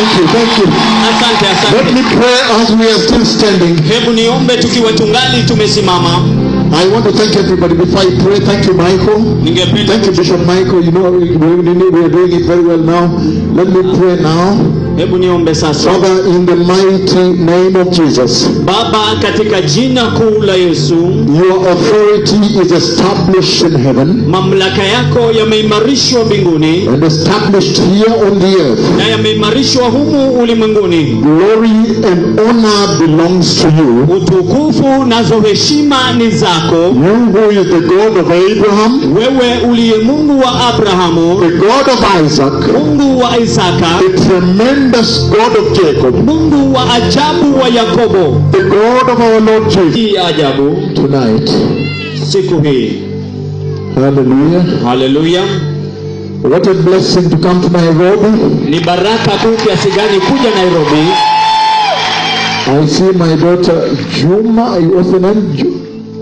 Thank you, thank you. asante Let asante me pray as we are still standing. hebu niombe tukiwa tungali tumesimama I want to thank everybody before I pray. Thank you, Michael. ningependa Thank you, Bishop Michael. You know, we, we, we are doing it very well now. Let me pray now. hebu niombe sasa Father, in the mighty name of Jesus, baba katika jina kuu la yesu your authority is established in heaven mamlaka yako yameimarishwa mbinguni and established here on the earth. na yameimarishwa humu ulimwenguni Glory and honor belongs to you. utukufu nazo heshima ni zako You who is the God of Abraham, wewe uliye mungu wa abrahamu the God of Isaac, mungu wa isaka the tremendous God of Jacob, mungu wa ajabu wa yakobo the God of our Lord Jesus. hii ajabu Tonight, siku hii hallelujah. haleluya What a blessing to come to Nairobi. ni baraka kuu kiasi gani kuja nairobi I see my daughter Juma. What's the name? Ju-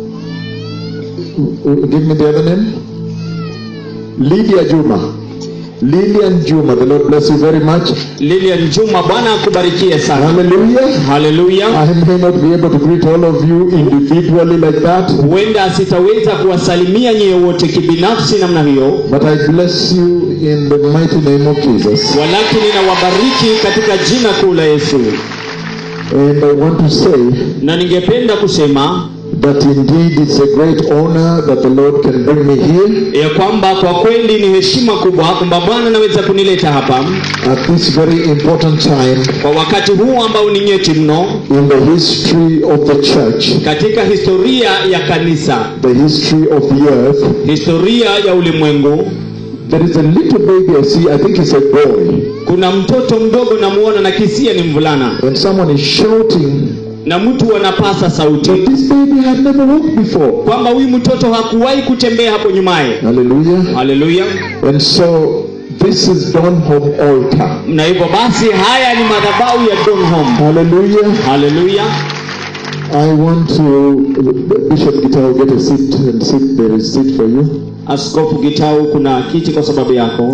Give me the other name. Lydia Juma. Lillian Juma. The Lord bless you very much. lilian juma bwana akubarikie sana Hallelujah. haleluya I may not be able to greet all of you individually like that, huenda sitaweza kuwasalimia nyie wote kibinafsi namna hiyo but I bless you in the mighty name of Jesus. walakini ninawabariki katika jina kuu la yesu And I want to say na ningependa kusema that indeed it's a great honor that the Lord can bring me here ya kwamba kwa kweli ni heshima kubwa kwamba bwana anaweza kunileta hapa at this very important time kwa wakati huu ambao ni nyeti mno in the history of the church, katika historia ya kanisa the history of the earth. historia ya ulimwengu There is a little baby I see, I think it's a boy, kuna mtoto mdogo namuona na kisia ni mvulana and someone is shouting na mtu anapasa sauti that this baby had never walked before. kwamba huyu mtoto hakuwahi kutembea hapo nyumaye Hallelujah. haleluya And so this is Donholm altar. na hivyo basi haya ni madhabahu ya donhom Hallelujah. haleluya I want to, Bishop Gitao, get a seat and sit. There is seat for you. askofu gitau kuna kiti kwa sababu yako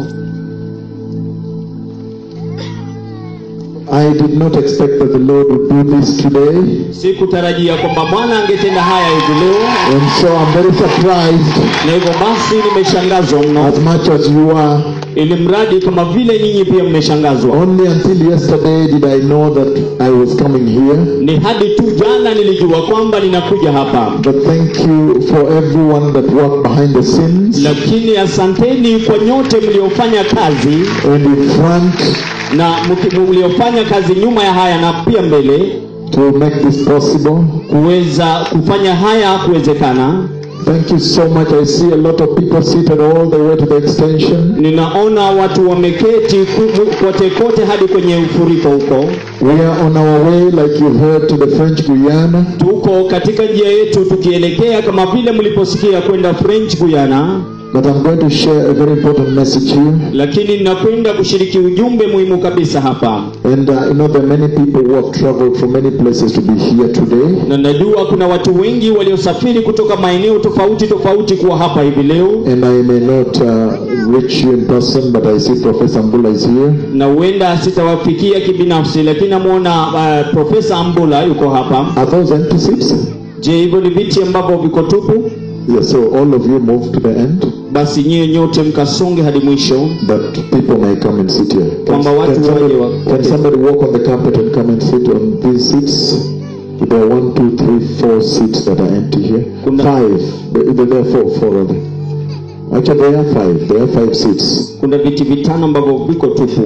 I did not expect that the Lord would do this today. sikutarajia kwamba bwana angetenda haya hivi leo And so I'm very surprised na hivyo basi nimeshangazwa mno as much as you are. ili mradi kama vile nyinyi pia mmeshangazwa Only until yesterday did I know that I was coming here. ni hadi tu jana nilijua kwamba ninakuja hapa But thank you for everyone that worked behind the scenes lakini asanteni kwa nyote mliofanya kazi and in front na mki- mliofanya kazi nyuma ya haya na pia mbele to make this possible. kuweza kufanya haya kuwezekana Thank you so much. I see a lot of people seated all the way to the extension. ninaona watu wameketi ku- kote kote hadi kwenye ufuriko huko We are on our way, like you heard, to the French Guyana. tuko katika njia yetu tukielekea kama vile mliposikia kwenda french guyana But I'm going to share a very important message here. lakini ninakwenda kushiriki ujumbe muhimu kabisa hapa And uh, you know, there are many people who have traveled from many places to be here today. na najua kuna watu wengi waliosafiri kutoka maeneo tofauti tofauti kuwa hapa hivi leo And I may not uh, reach you in person, but I see Professor Mbula is here. na huenda sitawafikia kibinafsi lakini namwona uh, profesa ambula yuko hapa Are those empty seats? je hivyo ni viti ambavyo viko tupu Yes, so all of you move to the end, basi nyie nyote mkasonge hadi mwisho but people may come and sit here. Can, Kwamba watu can somebody, waje wa- can somebody walk on the carpet and come and sit on these seats? There are one, two, three, four seats that are empty here. Kuna- Five. There there are four, four rather. Actually, there are five. There are five seats. kuna viti vitano ambavyo viko tupu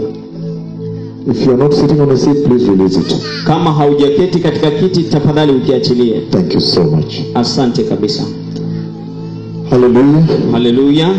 If you are not sitting on a seat, please release it. kama haujaketi katika kiti tafadhali ukiachilie Thank you so much. asante kabisa Hallelujah. haleluya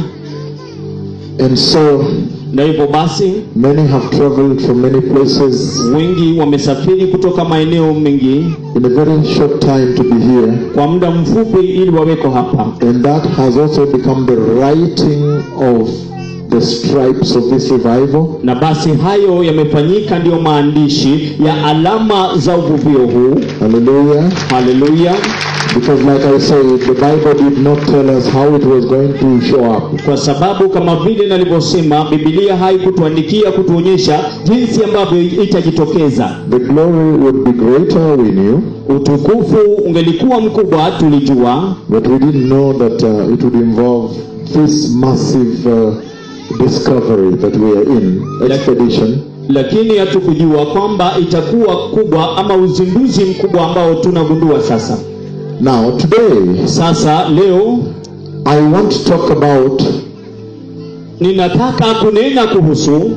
And so, na hivyo basi many have traveled from many places wengi wamesafiri kutoka maeneo mengi in a very short time to be here. kwa muda mfupi ili waweko hapa And that has also become the writing of the stripes of this revival. na basi hayo yamefanyika ndiyo maandishi ya alama za uvuvio huu Hallelujah. haleluya Because, like I said, the Bible did not tell us how it was going to show up. kwa sababu kama vile nalivyosema bibilia haikutuandikia kutuonyesha jinsi ambavyo itajitokeza The glory would be greater, we knew, utukufu ungelikuwa mkubwa tulijua but we didn't know that uh, it would involve this massive uh, discovery that we are in, expedition. lakini hatukujua kwamba itakuwa kubwa ama uzinduzi mkubwa ambao tunagundua sasa Now, today, sasa leo I want to talk about ninataka kunena kuhusu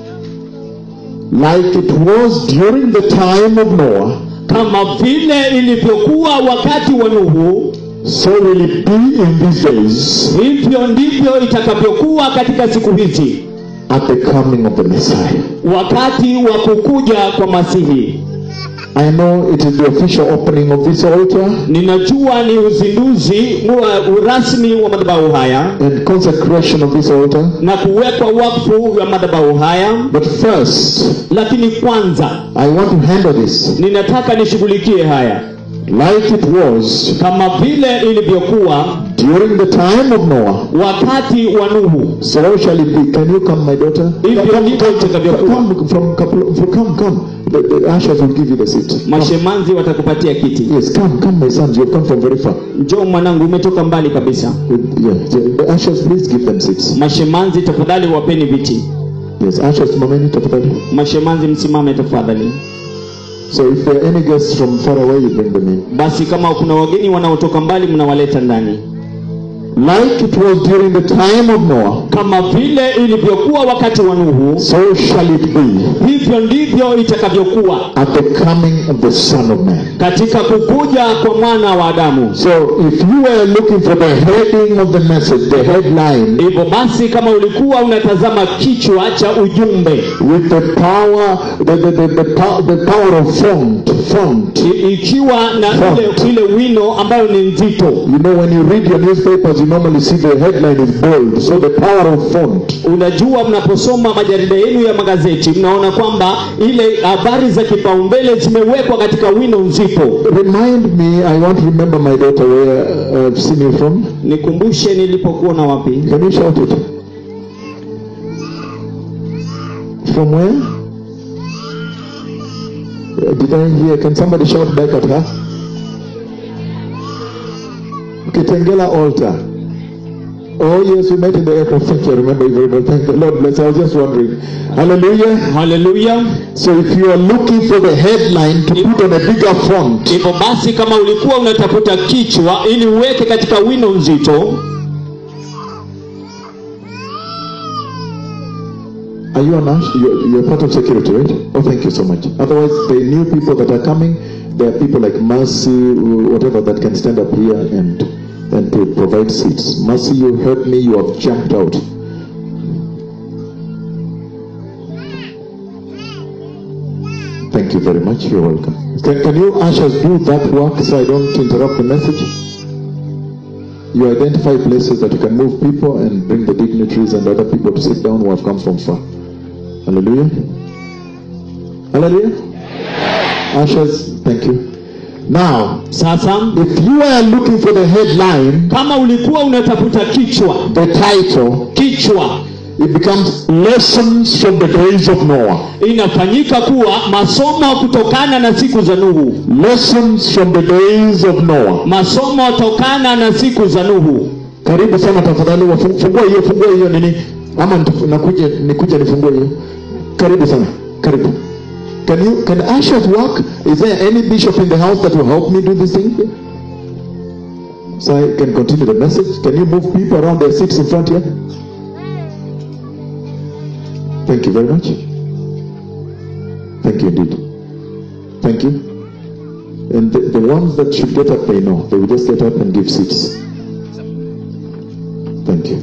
like it was during the time of Noah, kama vile ilivyokuwa wakati wa nuhu so will it be in these days hivyo ndivyo itakavyokuwa katika siku hizi at the coming of the Messiah. wakati wa kukuja kwa masihi I know it is the official opening of this altar ninajua ni uzinduzi wa urasmi wa madhabahu haya and consecration of this altar. na kuwekwa wakfu wa madhabahu haya But first, lakini kwanza I want to handle this ninataka nishughulikie haya like it was kama vile ilivyokuwa during the time of Noah. wakati wa nuhu So shall it be. Can you come, my daughter? Hivyo Come, ndivyo come, itakavyokuwa. come from couple. Of, come, come. The, the ushers will give you the seat. Come. mashemanzi watakupatia kiti Yes, come, come, my sons. You've come from very far. njoo mwanangu umetoka mbali kabisa Yeah, the, the ushers, please give them seats. mashemanzi tafadhali wapeni viti Yes, ushers, mameni tafadhali. mashemanzi msimame tafadhali So if there are any guests from far away, you bring them in. basi kama kuna wageni wanaotoka mbali mnawaleta ndani Like it was during the time of Noah, kama vile ilivyokuwa wakati wa nuhu so shall it be hivyo ndivyo itakavyokuwa at the coming of the Son of Man. katika kukuja kwa mwana wa adamu So if you were looking for the heading of the message, the headline, hivyo basi kama ulikuwa unatazama kichwa cha ujumbe with the power, the, the, the, the, pow- the power of font, font. i- ikiwa na Font. ile, ile wino ambayo ni nzito You know, when you read your newspapers, you normally see the headline is bold. So the power of font. unajua mnaposoma majarida yenu ya magazeti mnaona kwamba ile habari za kipaumbele zimewekwa katika wino nzito Remind me, I want to remember my daughter where uh, I've seen you from. nikumbushe nilipokuwa na wapi Can you shout it? From where? Uh, Did I hear? Can somebody shout back at her? Kitengela altar. Oh yes, we met in the aircraft. Thank you. I remember you very well. Thank the Lord bless. I was just wondering. Hallelujah. haleluya So if you are looking for the headline to put on a bigger font, hivyo basi kama ulikuwa unatafuta kichwa ili uweke katika wino nzito Are you an ash? You're, you're part of security, right? Oh, thank you so much. Otherwise, the new people that are coming, there are people like Mercy, whatever, that can stand up here and and to provide seats. Mercy, you heard me. You have jumped out. Thank you very much. You're welcome. Can, can you ushers do that work so I don't interrupt the message? You identify places that you can move people and bring the dignitaries and other people to sit down who have come from far. Hallelujah. Hallelujah. Ushers, thank you. Now, sasa if you are looking for the headline, kama ulikuwa unatafuta kichwa the title, kichwa it becomes Lessons from the Days of Noah. inafanyika kuwa masomo kutokana na siku za nuhu Lessons from the Days of Noah. masomo tokana na siku za nuhu Karibu sana tafadhali, wafu- fungua hiyo, fungua hiyo nini, ama nitaf- nakuje nikuja nifungue hiyo. Karibu sana, karibu. Can you can ushers work? Is there any bishop in the house that will help me do this thing? So I can continue the message. Can you move people around their seats in front here? Thank you very much. Thank you indeed. Thank you. And the, the ones that should get up, they know. They will just get up and give seats. Thank you.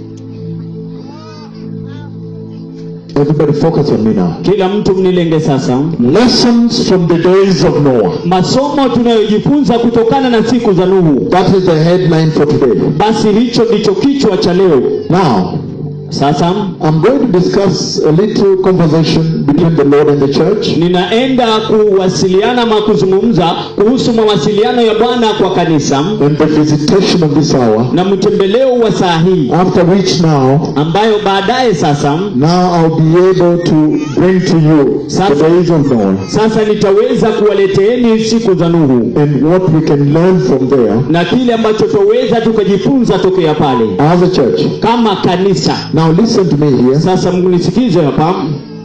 Everybody focus on me now. kila mtu mnilenge sasa Lessons from the days of Noah. masomo tunayojifunza kutokana na siku za nuhu That is the headline for today. basi hicho ndicho kichwa cha leo Now, sasa I'm going to discuss a little conversation between the Lord and the church. ninaenda kuwasiliana ama kuzungumza kuhusu mawasiliano ya bwana kwa kanisa and the visitation of this hour, na mtembeleo wa saa hii after which now, ambayo baadaye sasa now I'll be able to bring to you the days of Noah sasa nitaweza kuwaleteeni siku za nuhu and what we can learn from there na kile ambacho twaweza tukajifunza tokea pale as a church. kama kanisa Now listen to me here. sasa mnisikize hapa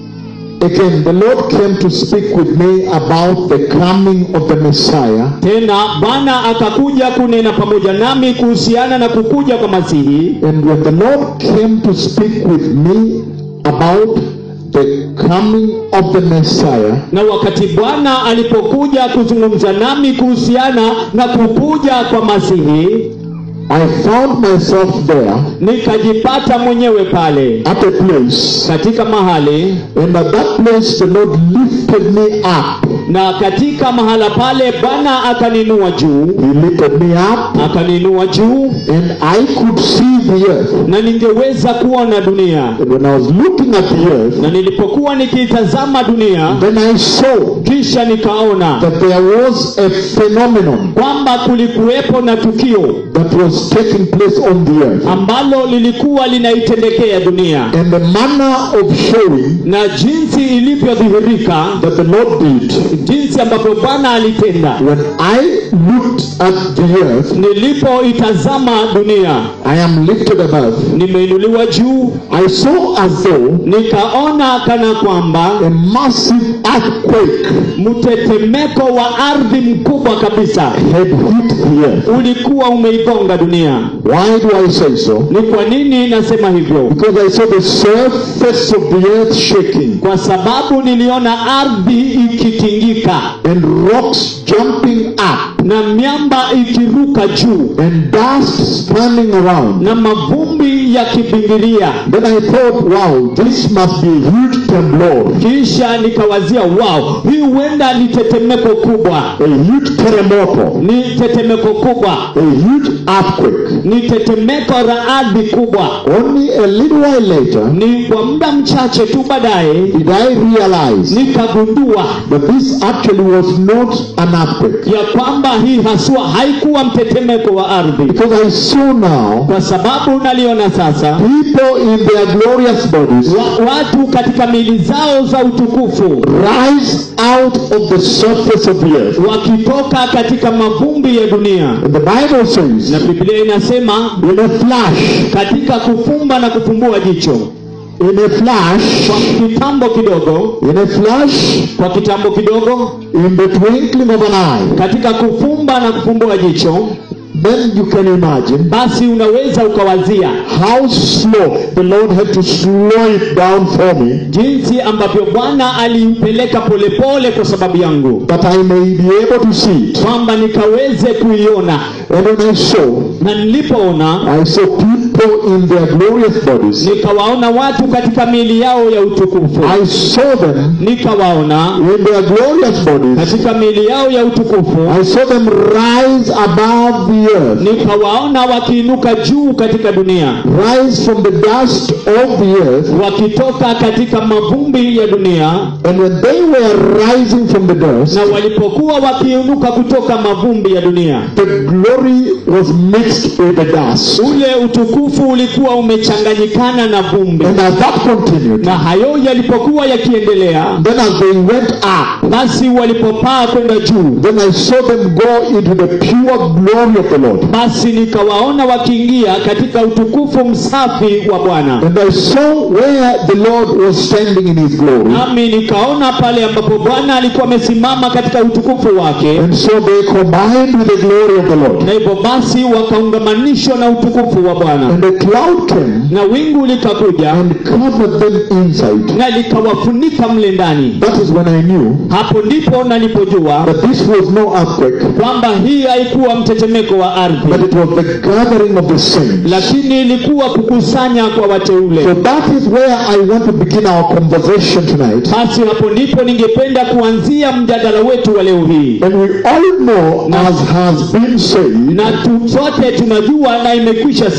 Again, the Lord came to speak with me about the coming of the Messiah tena bwana akakuja kunena pamoja nami kuhusiana na kukuja kwa masihi And when the Lord came to speak with me about the coming of the Messiah, na wakati bwana alipokuja kuzungumza nami kuhusiana na kukuja kwa masihi I found myself there nikajipata mwenyewe pale at a place, katika mahali and at that place the Lord lifted me up. na katika mahala pale bwana akaninua juu He lifted me up, akaninua juu and I could see the earth. na ningeweza kuona dunia And when I was looking at the earth, na nilipokuwa nikitazama dunia then I saw kisha nikaona that there was a phenomenon kwamba kulikuwepo na tukio that was taking place on the earth. ambalo lilikuwa linaitendekea dunia And the manner of showing na jinsi ilivyodhihirika that the Lord did jinsi ambavyo bwana alitenda when I looked at the earth, nilipoitazama dunia I am lifted above. nimeinuliwa juu I saw as though nikaona kana kwamba a massive earthquake mtetemeko wa ardhi mkubwa kabisa had hit the earth. ulikuwa umeigonga dunia Why do I say so? ni kwa nini nasema hivyo Because I saw the surface of the earth shaking kwa sababu niliona ardhi ikitingika and rocks jumping up na miamba ikiruka juu and dust standing around. na mavumbi yakibingiria Then I thought, wow, this must be a huge temblor, kisha nikawazia wao hii huenda ni tetemeko kubwa a huge terremoto, ni tetemeko kubwa a huge earthquake. ni tetemeko la ardhi kubwa Only a little while later ni kwa muda mchache tu baadaye did I realize nikagundua that this actually was not an earthquake. ya kwamba hii haswa haikuwa mtetemeko wa ardhi Because I saw now kwa sababu naliona sasa people in their glorious bodies wa, watu katika mili zao za utukufu rise out of the surface of the earth. wakitoka katika mavumbi ya dunia And the Bible says, na biblia inasema in a flash, katika kufumba na kufumbua jicho in a flash, kwa kitambo kidogo in a flash, kwa kitambo kidogo in the twinkling of an eye, katika kufumba na kufumbua jicho then you can imagine basi unaweza ukawazia how slow the Lord had to slow it down for me jinsi ambavyo bwana aliipeleka polepole kwa sababu yangu that I may be able to see it. kwamba nikaweze kuiona And when I saw, na nilipoona I saw people in their glorious bodies. nikawaona watu katika miili yao ya utukufu I saw them nikawaona in their glorious bodies. katika miili yao ya utukufu I saw them rise above the earth, nikawaona wakiinuka juu katika dunia rise from the dust of the earth. wakitoka katika mavumbi ya dunia And when they were rising from the dust, na walipokuwa wakiinuka kutoka mavumbi ya dunia the glory was mixed with the dust. ule utukufu ulikuwa umechanganyikana na vumbi And as that continued, na hayo yalipokuwa yakiendelea then as they went up, basi walipopaa kwenda juu then I saw them go into the pure glory of the Lord. basi nikawaona wakiingia katika utukufu msafi wa bwana And I saw where the Lord was standing in his glory. nami nikaona pale ambapo bwana alikuwa amesimama katika utukufu wake And so they combined with the glory of the Lord. na hivyo basi wakaungamanishwa na utukufu wa bwana And the cloud came na wingu likakuja and covered them inside. na likawafunika mle ndani That is when I knew hapo ndipo nalipojua that this was no earthquake, kwamba hii haikuwa mtetemeko wa ardhi but it was the gathering of the saints. lakini ilikuwa kukusanya kwa wateule So that is where I want to begin our conversation tonight. basi hapo ndipo ningependa kuanzia mjadala wetu wa leo hii And we all know, as has been said, na tu, sote tunajua na imekwisha semwa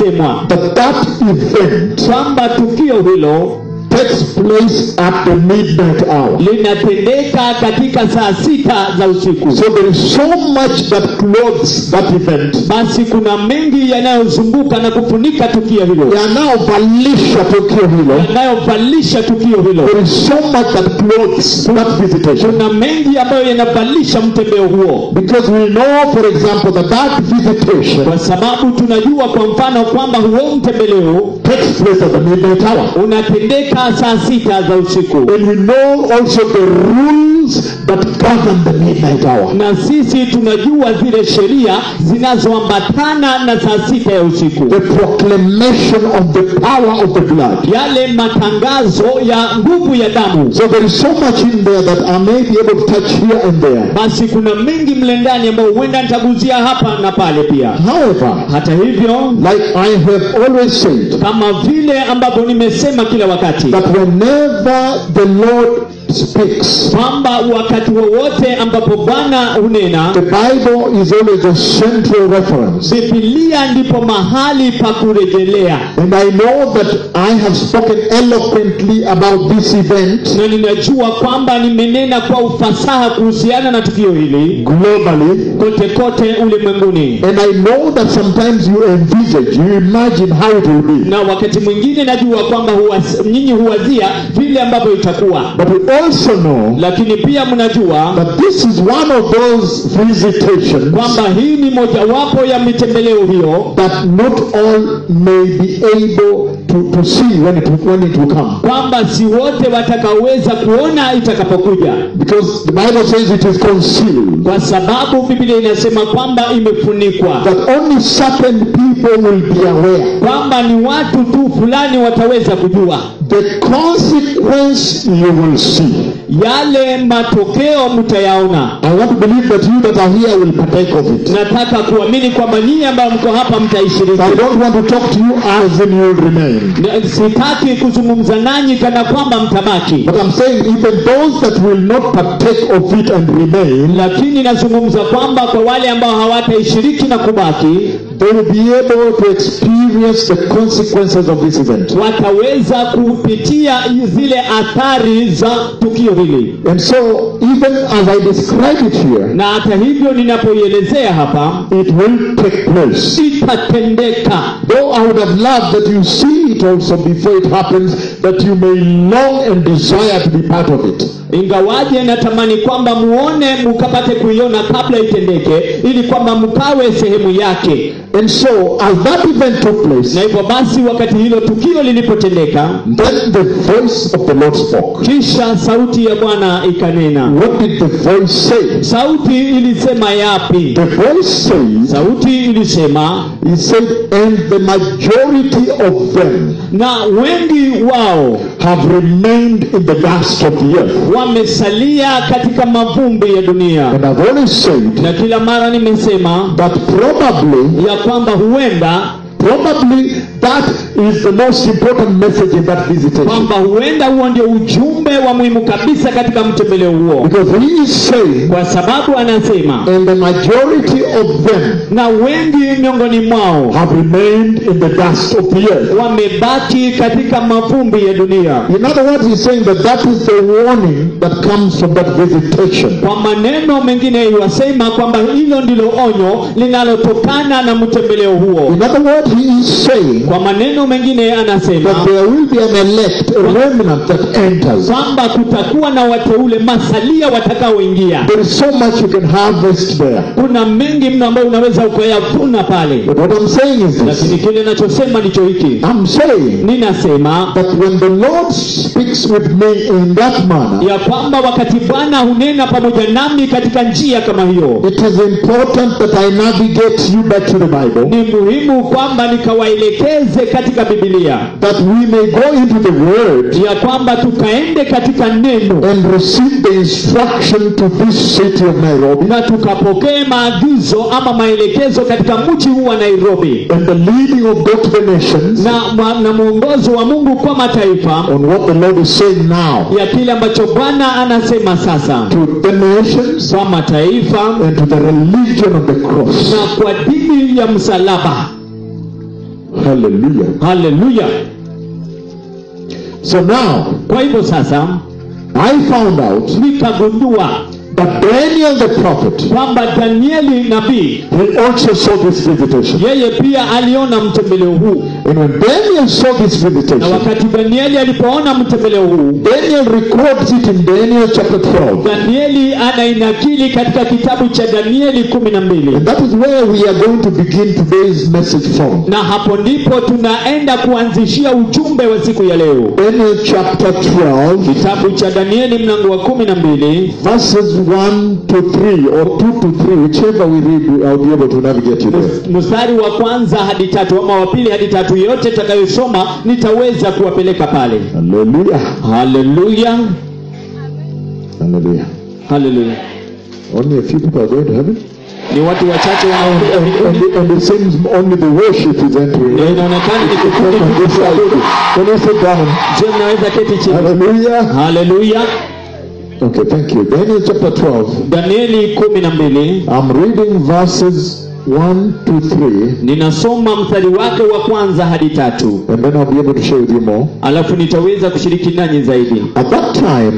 that that event kwamba tukio hilo takes place at the midnight hour. linatendeka katika saa sita za usiku So there is so much that clothes that event. basi kuna mengi yanayozunguka na kufunika tukio hilo yanayovalisha tukio hilo yanayovalisha tukio hilo there is so much that clothes that visitation kuna mengi ambayo yanavalisha mtembeo huo because we know for example that that visitation kwa sababu tunajua kwa mfano kwamba huo mtembeleo takes place at the midnight hour unatendeka saa sita za usiku and we know also the rules that govern the midnight hour na sisi tunajua zile sheria zinazoambatana na saa sita ya usiku the proclamation of the power of the blood yale matangazo ya nguvu ya damu so there is so much in there that I may be able to touch here and there basi kuna mengi mle ndani ambayo huenda nitaguzia hapa na pale pia however hata hivyo like I have always said kama vile ambavyo nimesema kila wakati that whenever the Lord speaks kwamba wakati wowote ambapo bwana hunena The Bible is always a central reference. bibilia ndipo mahali pa kurejelea And I know that I have spoken eloquently about this event na ninajua kwamba nimenena kwa ufasaha kuhusiana na tukio hili globally. kote kote ulimwenguni And I know that sometimes you envisage, you imagine how it will be. na wakati mwingine najua kwamba huwas, nyinyi huwazia vile ambavyo itakuwa But we also know lakini pia mnajua that this is one of those visitations kwamba hii ni mojawapo ya mitembeleo hiyo that not all may be able to, to see when it, when it will come. kwamba si wote watakaoweza kuona itakapokuja Because the Bible says it is concealed. kwa sababu biblia inasema kwamba imefunikwa That only certain people will be aware. kwamba ni watu tu fulani wataweza kujua The consequence you will see. yale matokeo mtayaona I want to believe that you that are here will partake of it. nataka kuamini kwamba nyinyi ambayo mko hapa So mtaishiriki I don't want to talk to you as in you will remain. Na- sitaki kuzungumza nanyi kana kwamba mtabaki But I'm saying even those that will not partake of it and remain, lakini nazungumza kwamba kwa wale ambao hawataishiriki na kubaki they will be able to experience the consequences of this event. wataweza kupitia zile athari za tukio hili And so, even as I describe it here, na hata hivyo ninapoielezea hapa it will take place. itatendeka Though I would have loved that you see it also before it happens, that you may long and desire to be part of it. ingawaje natamani kwamba muone mukapate kuiona kabla itendeke ili kwamba mkawe sehemu yake And so, as that event took place, na hivyo basi wakati hilo tukio lilipotendeka then the voice of the Lord spoke. kisha sauti ya bwana ikanena What did the voice say? sauti ilisema yapi The voice says, sauti ilisema He said, and the majority of them na wengi wao have remained in the dust of the earth. wamesalia katika mavumbi ya dunia And I've always said na kila mara nimesema that probably, ya kwamba huenda probably that is the most important message in that visitation. kwamba huenda huo ndio ujumbe wa muhimu kabisa katika mtembeleo huo Because he is saying, kwa sababu anasema and the majority of them na wengi miongoni mwao have remained in the dust of the earth. wamebaki katika mavumbi ya dunia In other words, he's saying that that is the warning that comes from that visitation. kwa maneno mengine iwasema kwamba hilo ndilo onyo linalotokana na mtembeleo huo In other words, he is saying kwa maneno mengine that anasema there will be an elect, a remnant that enters. kwamba kutakuwa na wateule masalia watakaoingia There is so much you can harvest there. kuna mengi mno ambayo unaweza ukayavuna pale But what I'm saying is lakini this. kile nachosema ndicho hiki I'm saying ninasema that when the Lord speaks with me in that manner, ya kwamba wakati bwana hunena pamoja nami katika njia kama hiyo it is important that I navigate you back to the Bible, ni muhimu kwamba nikawaelekeze katika bibilia that we may go into the Word ya kwamba tukaende katika neno and receive the instruction to this city of Nairobi na tukapokee maagizo ama maelekezo katika mji huu wa nairobi and the leading of God to the nations na, ma- na mwongozo wa mungu kwa mataifa on what the Lord is saying now ya kile ambacho bwana anasema sasa to the nations kwa mataifa and to the religion of the cross. na kwa dini ya msalaba Hallelujah. haleluya So now, kwa hivyo sasa I found out nikagundua that Daniel the prophet, kwamba danieli nabii he also saw this visitation. yeye pia aliona mtembeleo huu And when Daniel saw this na visitation, wakati danieli alipoona mtembeleo huu Daniel records it in Daniel chapter 12. danieli anainakili katika kitabu cha danieli kumi na mbili And that is where we are going to begin today's message from. na hapo ndipo tunaenda kuanzishia ujumbe wa siku ya leo Daniel chapter 12, kitabu cha danieli mlango wa kumi na mbili verses 1 to 3, or 2 to 3, whichever we read, I'll be able to navigate you there. mstari wa kwanza hadi tatu ama wa pili hadi tatu yote takayosoma nitaweza kuwapeleka pale Hallelujah. haleluya Hallelujah. haleluya Only a few people are going to heaven. ni watu wachache And, wanaokuja and, mbinguni and it seems only the worship is entering. na inaonekana ni kikundi tu cha waabudu. Can you sit down? je mnaweza keti chini Hallelujah. haleluya Okay, thank you. Daniel chapter 12. danieli kumi na mbili I'm reading verses 1 to 3, ninasoma mstari wake wa kwanza hadi tatu and then I'll be able to share with you more. alafu nitaweza kushiriki nanyi zaidi At that time,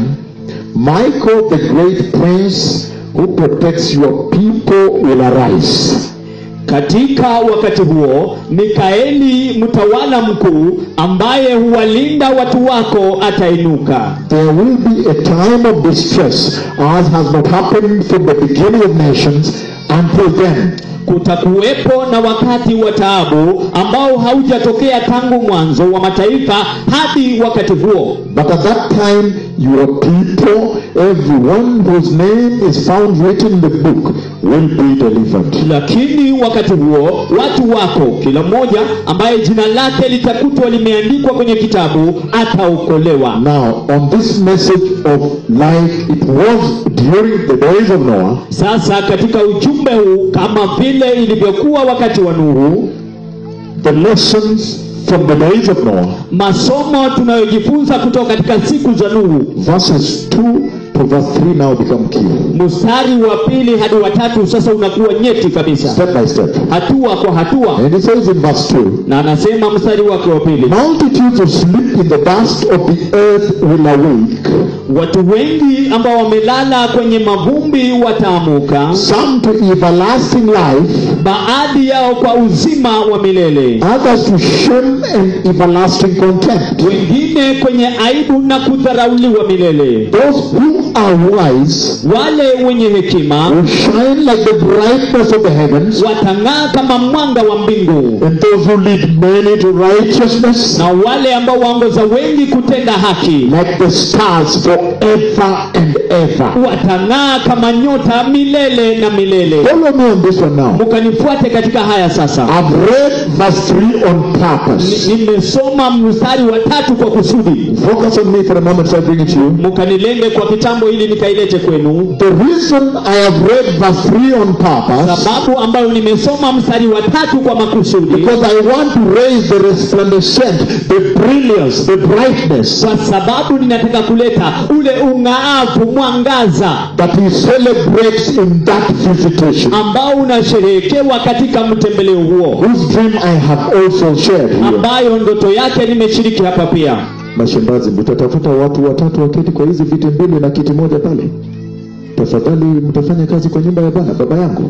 Michael, the great prince who protects your people, will arise. katika wakati huo mikaeli mtawala mkuu ambaye huwalinda watu wako atainuka There will be a time of distress, as has not happened from the beginning of nations until then. kutakuwepo na wakati wa taabu ambao haujatokea tangu mwanzo wa mataifa hadi wakati huo But at that time, your people, everyone whose name is found written in the book, will be delivered. lakini wakati huo watu wako kila mmoja ambaye jina lake litakutwa limeandikwa kwenye kitabu ataokolewa Now, on this message of life, it was during the days of Noah, sasa katika ujumbe huu kama vile ilivyokuwa wakati wa nuhu the lessons from the days of Noah, masomo tunayojifunza kutoka katika siku za nuhu verses 2 to verse 3 now become key. mstari wa pili hadi wa tatu sasa unakuwa nyeti kabisa Step by step. hatua kwa hatua And it says in verse 2, na anasema mstari wake wa pili Multitudes who sleep in the dust of the earth will awake, watu wengi ambao wamelala kwenye mavumbi wataamuka some to everlasting life, baadhi yao kwa uzima wa milele others to shame and everlasting contempt. wengine kwenye aibu na kudharauliwa milele Those who are wise wale wenye hekima will shine like the brightness of the heavens, watang'aa kama mwanga wa mbingu and those who lead many to righteousness, na wale ambao waongoza wengi kutenda haki like the stars forever and ever. watang'aa kama nyota milele na milele Follow me on this one now. mkanifuate katika haya sasa I've read verse 3 on purpose. Ni- nimesoma mstari wa tatu kwa kusudi Focus on me for a moment so I bring it to you. mkanilenge kwa kitambo ili nikailete kwenu The reason I have read verse 3 on purpose sababu ambayo nimesoma mstari wa tatu kwa makusudi because I want to raise the resplendent, the brilliance, the brightness kwa sababu ninataka kuleta ule ung'aafu mwangaza that he celebrates in that visitation, ambao unasherehekewa katika mtembeleo huo whose dream I have also shared here. ambayo ndoto yake nimeshiriki hapa pia Mashambazi, mtatafuta watu watatu waketi kwa hizi viti mbili na kiti moja pale. Tafadhali mtafanya kazi kwa nyumba ya Bwana, baba yangu.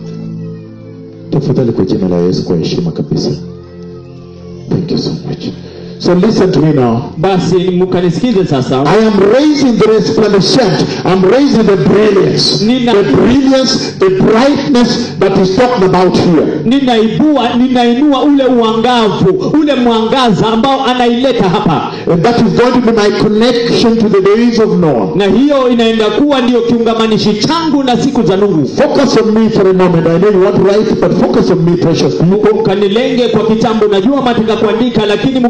Tafadhali kwa jina la Yesu, kwa heshima kabisa. Thank you so much. So listen to me now. basi mkanisikize sasa I am raising the resplendent. I'm raising the brilliance. Nina- The brilliance, the brightness that is talking about here. ninaibua ninainua ule uangavu ule mwangaza ambao anaileta hapa And that is going to be my connection to the days of Noah. na hiyo inaenda kuwa ndiyo kiungamanishi changu na siku za nuhu Focus on me for a moment. I know you want to write, but focus on me, precious people. mkanilenge kwa kitambo najua mataka kuandika lakini mkanilenge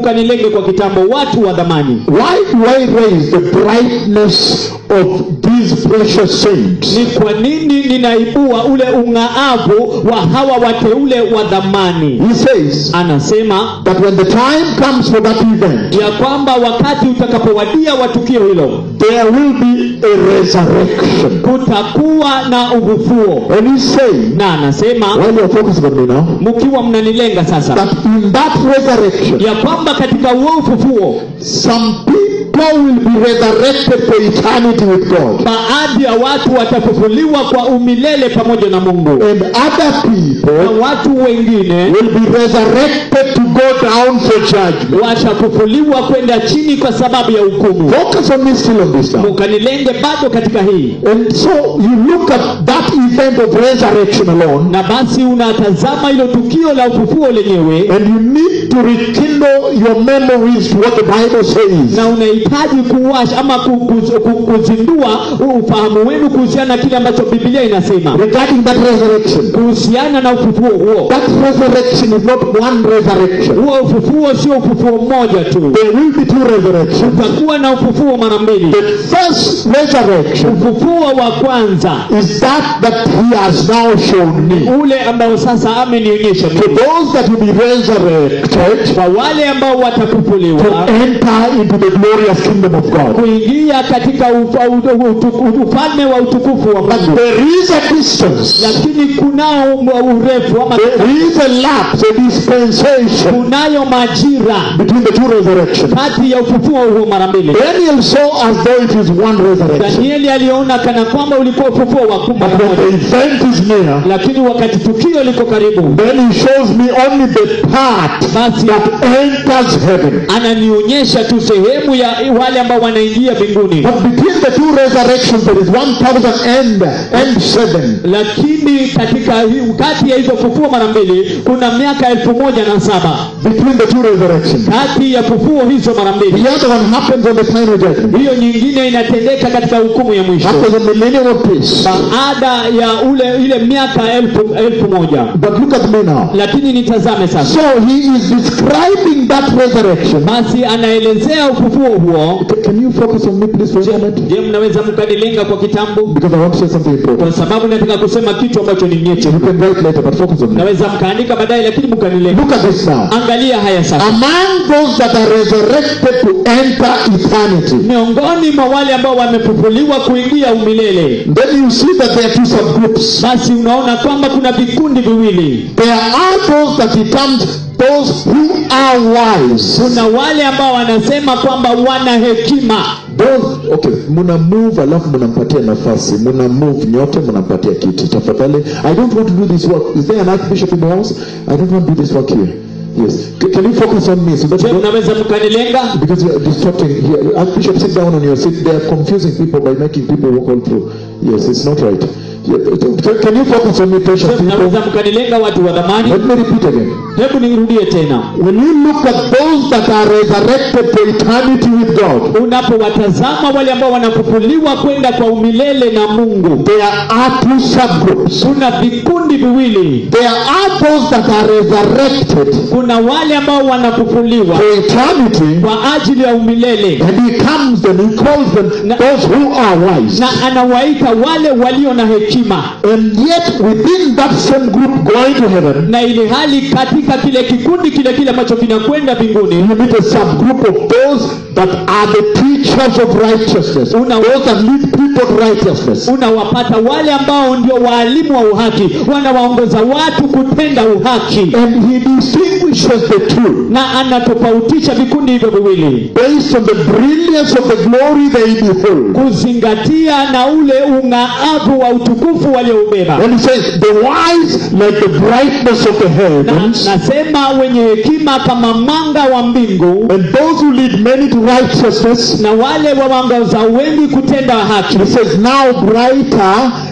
kwa kitambo watu wa dhamani Why do I raise the brightness of these precious saints? ni kwa nini ninaibua ule ung'aavu wa hawa wateule wa dhamani He says anasema that when the time comes for that event, ya kwamba wakati utakapowadia wa tukio hilo there will be a resurrection. kutakuwa na ufufuo And he's saying, na anasema while you're focusing on me now, mkiwa mnanilenga sasa that in that resurrection, ya kwamba katika huo ufufuo some people will be resurrected for eternity with God. baadhi ya watu watafufuliwa kwa umilele pamoja na mungu And other na people watu wengine will be resurrected to go down for judgment. watafufuliwa kwenda chini kwa sababu ya hukumu Focus on me still on this now. mukanilenge bado katika hii And so you look at that event of resurrection alone, na basi unatazama hilo tukio la ufufuo lenyewe and you need to rekindle your memories to what the Bible says. na unahitaji kuwasha ama ku- ku- ku- kuzindua ufahamu wenu kuhusiana na kile ambacho biblia inasema regarding that resurrection. kuhusiana na ufufuo huo That resurrection is not one resurrection. huo ufufuo sio ufufuo mmoja tu There will be two resurrections. utakuwa na ufufuo mara mbili The first resurrection ufufuo wa kwanza is that that he has now shown me. ule ambao sasa amenionyesha For mimi those that will be resurrected kwa wale ambao to watafufuliwa enter into the glorious kingdom of God. kuingia katika ufa, u- utuku- ufalme wa utukufu wa But mungu there is a distance. lakini kunao m- urefu ama There is a lapse, a dispensation kunayo majira between the two resurrections. kati ya ufufuo huo mara mbili Daniel saw as though it is one resurrection. danieli aliona kana kwamba ulikuwa ufufuo wa kumba But when the pamoja event is near, lakini wakati tukio liko karibu then he shows me only the part basi that enters heaven. ananionyesha tu sehemu ya wale ambao wanaingia mbinguni But between the two resurrections, there is 1,000 and, and seven. lakini katika hii- kati ya hizo fufuo mara mbili kuna miaka elfu moja na saba Between the two resurrections. kati ya fufuo hizo mara mbili The other one happens on the final judgment. hiyo nyingine inatendeka katika hukumu ya mwisho After the millennium of peace. baada ya ule ile miaka elfu, elfu moja But look at me now. lakini nitazame sasa So he is describing that resurrection. basi anaelezea ufufuo huo C- Can you focus on me, please, for a moment? je mnaweza mkanilenga kwa kitambo Because I want to say something kwa important. sababu nataka kusema kitu ambacho ni nyeti You can write later, but focus on me. naweza mkaandika baadaye lakini mkanilenga Look at this now. angalia haya sasa Among those that are resurrected to enter eternity, miongoni mwa wale ambao wamefufuliwa kuingia umilele then you see that there are two subgroups. basi unaona kwamba kuna vikundi viwili There are those that he terms those who are wise. kuna wale ambao wanasema kwamba wana hekima Those, okay, muna move alafu munampatia nafasi muna move nyote munampatia kiti tafadhali i don't want to do this work is there an archbishop in the house i don't want to do this work here yes C- can you focus on me so that je you don't, mnaweza mkanilenga because you are distracting here archbishop sit down on your seat they are confusing people by making people walk all through yes it's not right Yeah, can- can you focus on me precious Je, people mnaweza mkanilenga watu wa dhamani let me repeat again hebu nirudie tena when you look at those that are resurrected for eternity with god unapowatazama wale ambao wanafufuliwa kwenda kwa umilele na mungu there are two subgroups kuna vikundi viwili There are those that are resurrected kuna wale ambao wanafufuliwa for eternity, kwa ajili ya umilele and he comes and he calls them Na- those who are wise. na anawaita wale walio na hekima And yet, within that same group going to heaven, na ili hali katika kile kikundi kile kile ambacho kinakwenda mbinguni you meet a subgroup of those that are the teachers of righteousness, Una- those that lead people to righteousness. unawapata wale ambao ndio waalimu wa uhaki wanawaongoza watu kutenda uhaki And he distinguishes the two na anatofautisha vikundi hivyo viwili based on the brilliance of the glory they behold. kuzingatia na ule ung'aavu wa utukufu walioubeba And he says, the wise like the brightness of the na, heavens, nasema wenye hekima kama mwanga wa mbingu and those who lead many to righteousness na wale wawangoza wengi kutenda haki He says, now brighter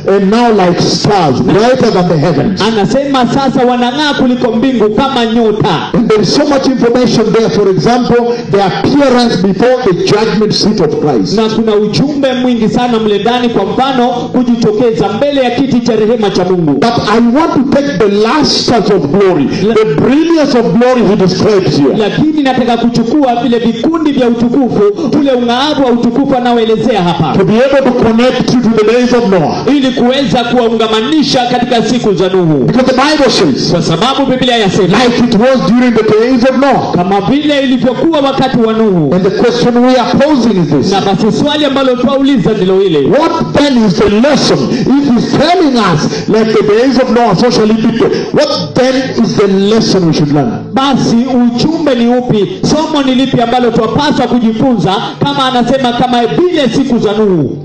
and now like stars, brighter than the heavens. anasema sasa wanang'aa kuliko mbingu kama nyota And there is so much information there. For example, the appearance before the judgment seat of Christ. na kuna ujumbe mwingi sana mle ndani kwa mfano kujitokeza mbele ya kiti cha rehema cha mungu But I want to take the lusters of glory, the brilliance of glory he describes here. lakini nataka kuchukua vile vikundi vya utukufu ule ung'aavu wa utukufu anaoelezea hapa To be able to connect you to the days of Noah. ili kuweza kuwaungamanisha katika siku za nuhu Because the Bible says, kwa sababu biblia yasema like it was during the days of Noah. kama vile ilivyokuwa wakati wa nuhu And the question we are posing is this. na basi swali ambalo twauliza ndilo hili What then is the lesson? If he's telling us, like the days of Noah, so shall it be. to- What then is the lesson we should learn? basi ujumbe ni upi somo ni lipi ambalo twapaswa kujifunza kama anasema kama vile siku za nuhu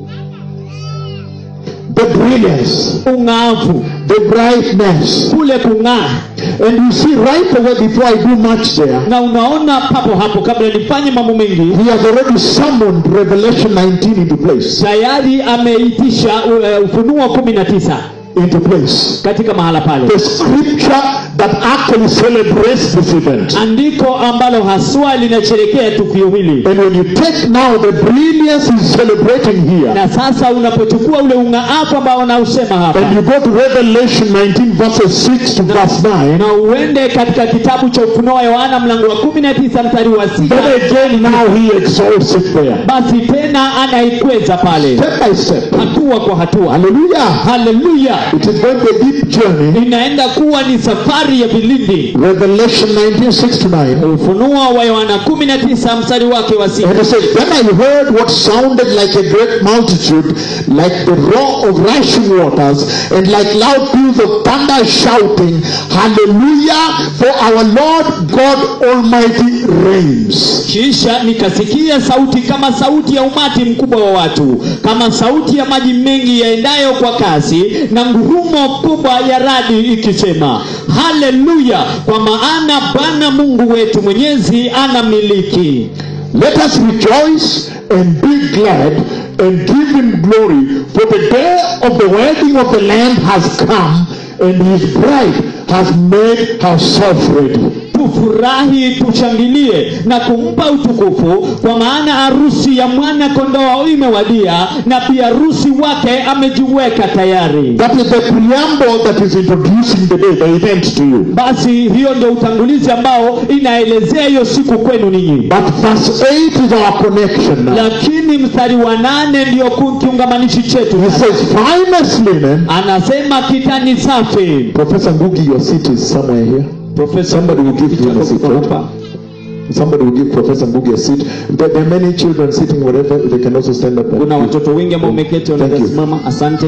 The brilliance, ung'aavu the brightness. kule kung'aa And you see right away before I do much there, na unaona papo hapo kabla nifanye mambo mengi he has already summoned Revelation 19 into place. tayari ameitisha uh, ufunuo kumi na tisa Into place. katika mahala pale The scripture that actually celebrates this event. andiko ambalo haswa linasherekea tukio hili And when you take now the brilliance he's celebrating here, na sasa unapochukua ule ung'aafu ambao wanausema hapa and you go to Revelation 19 verses 6 to verse 9, na uende katika kitabu cha ufunuo wa yohana mlango wa kumi na tisa mstari wa sita then again now he exalts it there. basi tena anaikweza pale Step by step. hatua kwa hatua Hallelujah. haleluya It is going to be a deep journey. inaenda kuwa ni safari ya vilindi Revelation 19 6 to 9. ufunuo wa yohana kumi na tisa mstari wake wa sita And it says, Then I heard what sounded like a great multitude, like the roar of rushing waters, and like loud peals of thunder shouting, Hallelujah, for our Lord God Almighty reigns. kisha nikasikia sauti kama sauti ya umati mkubwa wa watu kama sauti ya maji mengi yaendayo kwa kasi na ngurumo kubwa ya radi ikisema haleluya kwa maana bwana mungu wetu mwenyezi ana miliki Let us rejoice and be glad and give him glory, for the day of the wedding of the Lamb has come, and his bride has made herself ready. tufurahi tushangilie na kumpa utukufu kwa maana harusi ya mwana kondoo imewadia na pia harusi wake amejiweka tayari That is the preamble that is introducing the day, the event to you. basi hiyo ndio utangulizi ambao inaelezea hiyo siku kwenu ninyi But verse 8 is our connection now. lakini mstari wa nane ndiyo ku- kiungamanishi chetu He says, finest linen. anasema kitani safi Professor Ngugi, your seat is somewhere here. Somebody will give him a seat, right? Somebody will give Professor Ngugi a seat. There, there are many children sitting wherever. They can also stand up. and kuna give. watoto wengi ambao umeketi Thank wanaweza you. simama asante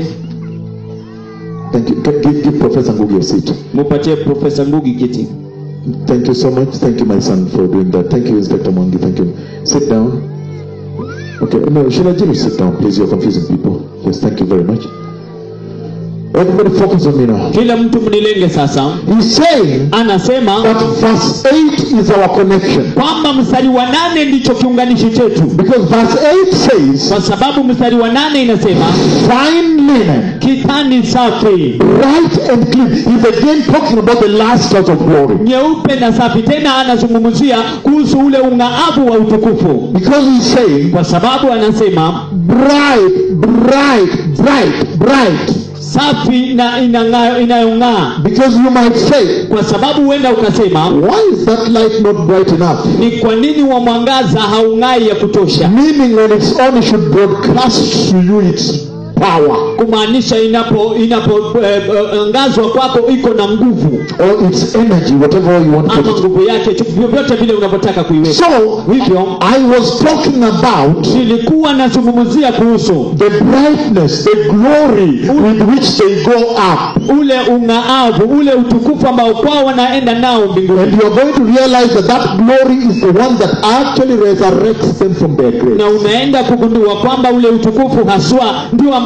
Thank you. Can- Give, give Professor Ngugi a seat. mupatie profesa ngugi kiti Thank you so much. Thank you, my son, for doing that. Thank you, Inspector Mwangi. Thank you. Sit down. Okay. No, Shilajiri, sit down, please. You're confusing people. Yes, thank you very much. Everybody focus on me now. kila mtu mnilenge sasa He's saying anasema that verse 8 is our connection. kwamba mstari wa nane ndicho kiunganishi chetu Because verse 8 says, kwa sababu mstari wa nane inasema fine linen, kitani safi bright and clean. He's again talking about the lasters of glory. nyeupe na safi tena anazungumzia kuhusu ule ung'aavu wa utukufu Because he's saying, kwa sababu anasema bright, bright, bright, bright. safi na inang'aa- inayong'aa Because you might say, kwa sababu huenda ukasema why is that light not bright enough? ni kwa nini wa mwangaza haung'ai ya kutosha Meaning on its own it should broadcast to you its power kumaanisha inapo inapoangazwa eh, kwako iko na nguvu or its energy, whatever you want to ama put it. nguvu yake chu- vyovyote vile unavyotaka kuiweka So, hivyo I was talking about nilikuwa nazungumzia kuhusu the brightness, the glory with which they go up. ule ung'aavu ule utukufu ambao kwao wanaenda nao mbinguni And you are going to realize that that glory is the one that actually resurrects them from their grave. na unaenda kugundua kwamba ule utukufu haswa ndio ambao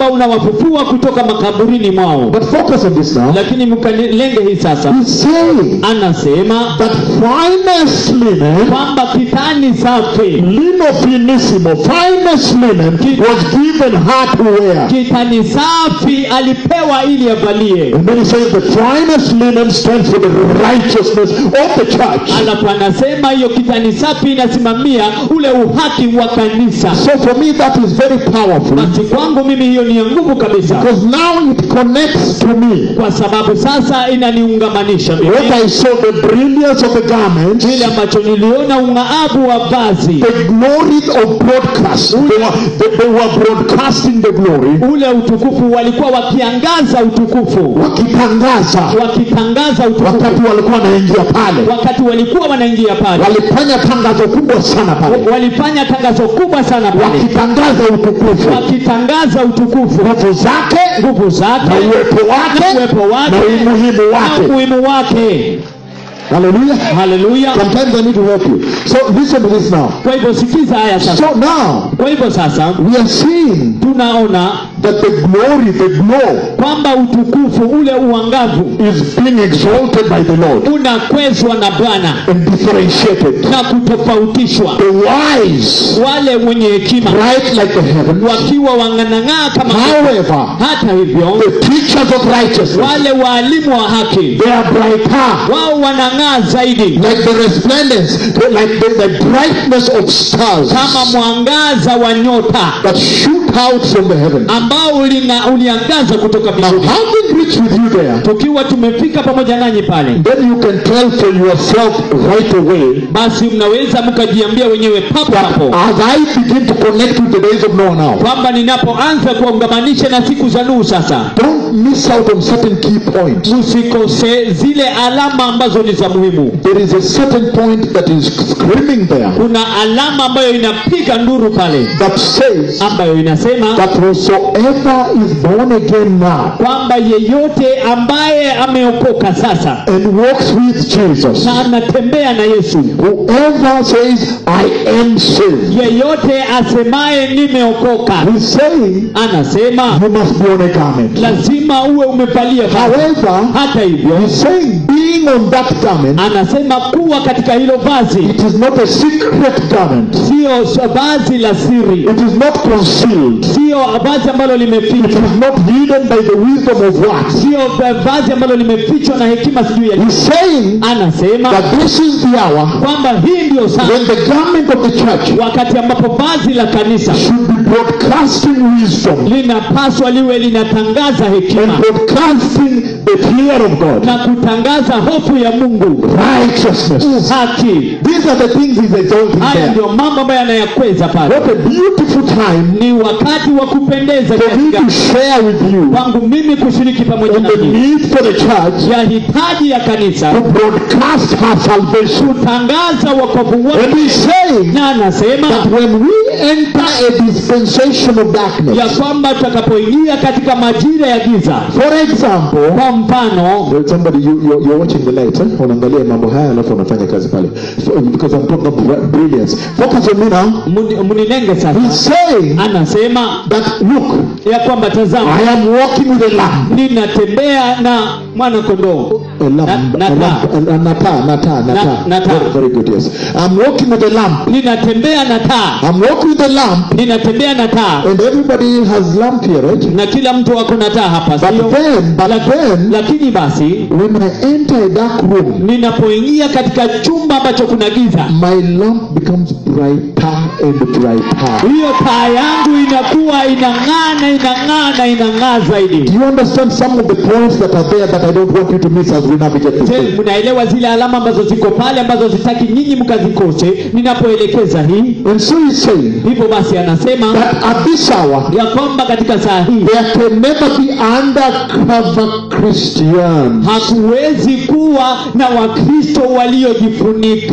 ambao unawafufua kutoka makaburini mwao But focus on this now. lakini mkalenge hii sasa He's saying anasema that finest linen, kwamba kitani safi lino finissimo, finest linen was given her to wear. kitani safi alipewa ili avalie And then he says the finest linen stands for the righteousness of the church. alafu anasema hiyo kitani safi inasimamia ule uhaki wa kanisa So for me that is very powerful basi kwangu mimi hiyo ni ya nguvu kabisa because now it connects to me. kwa sababu sasa inaniungamanisha mimi What I saw the brilliance of the garment, kile ambacho niliona ung'aabu wa vazi the glory of broadcast. They were, they, they were broadcasting the glory, ule utukufu walikuwa wakiangaza utukufu wakitangaza wakitangaza utukufu wakati walikuwa wanaingia pale, wakati walikuwa wanaingia pale walifanya tangazo kubwa sana pale, walifanya tangazo kubwa sana pale wakitangaza utukufu, wakitangaza utukufu nguvu zake nguvu zake na uwepo wake na uwepo wake na umuhimu na wake. umuhimu wake Hallelujah. haleluya Sometimes I need to help you. So listen to this now. kwa hivyo sikiza haya sasa So now kwa hivyo sasa we are seeing tunaona that the glory, the glow, kwamba utukufu ule uangavu is being exalted by the Lord unakwezwa na bwana and differentiated. na kutofautishwa The wise, wale wenye hekima bright like the heavens. wakiwa wanganang'aa kama However, hata hivyo the teachers of righteousness, wale waalimu wa haki they are brighter. wao wanang'aa zaidi Like the resplendence, like the, the brightness of stars kama mwangaza wa nyota that shoot out from the heavens. ambao ulina, uliangaza kutoka Now, mbinguni having reached with you there, tukiwa tumefika pamoja nanyi pale then you can tell for yourself right away basi mnaweza mkajiambia wenyewe papo that hapo as I begin to connect with the days of Noah now, kwamba ninapoanza kuwaungamanisha na siku za Nuhu sasa don't miss out on certain key points. msikose zile alama ambazo ni za muhimu There is a certain point that is screaming there kuna alama ambayo inapiga nduru pale that says ambayo inasema that whosoever is born again now kwamba yeyote ambaye ameokoka sasa and walks with Jesus, na anatembea na Yesu whoever says, I am saved, yeyote asemaye nimeokoka he's saying anasema you must be on a garment. lazima uwe umevalia vazi. However, hata hivyo he's saying being on that garment, anasema kuwa katika hilo vazi it is not a secret garment. sio s- vazi la siri It is not concealed. sio vazi ambalo It limefichwa is not hidden by the wisdom of what? sio va- vazi ambalo limefichwa na hekima sijui ya He's saying anasema that this is the hour kwamba hii ndio saa when the garment of the church wakati ambapo vazi la kanisa should be broadcasting wisdom linapaswa liwe linatangaza and hekima broadcasting the fear of God, na kutangaza hofu ya mungu righteousness. haki These are the things he's exalting haya there. ndio mambo ambayo yanayakweza pale What a beautiful time ni wakati wa kupendeza for me kiasi to gani share with you kwangu mimi kushiriki pamoja on the nanyi need for the church ya hitaji ya kanisa to broadcast her salvation. kutangaza wokovu And wake he's saying na anasema that when we enter a dispensation of ya darkness, kwamba tutakapoingia katika majira ya giza for example, kwa mfano Well, somebody you, you're, you're watching the light eh? unaangalia mambo haya alafu unafanya kazi pale So, because I'm talking about bri- brilliance focus on me now muni- munilenge he's sasa saying anasema that look ya kwamba tazama I am walking with a lamp ninatembea na mwana kondoo a lamp, Na- a na lamp, a, a, na taa, na taa, na Na- taa. na taa. Very, very good, yes. I'm walking with a lamp. ninatembea na taa I'm walking with a lamp, ninatembea na taa and everybody has lamp here, right? na kila mtu ako na taa hapa But sio then, but then, lakini basi when I enter a dark room, ninapoingia katika chumba ambacho kuna giza my lamp becomes brighter and brighter. hiyo taa yangu inakuwa inang'aa na inang'aa na inang'aa Do zaidi you understand some of the points that are there that I don't want you to miss as we navigate this Je, thing? mnaelewa zile alama ambazo ziko pale ambazo zitaki nyinyi mkazikose ninapoelekeza hii And so he's saying hivyo basi anasema that at this hour, ya kwamba katika saa hii there can never be undercover Christians. hakuwezi kuwa na wakristo waliojifunika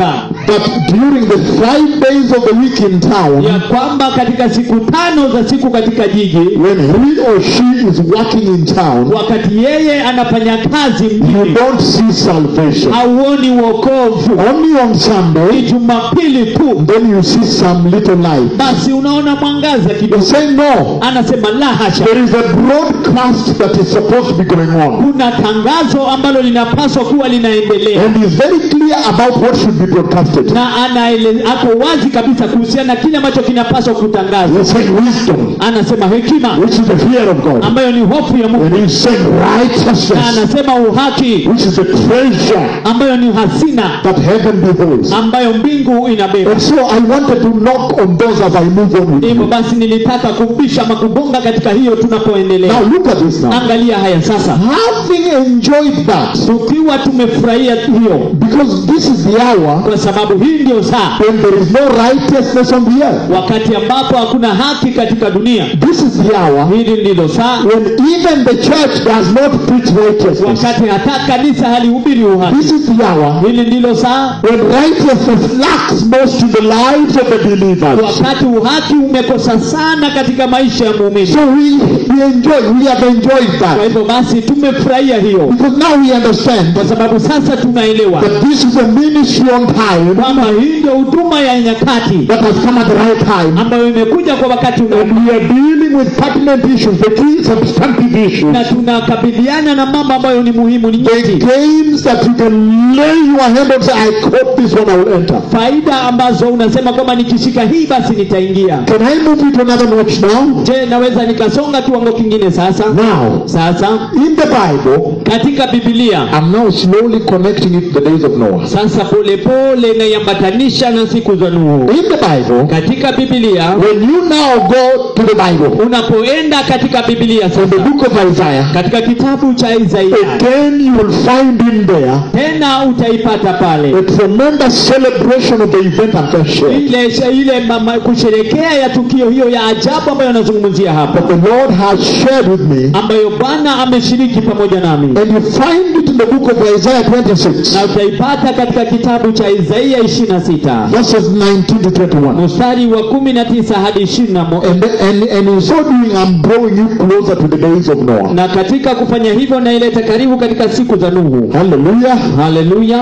that during the five days of the week in town, ya kwamba katika siku tano za siku katika jiji when he or she is working in town, wakati yeye anafanya kazi you mjini don't see salvation. hauoni wokovu Only on ni Sunday, jumapili tu then you see some little light. basi unaona mwangaza You kidogo say no. anasema la hasha There is a broadcast that is supposed to be going on. kuna tangazo ambalo linapaswa kuwa linaendelea And he's very clear about what should be broadcasted. na anaele, ako wazi kabisa kuhusiana na kile ambacho kinapaswa kutangazwa He's saying wisdom, anasema hekima which is the fear of God. ambayo ni hofu ya mungu And he's saying na righteousness, anasema uhaki which is a treasure ambayo ni hasina that heaven beholds. ambayo mbingu inabeba And so I wanted to knock on those as I move on with hivyo you. basi nilitaka kubisha ama kugonga katika hiyo Now tunapoendelea look at this now. angalia haya sasa Having enjoyed that, tukiwa tumefurahia hiyo because this is the hour kwa sababu hii ndio saa when there is no righteousness on the earth. wakati ambapo hakuna haki katika dunia This is the hour hili ndilo saa when even the church does not preach righteousness. wakati hata kanisa halihubiri uhaki This is the hour hili ndilo saa when righteousness lacks most in the lives of the believers. wakati uhaki umekosa sana katika maisha ya muumini So we, we enjoy, we have enjoyed kwa that. hivyo basi tumefurahia hiyo Because now we understand kwa sababu sasa tunaelewa that this is a ministry on time kwamba hii ndio huduma ya nyakati that has come at the right time. ambayo imekuja kwa wakati And unaofaa we are dealing with pertinent issues, the key substantive issues. na tunakabiliana na mambo ambayo ni muhimu ni The nyeti games that you can lay your hand on say, I caught this one, I will enter. faida ambazo unasema kwamba nikishika hii basi nitaingia Can I move you to another notch now? je naweza nikasonga kiwango kingine sasa Now, sasa in the Bible, katika bibilia I'm now slowly connecting it to the days of Noah. sasa polepole naiambatanisha na siku za nuhu In the Bible, katika bibilia when you now go to the Bible, unapoenda katika bibilia in the sasa book of Isaiah, katika kitabu cha isaia again you will find in there tena utaipata pale a tremendous celebration of the event I've just shared. ile ile mama, kusherekea ya tukio hiyo ya ajabu ambayo anazungumzia hapa That the Lord has shared with me. ambayo bwana ameshiriki pamoja nami And you find it in the book of Isaiah 26, na utaipata katika kitabu cha isaia 26 verses 19 to 21. mstari wa 19 hadi 21 And, and, and in so doing, I'm drawing you closer to the days of Noah. na katika kufanya hivyo naileta karibu katika siku za nuhu Hallelujah. haleluya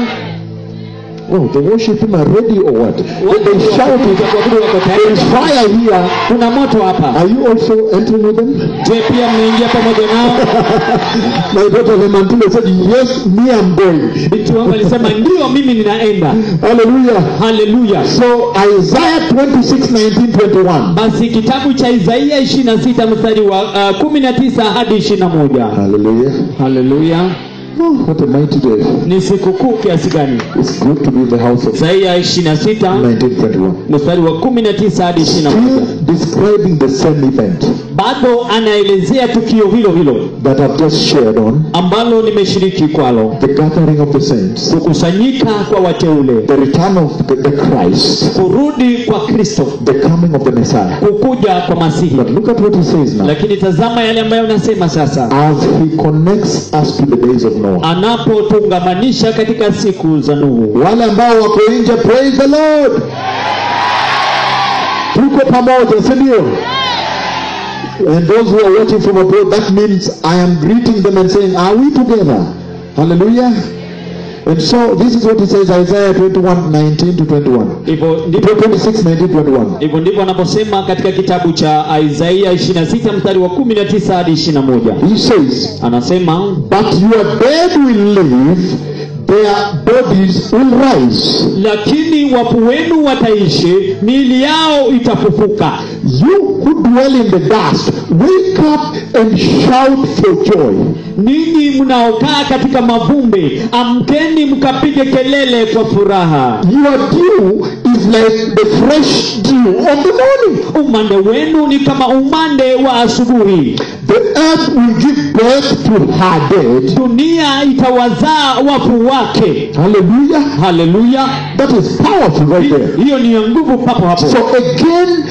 Oh, the worship team are ready or what? They, Watu they wa shout kuabudu it. kuabudu wako There is tayari fire here. kuna moto hapa Are you also entering with them? je pia mnaingia pamoja nao My daughter Lemantine said, Yes, me, I'm going. binti wangu alisema ndio mimi ninaenda Hallelujah. haleluya So, Isaiah 26, 19, 21. basi kitabu cha isaia 26 mstari wa uh, 19 hadi 21 Hallelujah. haleluya Oh, what a mighty day. ni sikukuu kiasi gani It's good to be in the house of isaia 26 1921. mstari wa 19 hadi 21 Still describing the same event bado anaelezea tukio hilo hilo that I've just shared on ambalo nimeshiriki kwalo the gathering of the saints, kukusanyika kwa wateule the return of the, the Christ, kurudi kwa kristo the coming of the Messiah. kukuja kwa masihi But look at what he says now. lakini tazama yale ambayo nasema sasa As he connects us to the days of Noah. anapotungamanisha katika siku za nuhu Wale ambao wako nje, praise the Lord. Tuko pamoja, si ndio? And those who are watching from abroad, that means I am greeting them and saying, Are we together? Hallelujah. And so this is what he says, Isaiah 21, 19 to 21. hivyo ndivyo 26, 19, 21. hivyo ndivyo anaposema katika kitabu cha isaia 26 mstari wa 19 hadi 21 He says, anasema But your dead will live, their bodies will rise. lakini wafu wenu wataishi miili yao itafufuka You who dwell in the dust, wake up and shout for joy. ninyi mnaokaa katika mavumbi amkeni mkapige kelele kwa furaha Your dew is like the fresh dew of the morning. umande wenu ni kama umande wa asubuhi The earth will give birth to her dead. dunia itawazaa wafu wake Hallelujah. haleluya That is powerful right there. hiyo ni ya nguvu papo hapo So again, in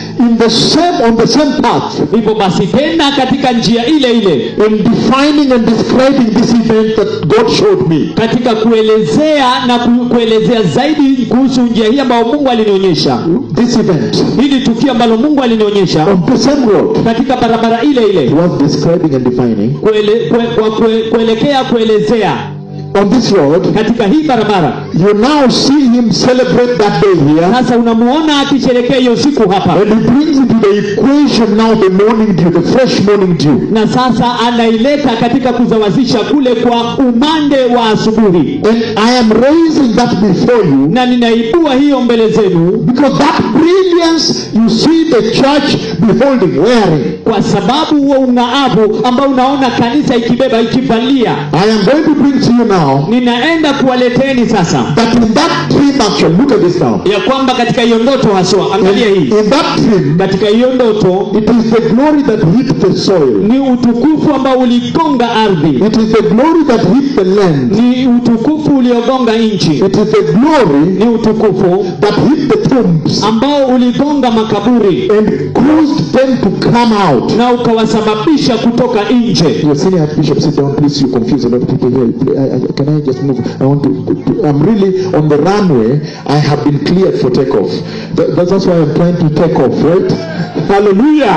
the same on the same path hivyo basi tena katika njia ile ile in defining and describing this event that God showed me. katika kuelezea na ku, kuelezea zaidi kuhusu njia hii ambayo mungu alinionyesha This event hili tukio ambalo mungu alinionyesha on the same road katika barabara ile he ile was describing and defining kuele, kue, kwa kue, kuelekea kuelezea on this road. katika hii barabara You now see him celebrate that day here. sasa unamuona akisherekea hiyo siku hapa And he brings into the equation now the morning dew, the fresh morning dew. na sasa anaileta katika kuzawazisha kule kwa umande wa asubuhi And I am raising that before you na ninaibua hiyo mbele zenu because that brilliance you see the church beholding, wearing. kwa sababu huo ung'aavu ambao unaona kanisa ikibeba ikivalia I am going to bring to you now ninaenda kuwaleteni sasa that in that dream action, look at this now. ya kwamba katika hiyo ndoto haswa In, angalia hii in that dream, katika hiyo ndoto it is the glory that hit the soil. ni utukufu ambao uligonga ardhi It is the glory that hit the land. ni utukufu uliogonga nchi It is the glory ni utukufu that hit the tombs ambao uligonga makaburi and caused them to come out. na ukawasababisha kutoka nje Your senior Archbishop, sit down, please. You confuse a lot of people here. I, I, can I just move? I want to, to. I'm really on the runway. I have been cleared for takeoff. That, that's why I'm trying to take off, right? Hallelujah.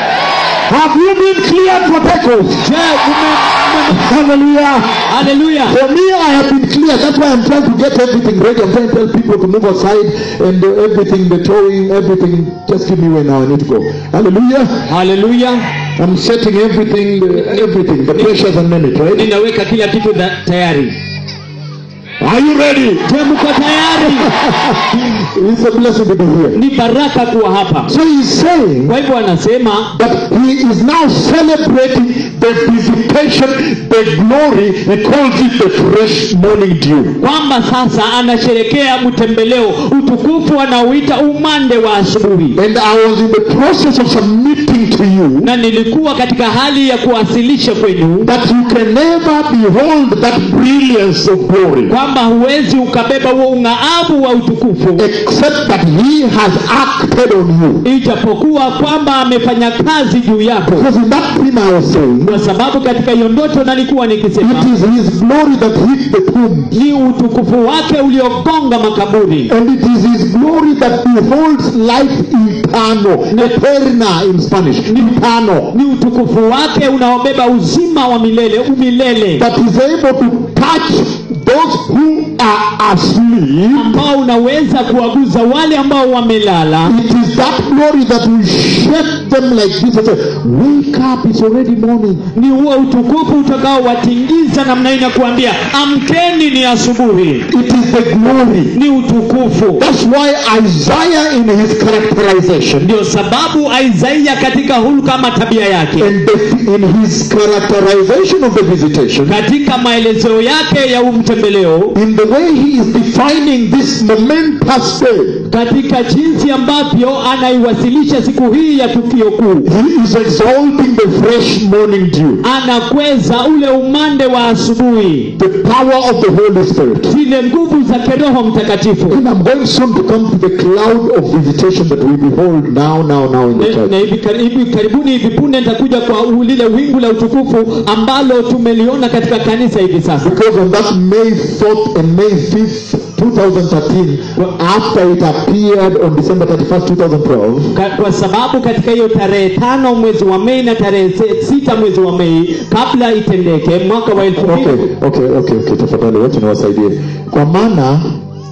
Have you been cleared for takeoff? je ume- ume- Hallelujah. haleluya For me, I have been cleared. That's why I'm trying to get everything ready. I'm trying to tell people to move aside and uh, everything, the towing, everything. Just give me where now I need to go. Hallelujah. haleluya I'm setting everything, uh, everything, the pressures and name it, right? ninaweka kila kitu da- tayari Are you ready? je mko tayari It's a blessing to be here. ni baraka kuwa hapa So he's saying kwa hivyo anasema that he is now celebrating the visitation, the glory. He calls it the fresh morning dew. kwamba sasa anasherekea mtembeleo utukufu anaoita umande wa asubuhi And I was in the process of submitting to you na nilikuwa katika hali ya kuwasilisha kwenu that you can never behold that brilliance of glory kwamba huwezi ukabeba huo ung'aavu wa utukufu except that he has acted on you. ijapokuwa kwamba amefanya kazi juu yako Because in that dream I was saying, kwa sababu katika hiyo ndoto nalikuwa nikisema it is his glory that hit the tomb. ni utukufu wake uliogonga makaburi And it is his glory that beholds life eternal. Eterna in Spanish. Eternal. ni utukufu wake unaobeba uzima wa milele umilele That is able to touch those who are asleep. ambao unaweza kuwaguza wale ambao wamelala It is that glory that will shake them like this and say, Wake up, it's already morning. ni huo utukufu utakaowatingiza namna hii na kuambia amkeni ni asubuhi It is the glory. ni utukufu That's why Isaiah, in his characterization, ndio sababu isaia katika hulka ama tabia yake and the, in his characterization of the visitation, katika maelezeo yake ya umtembeleo in the way he is defining this momentous day, katika jinsi ambavyo anaiwasilisha siku hii ya tukio kuu he is exalting the fresh morning dew, anakweza ule umande wa asubuhi the power of the Holy Spirit. zile nguvu za kiroho mtakatifu And I'm going soon to come to the cloud of visitation that we behold now, now, now in the na church. na hivi kar- hivi karibuni hivi punde nitakuja kwa u- lile wingu la utukufu ambalo tumeliona katika kanisa hivi sasa Because on that May 4th and May 5th, 2013, after it appeared on December 31st, 2012, Ka, kwa sababu katika hiyo tarehe tano mwezi wa Mei na tarehe se- sita mwezi wa Mei kabla itendeke mwaka wa elfu mbili okay, okay, okay, okay, tafadhali wacha niwasaidie. Kwa maana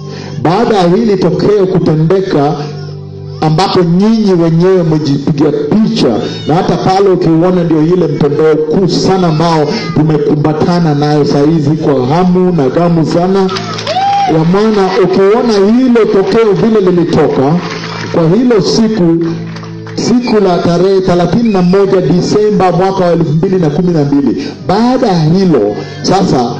baada ya hili tokeo kutendeka ambapo nyinyi wenyewe mmejipiga picha na hata pale ukiuona ndio ile mtandao kuu sana ambao tumekumbatana nayo sahizi kwa hamu na gamu sana ya maana ukiona hilo tokeo vile lilitoka kwa hilo siku siku la tarehe thelathini na moja Disemba mwaka wa elfu mbili na kumi na mbili. Baada ya hilo sasa,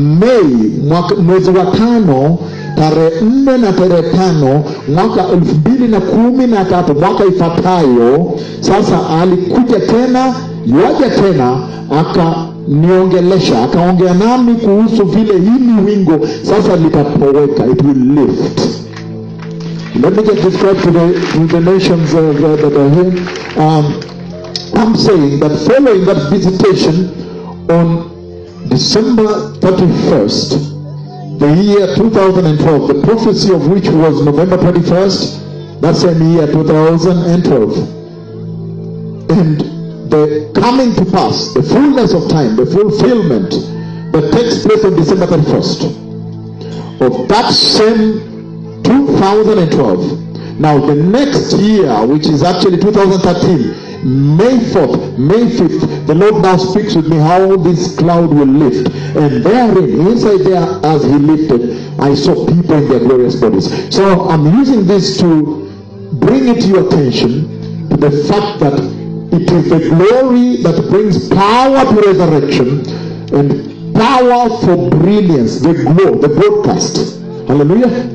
Mei mwaka, mwezi wa tano tarehe nne na tarehe tano mwaka elfu mbili na kumi na tatu mwaka ifuatayo, sasa alikuja tena yuaja tena akaniongelesha akaongea nami kuhusu vile hili wingo sasa litapoweka, it will lift Let me just describe to the, to the nations uh, that that are here. Um, I'm saying that following that visitation on December 31st, the year 2012, the prophecy of which was November 21st, that same year 2012, and the coming to pass, the fullness of time, the fulfillment that takes place on December 31st of that same 2012. Now, the next year, which is actually 2013, May 4th, May 5th, the Lord now speaks with me how this cloud will lift. And therein, inside there, as He lifted, I saw people in their glorious bodies. So I'm using this to bring it to your attention to the fact that it is the glory that brings power to resurrection and power for brilliance, the glow, the broadcast. Hallelujah.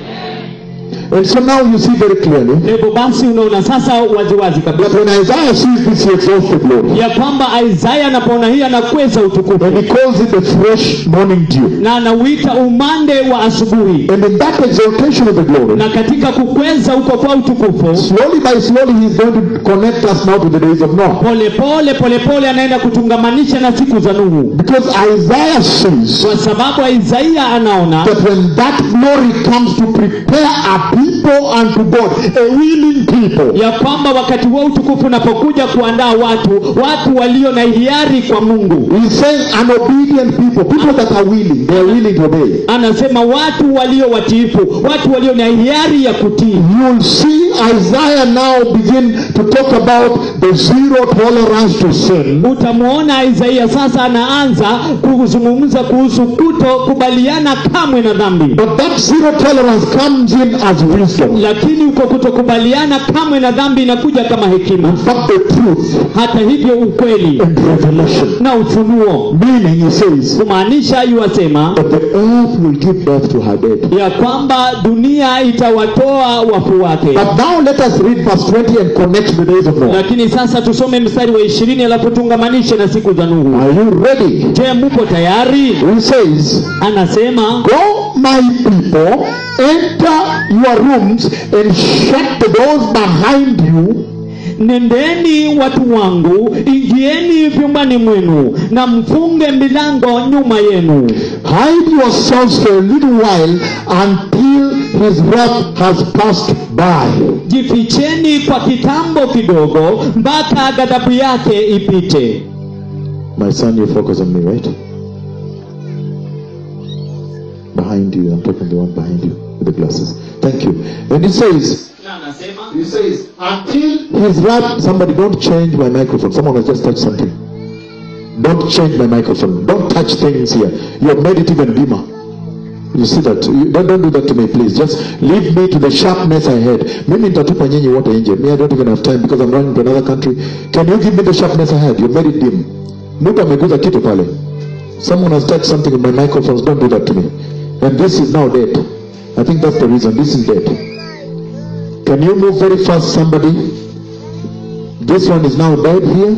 And so now you see very clearly hivyo basi unaona sasa waziwazi that kabisa when Isaiah sees this, he exalts the glory. ya kwamba isaya anapoona hii anakweza utukufu And he calls it the fresh morning dew. na anauita umande wa asubuhi And in that exaltation of the glory, na katika kukweza huko kwa utukufu slowly by slowly, he's going to connect us now to the days of Noah. pole pole pole pole anaenda kutungamanisha na siku za nuhu Because Isaiah sees kwa sababu isaia anaona that when that glory comes to prepare a people unto God, a willing people, ya kwamba wakati wa utukufu unapokuja kuandaa watu watu walio na hiari kwa mungu he's saying an obedient people, people that are willing, they are willing to obey. anasema watu walio watiifu watu walio na hiari ya kutii You'll see Isaiah now begin to talk about the zero tolerance to sin. utamwona isaia sasa anaanza kuzungumza kuhusu kutokubaliana kamwe na dhambi But that zero tolerance comes in as wisdom. lakini uko kutokubaliana kamwe na dhambi inakuja kama hekima In fact, the truth hata hivyo ukweli and revelation. na ufunuo Meaning, he says kumaanisha yuwasema that the earth will give birth to her dead. ya kwamba dunia itawatoa wafu wake But now let us read verse 20 and connect the days of Noah. lakini sasa tusome mstari wa ishirini alafu tungamanishe na siku za nuhu Are you ready? je muko tayari He says, anasema Go, my people, enter your rooms and shut the doors behind you nendeni watu wangu ingieni vyumbani mwenu na mfunge milango nyuma yenu Hide yourselves for a little while until his wrath has passed by. jificheni kwa kitambo kidogo mpaka ghadhabu yake ipite My son, you focus on me, right? Behind you, I'm talking the one behind you with the glasses. Thank you. And it says, He says, until his wrath, somebody don't change my microphone. Someone has just touched something. Don't change my microphone. Don't touch things here. You have made it even dimmer. You see that? You, don't, don't do that to me, please. Just leave me to the sharpness I had. Mimi nitatupa nyinyi wote nje. Me, I don't even have time because I'm running to another country. Can you give me the sharpness I had? You made it dim. Mtu ameguza kitu pale. Someone has touched something in my microphones. Don't do that to me. And this is now dead. I think that's the reason. This is dead. Can you move very fast, somebody? This one is now dead here.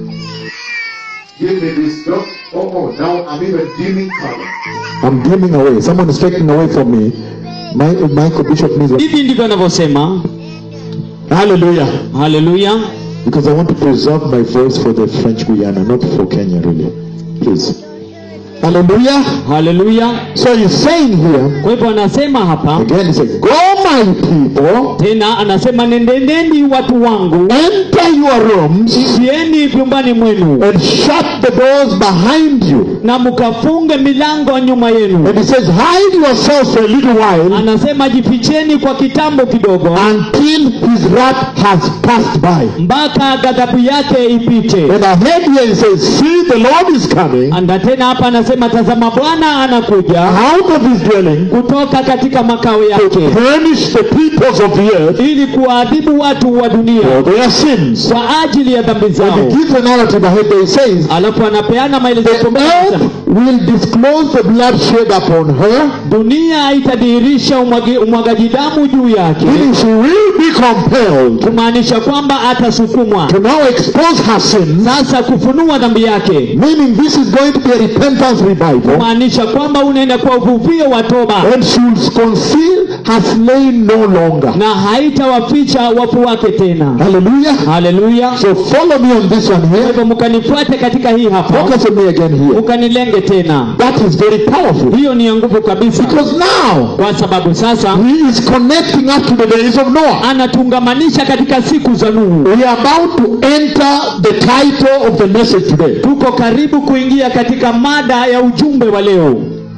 Give me this. Don't. Oh, oh, now I'm even dimming color. I'm dimming away. Someone is taking away from me. My, Michael Bishop needs. hivi ndivyo anavyosema Hallelujah. haleluya Because I want to preserve my voice for the French Guyana, not for Kenya, really. Please. Hallelujah. haleluya So he's saying here, kwa hivyo anasema hapa again, he said, Go, my people, tena anasema nendendeni watu wangu enter your rooms ingieni vyumbani mwenu and shut the doors behind you. na mkafunge milango nyuma yenu And he says, Hide yourself for a little while anasema jificheni kwa kitambo kidogo until his wrath has passed by. mpaka ghadhabu yake ipite And ahead here he says, See, the Lord is coming anda tena hapa anasema tazama bwana anakuja out of his dwelling kutoka katika makao to yake punish the peoples of the earth ili kuwaadhibu watu wa dunia for their sins. kwa ajili ya dhambi And zao he gives a narrative ahead there. He says, alafu anapeana maelezo The earth will disclose the bloodshed upon her, dunia itadhihirisha umwagi- umwagaji damu juu yake meaning she will be compelled kumaanisha kwamba atasukumwa to now expose her sins, sasa kufunua dhambi yake meaning this is going to be a repentance revival, kumaanisha kwamba unaenda kwa uvuvio wa toba and she will conceal has slain no longer. na haitawaficha wafu wake tena Hallelujah. haleluya So follow me on this one kwa here. hivyo mkanifuate katika hii hapa Focus on me again here. ukanilenge tena That is very powerful. hiyo ni ya nguvu kabisa Because now kwa sababu sasa he is connecting us to the days of Noah. anatungamanisha katika siku za nuhu We are about to enter the title of the message today. tuko karibu kuingia katika mada ya ujumbe wa leo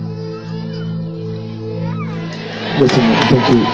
Listen, thank you.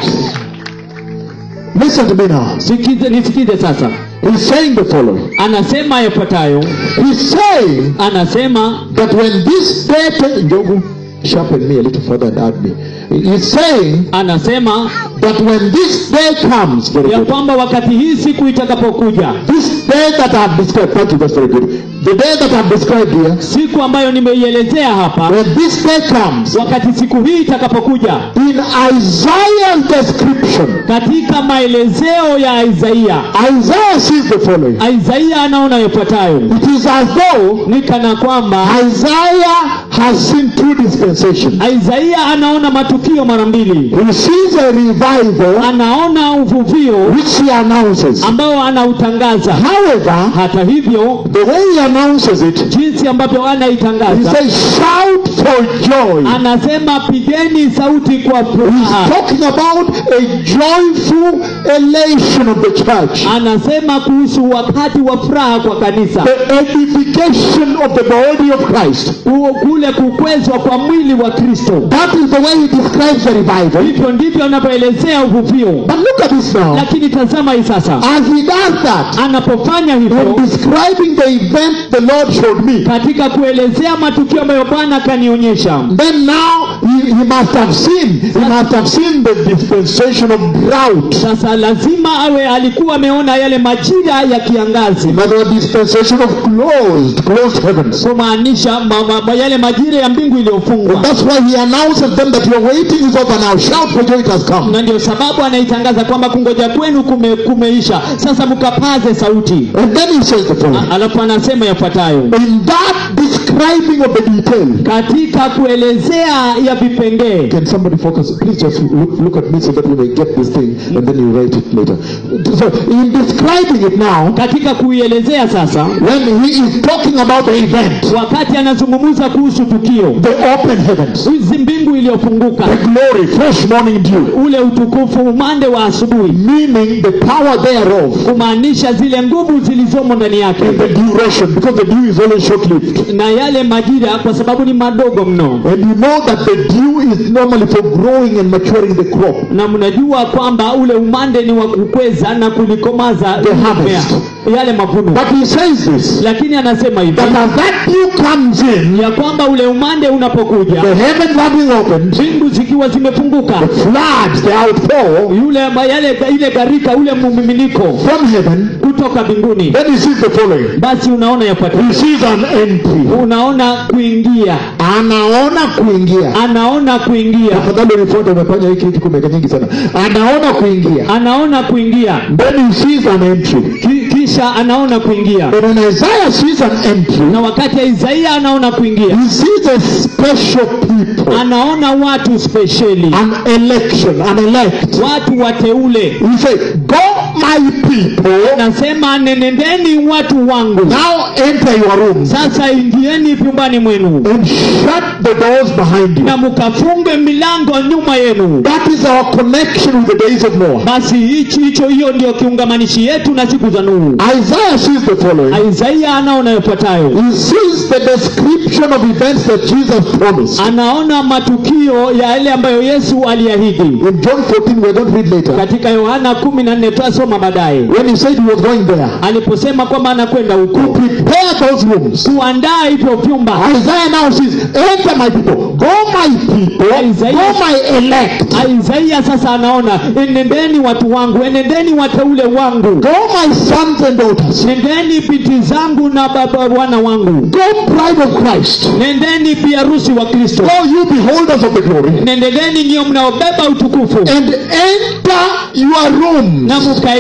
Listen to me now. sikize nisikize sasa He's saying the following. anasema yafuatayo He's saying anasema that when this day, Njogu, sharpen me a little further and add me. He's saying anasema that when this day comes, very ya good. kwamba wakati hii siku itakapokuja This day that I've described, thank you, that's very good. The day that I've described here, siku ambayo nimeielezea hapa when this day comes, wakati siku hii itakapokuja in Isaiah's description, katika maelezeo ya isaia Isaiah sees the following. isaia anaona yafuatayo It is as though ni kana kwamba Isaiah has seen two dispensations. isaia anaona matukio mara mbili He sees a revival anaona uvuvio which he announces. ambao anautangaza However, hata hivyo the way he announces it, jinsi ambavyo he anaitangaza says, shout for joy. anasema pigeni sauti kwa He's furaha talking about a joyful elation of the church. anasema kuhusu wakati wa furaha kwa kanisa The edification of the body of Christ. Huo kule kukwezwa kwa mwili wa kristo That is the way he describes the revival. hivyo ndivyo anavyoelezea uvuvio But look at this now. lakini tazama hii sasa As he does that, anapofanya when hivyo describing the event the Lord showed me, katika kuelezea matukio ambayo bwana akanionyesha then now he, he must have seen, he must have seen the dispensation of drought. sasa lazima awe alikuwa ameona yale majira ya kiangazi Another dispensation of closed, closed heavens. kumaanisha ma, ma, ma, yale majira ya mbingu And iliyofungwa that's why he announces them that your waiting is over now. Shout for joy, it has come. na ndio sababu anaitangaza kwamba kungoja kwenu kume, kumeisha sasa mkapaze sauti And then he says the following. A- alafu anasema yafuatayo In that describing of the detail, katika kuelezea ya vipengee Can somebody focus? Please just look, look at me so that we may get this thing and then you write it later. So, in describing it now, katika kuielezea sasa when he is talking about the event, wakati anazungumza kuhusu tukio the open heavens, hizi mbingu iliyofunguka the glory, fresh morning dew, ule utukufu umande wa asubuhi meaning the power thereof kumaanisha zile nguvu zilizomo ndani yake and the duration, because the dew is always short lived. na yale majira kwa sababu ni madogo mno And you know that the dew is normally for growing and maturing the crop. na mnajua kwamba ule umande ni wa kukweza na kulikomaza The mmea, harvest. yale mavuno But he says this lakini anasema hivi that as that dew comes in, ya kwamba ule umande unapokuja the heavens having opened, mbingu zikiwa zimefunguka the floods, the outpour yule ma- yale ile gharika ule mmiminiko from heaven, kutoka mbinguni then he sees the following. basi unaona yafuatayo He sees an entry. unaona kuingia Anaona kuingia. anaona kuingia Afadhali unifuate, umefanya hiki kitu kumeka nyingi sana. Anaona kuingia. anaona kuingia Then he sees an entry. Ki- kisha anaona kuingia And when Isaiah sees an entry, na wakati isaia anaona kuingia he sees a special people, anaona watu spesheli an election, an elect. watu wateule He says, Go, my people, nasema nenendeni watu wangu now enter your rooms sasa ingieni vyumbani mwenu and shut the doors behind you. na mkafunge milango nyuma yenu That is our connection with the days of Noah. basi hichi hicho hiyo ndio kiungamanishi yetu na siku za nuhu Isaiah sees the following. isaia anaona yafuatayo He sees the description of events that Jesus promised. anaona matukio ya yale ambayo yesu aliahidi In John 14, we're going to read later. katika yohana kumi na nne tutasoma baadaye When he said he was going there, aliposema kwamba anakwenda to huko prepare those rooms. kuandaa hivyo vyumba Isaiah now says, Enter my people, go my people, Isaiah- go my elect, isaia sasa anaona enendeni watu wangu enendeni wateule wangu go my sons and daughters, nendeni binti zangu na baba wana wangu go bride of Christ, nendeni biharusi wa kristo go you beholders of the glory, nendeni nyiyo mnaobeba utukufu and enter your rooms. na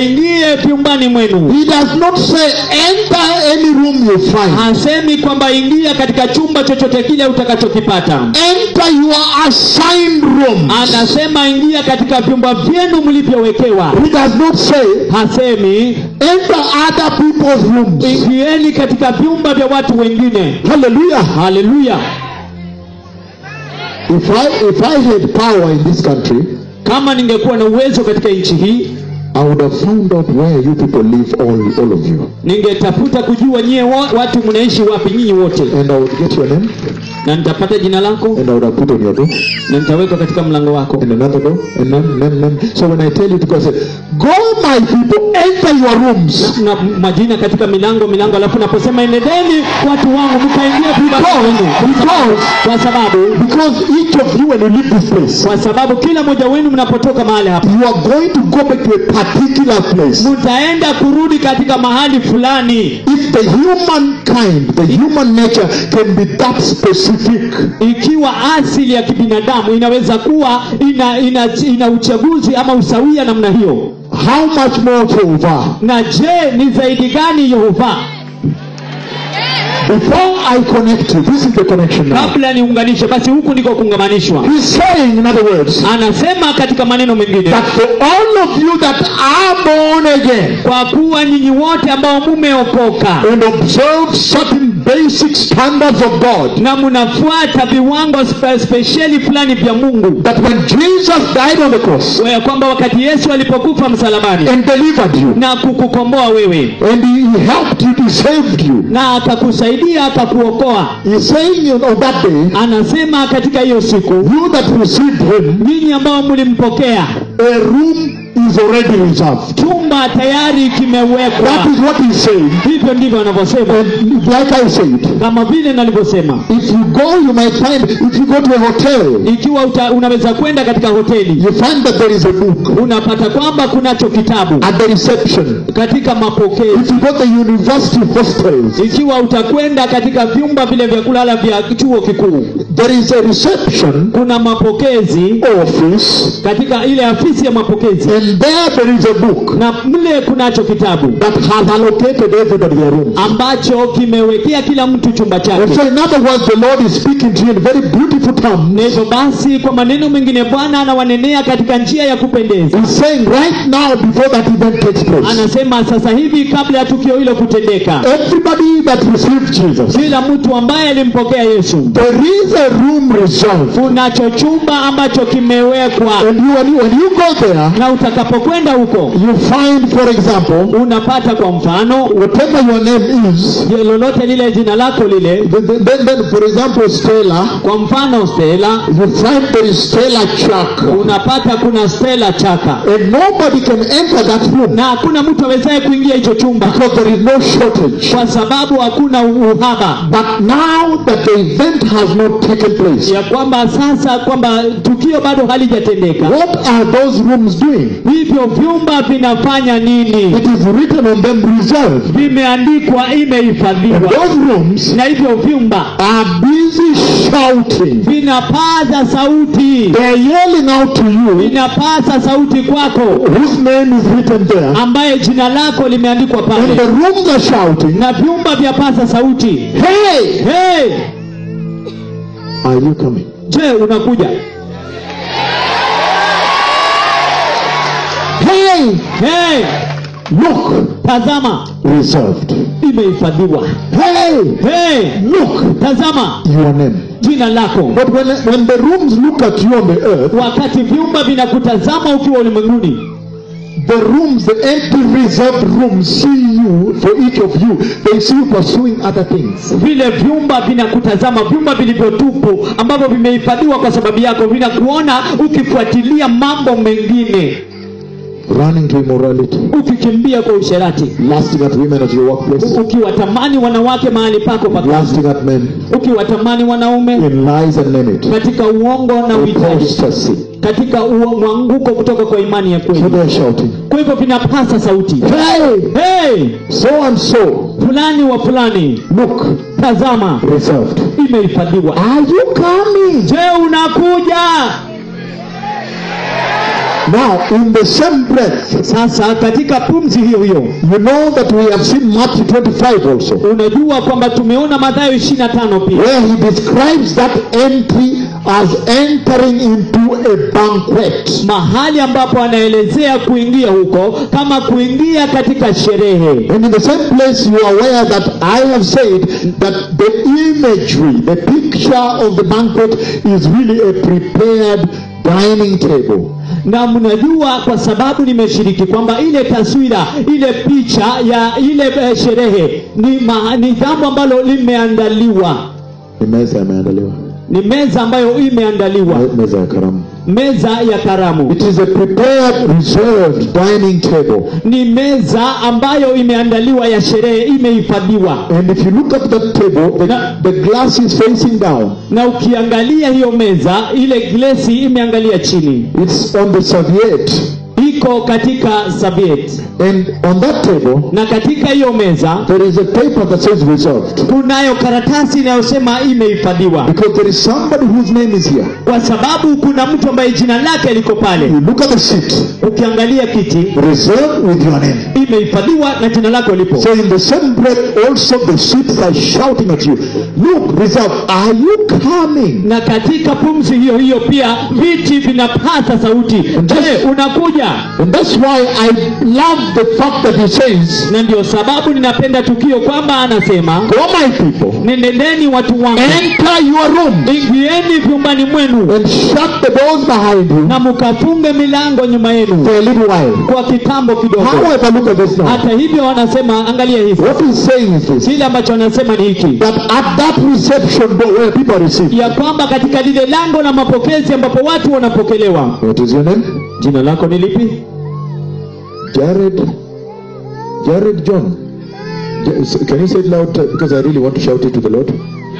waingie vyumbani mwenu He does not say enter any room you find. hasemi kwamba ingia katika chumba chochote kile utakachokipata Enter your assigned room. anasema ingia katika vyumba vyenu mlivyowekewa He does not say hasemi enter other people's rooms. ingieni katika vyumba vya watu wengine Hallelujah. haleluya If I if I had power in this country, kama ningekuwa na uwezo katika nchi hii I would have found out where you people live, all all of you, ningetafuta kujua nyie wo- watu mnaishi wapi nyinyi wote and I would get your name, na nitapata jina lako and I would have put on your door, na nitaweka katika mlango wako and another door, and name, name, name. So when I tell you to go, I say, go, my people, enter your rooms. na majina katika milango milango alafu naposema enendeni watu wangu mkaingia vyumba vyenu Because kwa sababu because each of you when you leave this place, kwa sababu kila mmoja wenu mnapotoka mahali hapa you are going to go back to a particular place. mtaenda kurudi katika mahali fulani If the humankind, the human nature can be that specific, ikiwa asili ya kibinadamu inaweza kuwa ina, ina, ina uchaguzi ama usawia namna hiyo how much more Jehovah? na je ni zaidi gani yehova Before I connect you, this is the connection now. kabla niunganishe basi huku ndiko kuungamanishwa He's saying, in other words, anasema katika maneno mengine that for all of you that are born again kwa kuwa nyinyi wote ambao mumeokoka and observe certain basic standards of God, na mnafuata viwango spe- spesheli fulani vya mungu that when Jesus died on the cross ya kwamba wakati yesu alipokufa msalabani and delivered you, na kukukomboa wewe and he helped you, he saved you, na akakusaidia akakuokoa he's saying on that day, anasema katika hiyo siku you that received him, nyinyi ambao mlimpokea a room is already reserved. chumba tayari kimewekwa That is what he's saying. hivyo ndivyo anavyosema And like I said, kama vile nalivyosema if you go, you might find, if you go to a hotel, ikiwa uta, unaweza kwenda katika hoteli you find that there is a book unapata kwamba kunacho kitabu at the reception. katika mapokezi If you go to the university hostels, ikiwa utakwenda katika vyumba vile vya kulala vya chuo kikuu there is a reception kuna mapokezi office, katika ile afisi ya mapokezi and there there is a book na mle kunacho kitabu that has allocated everybody their room. ambacho kimewekea kila mtu chumba And chake so, in other words, the Lord is speaking to you in very beautiful na terms. hivyo basi kwa maneno mengine bwana anawanenea katika njia ya kupendeza He's saying right now, before that event takes place, anasema sasa hivi kabla ya tukio hilo kutendeka everybody that received Jesus, kila mtu ambaye alimpokea yesu there is a room reserved. kunacho chumba ambacho kimewekwa And you, when you, when you go there, na utakapokwenda huko you find, for example, unapata kwa mfano whatever your name is, je, lolote lile jina lako lile then, then, then, then for example, Stella, kwa mfano stela you find there is Stella Chuck. unapata kuna stela chaka And nobody can enter that room na hakuna mtu awezaye kuingia hicho chumba because there is no shortage. kwa sababu hakuna uhaba But now that the event has not taken place, ya kwamba sasa kwamba tukio bado halijatendeka what are those rooms doing? hivyo vyumba vinafanya nini It is written on them reserved. vimeandikwa And imehifadhiwa those rooms na hivyo vyumba are busy shouting. vinapaza sauti They are yelling out to you vinapaza sauti kwako whose name is written there. ambaye jina lako limeandikwa And the pale rooms are shouting, na vyumba vyapaza sauti Hey! hey, Are you coming? je unakuja Hey! hey, Look! tazama Reserved. imehifadhiwa Hey! hey, Look! tazama Your name. jina lako But when, when the rooms look at you on the earth, wakati vyumba vinakutazama ukiwa ulimwenguni the rooms, the empty reserved rooms see you, for each of you, they see you pursuing other things. vile vyumba vinakutazama vyumba vilivyotupu ambavyo vimehifadhiwa kwa sababu yako vinakuona ukifuatilia mambo mengine Running to immorality, ukikimbia kwa usherati lasting at women at your workplace, ukiwatamani wanawake mahali pako pa kazi lasting at men, ukiwatamani wanaume in lies and name it, katika uongo na uitaji apostasy. katika uo- mwanguko kutoka kwa imani ya So kweli they're shouting, kwa hivyo vinapasa sauti Hey! hey, So and so, fulani wa fulani look, tazama reserved. imehifadhiwa Are you coming? je unakuja Now, in the same breath, sasa katika pumzi hiyo hiyo you know that we have seen Matthew 25 also, unajua kwamba tumeona Mathayo 25 pia where he describes that entry as entering into a banquet. mahali ambapo anaelezea kuingia huko kama kuingia katika sherehe And in the same place, you are aware that I have said that the imagery, the picture of the banquet is really a prepared dining table. na mnajua kwa sababu nimeshiriki kwamba ile taswira ile picha ya ile eh, sherehe ni, ma, ni jambo ambalo limeandaliwa Ni meza imeandaliwa, ni meza ambayo imeandaliwa Me- meza ya karamu. meza ya karamu It is a prepared, reserved dining table. ni meza ambayo imeandaliwa ya sherehe imehifadhiwa And if you look at that table, the, Na- the glass is facing down. na ukiangalia hiyo meza ile glesi imeangalia chini It's on the serviette. iko katika sabiet And on that table, na katika hiyo meza there is a paper that says reserved. kunayo karatasi inayosema imehifadhiwa Because there is somebody whose name is here. kwa sababu kuna mtu ambaye jina lake liko pale You look at the seat, ukiangalia kiti reserved with your name. imehifadhiwa na jina lako lipo So in the same breath, also the seats are shouting at you, Look, reserved, are you coming? na katika pumzi hiyo hiyo pia viti vinapaza sauti je unakuja And that's why I love the fact that he says, na ndio sababu ninapenda tukio kwamba anasema Go, my people, nendendeni watu wangu enter your room ingieni vyumbani mwenu and shut the doors behind you na mkafunge milango nyuma yenu for a little while. kwa kitambo kidogo However, look at this now. hata hivyo wanasema angalia hivi What he's saying is this kile ambacho wanasema ni hiki that at that reception door where people are received, ya kwamba katika lile lango la mapokezi ambapo watu wanapokelewa what is your name? jina lako ni lipi Jared. Jared John. Ja- so- Can you say it loud? uh, Because I really want to shout it to the Lord.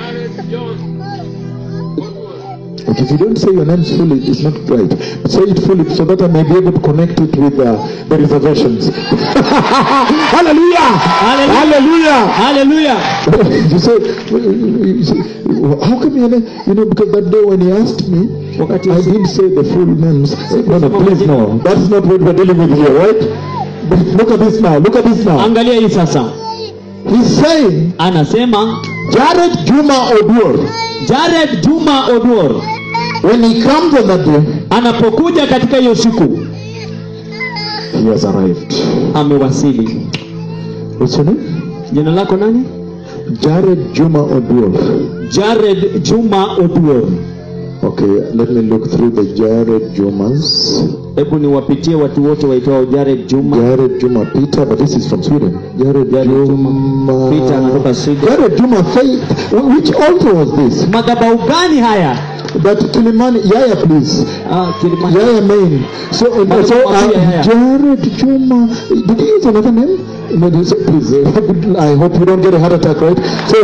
Okay, if you don't say your names fully, it's not right. Say it fully so that I may be able to connect it with uh, the reservations. Hallelujah! Hallelujah. Hallelujah! haleluya you say, you say, how come your name? You know, because that day when he asked me, Wakati I didn't say the full names. No, no, please, no. That's not what we're dealing with here, right? But look at this now. Look at this now. angalia hii sasa He's saying, anasema Jared Juma Odur, jared juma oduor when he comes on that day, anapokuja katika hiyo siku he has arrived. amewasili What's your name? jina lako nani Jared Juma Odur. jared juma oduor Okay, let me look through the Jared Jumas. hebu niwapitie watu wote waitwao jared juma Jared Juma Peter, but this is from Sweden. Jared, Jared Juma Juma. Peter anatoka Sweden. Jared Juma Faith. Which altar was this? madhabau gani haya That Kilimani. Yaya, please. ah, Kilimani. Yaya main. So, uh, so uh, Madhabau Yaya. Jared Juma. Did he use another name? No, this- please. Uh, I hope you don't get a heart attack, right? So,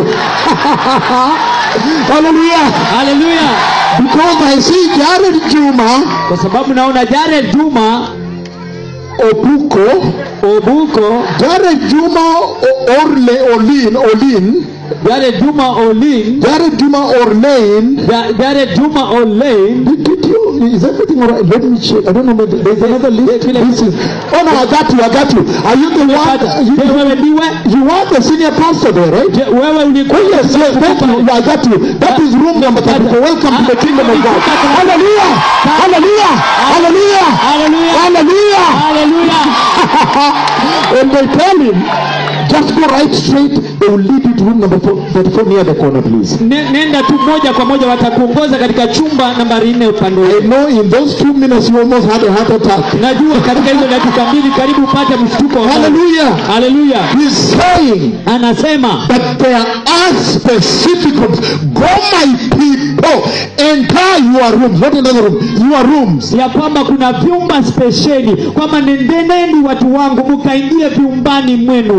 hallelujah. haleluya Because I see Jared Juma kwa sababu naona jared juma Obuko, obuko Jared Juma O- Orle Olin, Olin, jared juma olin Jared Juma Orlein. Ja- jared juma olin Did, did you, is everything all right? Let me check. I don't know, but there's another list. This is, oh no, I got you, I got you. Are you the one? You, Je, wewe ndiwe you are the senior pastor there, right? Je, wewe ulikuwa Oh yes, yes, thank you. Yeah, I got you. That is room number 34. Welcome to the kingdom of God. Hallelujah! Hallelujah! Hallelujah! haleluya Hallelujah! haleluya and they tell him, just go right straight. They will lead you to room number four, 34 near the corner, please. Ne- nenda tu moja kwa moja watakuongoza katika chumba nambari nne upande I wetu know in those two minutes you almost had a heart attack. najua katika hizo dakika mbili karibu upate mshtuko wa moyo. Hallelujah! haleluya He's saying anasema that there are specific rooms. Go, my people, enter your rooms. Not another room, your rooms. ya kwamba kuna vyumba spesheli kwamba nendeneni watu wangu mkaingie vyumbani mwenu hiyo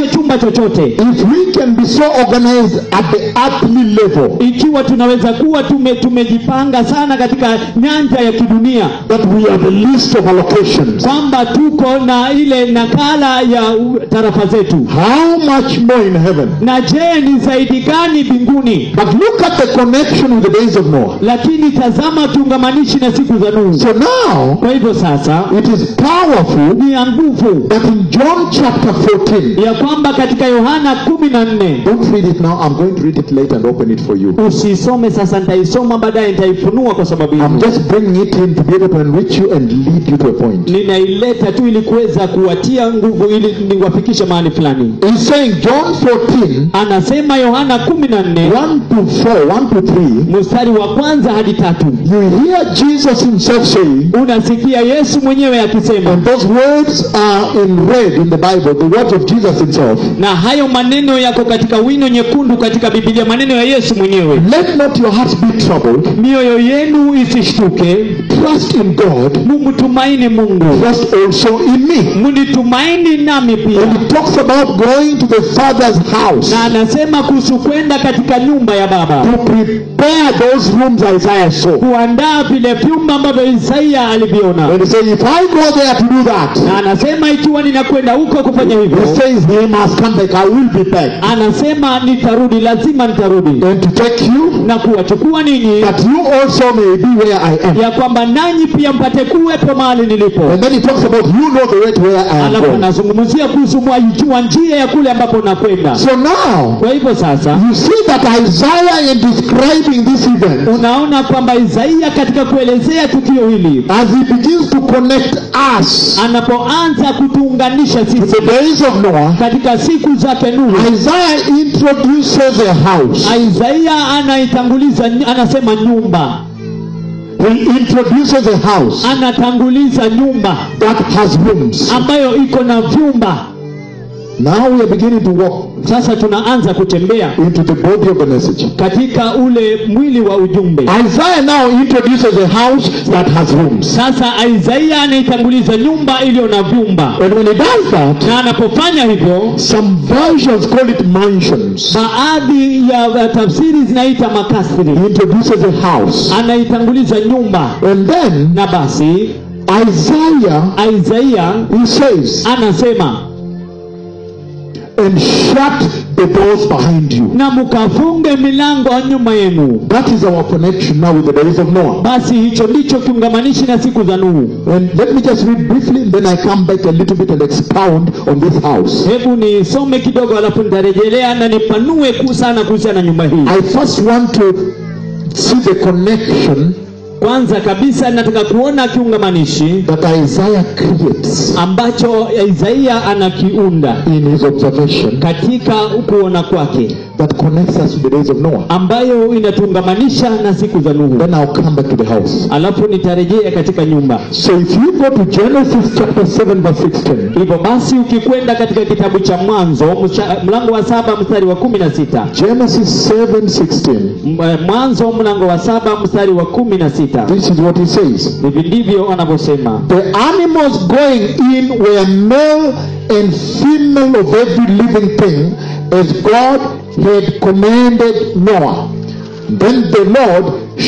chumba chochote if we can be so organized at the earthly level ikiwa tunaweza kuwa tume, tumejipanga sana katika nyanja ya kidunia that we have a list of allocations, kwamba tuko na ile nakala ya u- tarafa zetu how much more in heaven? na je ni zaidi gani mbinguni But look at the connection with the days of Noah. lakini tazama kiungamanishi na siku za nuhu So now kwa hivyo sasa it is powerful ni ya nguvu that in John chapter 14, ya kwamba katika yohana kumi na nne don't read it now, I'm going to read it later and open it for you. usisome sasa nitaisoma baadaye nitaifunua kwa sababu I'm hiyo just bringing it in to be able to enrich you and lead you to a point. ninaileta tu ili kuweza kuwatia nguvu ili niwafikishe mahali fulani He's saying John 14, anasema yohana kumi na nne 1 to 4, 1 to 3, mstari wa kwanza hadi tatu you hear Jesus himself saying, unasikia yesu mwenyewe akisema and those words are in red in the Bible, the words of Jesus himself. na hayo maneno yako katika wino nyekundu katika bibilia maneno ya yesu mwenyewe Let not your hearts be troubled. mioyo yenu isishtuke Trust in God. mumtumaini mungu Trust also in me. munitumaini nami pia And it talks about going to the Father's house na anasema kuhusu kwenda katika nyumba ya baba to prepare those rooms Isaiah saw. kuandaa vile vyumba ambavyo isaia aliviona And he said, if I go there to do that, na anasema ikiwa ninakwenda huko kufanya he hivyo says he must come back. I will be back. anasema nitarudi lazima nitarudi And to take you, na kuwachukua ninyi that you also may be where I am. ya kwamba nanyi pia mpate kuwepo mahali nilipo And then he talks about you know the way to where I am alafu going. anazungumzia kuhusu mwaijua njia ya kule ambapo nakwenda So now, kwa hivyo sasa you see that Isaiah in describing this event, unaona kwamba isaia katika kuelezea tukio hili as he begins to connect us anapoanza kutuunganisha to sisi the days of Noah, katika siku zake nuhu Isaiah introduces a house. isaia anaitanguliza anasema nyumba He introduces a house anatanguliza nyumba that has rooms. ambayo iko na vyumba Now we are beginning to walk sasa tunaanza kutembea into the body of the message. katika ule mwili wa ujumbe Isaiah now introduces a house that has rooms. sasa isaia anaitanguliza nyumba iliyo na vyumba And when he does that, na anapofanya hivyo some versions call it mansions. baadhi ya ya tafsiri zinaita makasri He introduces a house. anaitanguliza nyumba And then na basi Isaiah, isaia he says, anasema and shut the doors behind you. na mkafunge milango nyuma yenu That is our connection now with the days of Noah. basi hicho ndicho kiungamanishi na siku za nuhu And let me just read briefly, then I come back a little bit and expound on this house. hebu nisome kidogo alafu nitarejelea na nipanue kuu sana kuhusiana na nyumba hii I first want to see the connection kwanza kabisa nataka kuona kiungamanishi that Isaiah creates ambacho isaia anakiunda in his observation katika kuona kwake that connects us to the days of Noah. ambayo inatuungamanisha na siku za nuhu Then I'll come back to the house. alafu nitarejea katika nyumba So if you go to Genesis chapter 7 verse 16, hivyo basi ukikwenda katika kitabu cha mwanzo mcha- mlango wa saba mstari wa kumi na sita Genesis 7:16, M- eh, mwanzo mlango wa saba mstari wa kumi na sita this is what he says. hivi ndivyo anavyosema The animals going in were male and female of every living thing, as God had commanded Noah. Then the Lord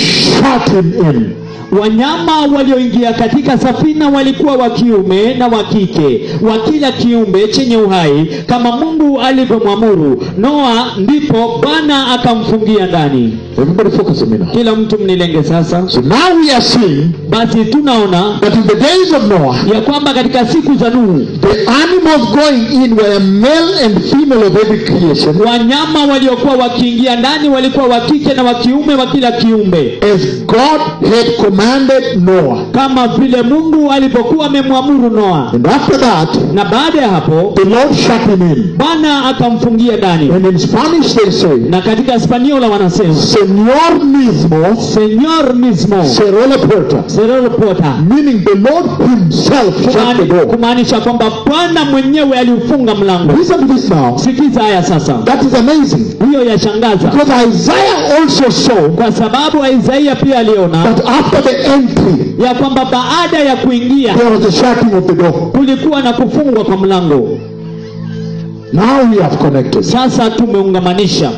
shut him in. wanyama walioingia katika safina walikuwa wa kiume na wa kike wa kila kiumbe chenye uhai kama mungu alivyomwamuru noa ndipo bwana akamfungia ndani Everybody focus a minute. kila mtu mnilenge sasa So now we are seeing basi tunaona that in the days of Noah, ya kwamba katika siku za nuhu the animals going in were male and female of every creation, wanyama waliokuwa wakiingia ndani walikuwa wa kike na wa kiume wa kila kiumbe as God had commanded Noah. kama vile mungu alivyokuwa amemwamuru noa And after that, na baada ya hapo the Lord shut him in. bwana akamfungia ndani And in Spanish they say, na katika hispaniola wanasema Señor mismo senor mismo cerró la puerta. serero pota Meaning the Lord himself shut the Kumaani- door. kumaanisha kwamba bwana mwenyewe aliufunga mlango Listen to this now. sikiza haya sasa That is amazing. hiyo yashangaza Because Isaiah also saw kwa sababu isaia pia aliona that after the entry, ya kwamba baada ya kuingia there was a shutting of the door. kulikuwa na kufungwa kwa mlango Now we have connected. sasa tumeungamanisha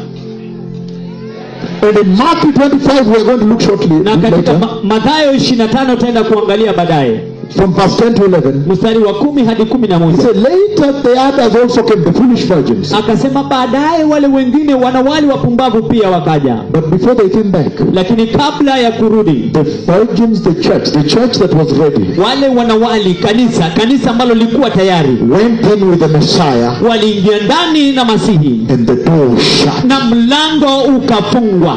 And in Matthew 25, we are going to look shortly na katika later, Ma- Mathayo 25 tutaenda kuangalia baadaye from verse 10 to 11. mstari wa kumi hadi kumi na He moja said, Later the others also came, the foolish virgins. akasema baadaye wale wengine wanawali wapumbavu pia wakaja But before they came back, lakini kabla ya kurudi the virgins, the church, the church that was ready, wale wanawali kanisa kanisa ambalo lilikuwa tayari went in with the Messiah waliingia ndani na masihi and the door shut. na mlango ukafungwa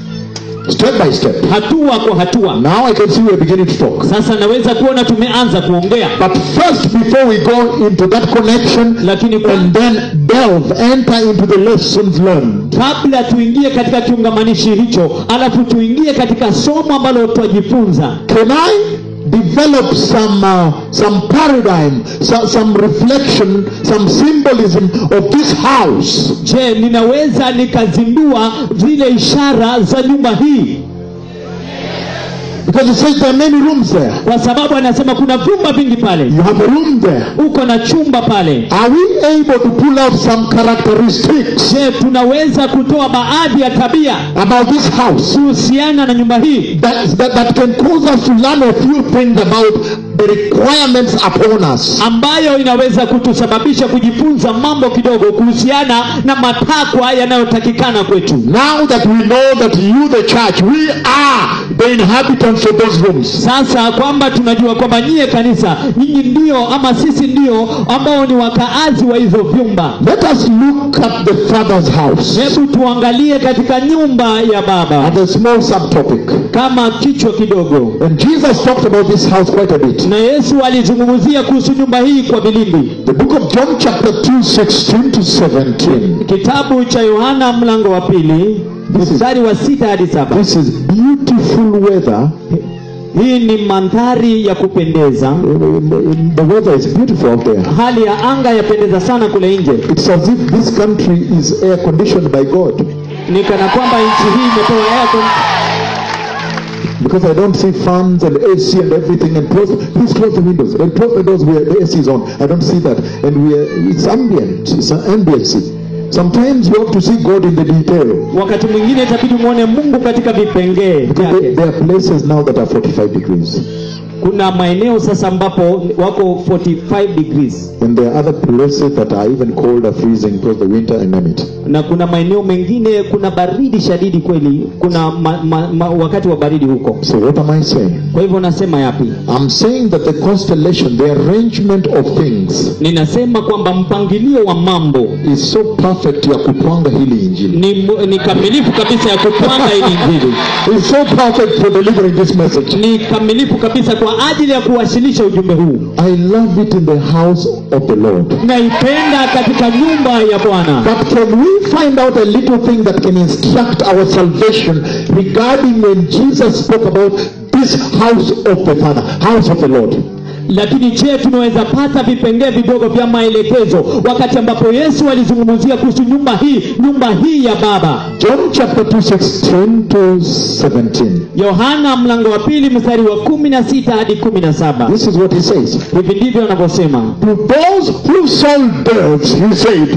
Step by step. hatua kwa hatua Now I can see we're beginning to talk. sasa naweza kuona tumeanza kuongea But first, before we go into that connection lakini kwa, and then delve, enter into the lessons learned, kabla tuingie katika kiungamanishi hicho alafu tuingie katika somo ambalo twajifunza can I develop some uh, some paradigm, some, some reflection, some symbolism of this house? je ninaweza nikazindua zile ishara za nyumba hii Because it says there are many rooms there. kwa sababu anasema kuna vyumba vingi pale You have a room there. uko na chumba pale Are we able to pull out some characteristics je tunaweza kutoa baadhi ya tabia about this house kuhusiana na nyumba hii that, that, that can cause us to learn a few things about the requirements upon us? ambayo inaweza kutusababisha kujifunza mambo kidogo kuhusiana na matakwa yanayotakikana kwetu Now that we know that you, the church, we are the inhabitants of those rooms. sasa kwamba tunajua kwamba nyie kanisa nyinyi ndio ama sisi ndio ambao ni wakaazi wa hizo vyumba Let us look at the Father's house hebu tuangalie katika nyumba ya baba as a small subtopic. kama kichwa kidogo And Jesus talked about this house quite a bit. na yesu alizungumzia kuhusu nyumba hii kwa vilindi The book of John, chapter 2, 16 to 17. kitabu cha yohana mlango wa pili mstari wa sita hadi saba This is beautiful weather. hii ni mandhari ya kupendeza The weather is beautiful out there. hali ya anga yapendeza sana kule nje It's as if this country is air conditioned by God. ni kana kwamba nchi hii imepewa air con- Because I don't see fans and AC and everything and close, please close the windows and close the doors where the AC is on. I don't see that. And we are, it's ambient, it's an ambiency. Sometimes you have to see God in the detail. wakati mwingine itabidi mwone mungu katika vipengee Because there, vyake there are places now that are 45 degrees. kuna maeneo sasa ambapo wako 45 degrees And there are other places that are even colder, freezing because the winter and name it. na kuna maeneo mengine kuna baridi shadidi kweli kuna ma, ma, ma, wakati wa baridi huko So what am I saying? kwa hivyo nasema yapi I'm saying that the constellation, the arrangement of things ninasema kwamba mpangilio wa mambo is so perfect ya kupanga hili injili. ni, mu- ni kamilifu kabisa ya kupanga ili injili It's so perfect for delivering this message. ni kamilifu kabisa kwa ajili ya kuwasilisha ujumbe huu I love it in the house of the Lord. naipenda katika nyumba ya bwana But can we find out a little thing that can instruct our salvation regarding when Jesus spoke about this house of the Father, house of the Lord? lakini je tunaweza pata vipengee vidogo vya maelekezo wakati ambapo yesu alizungumzia kuhusu nyumba hii nyumba hii ya baba John chapter 2, 16 to 17. yohana mlango wa pili mstari wa kumi na sita hadi kumi na saba This is what he says. hivi ndivyo anavyosema To those who sold doves, he said,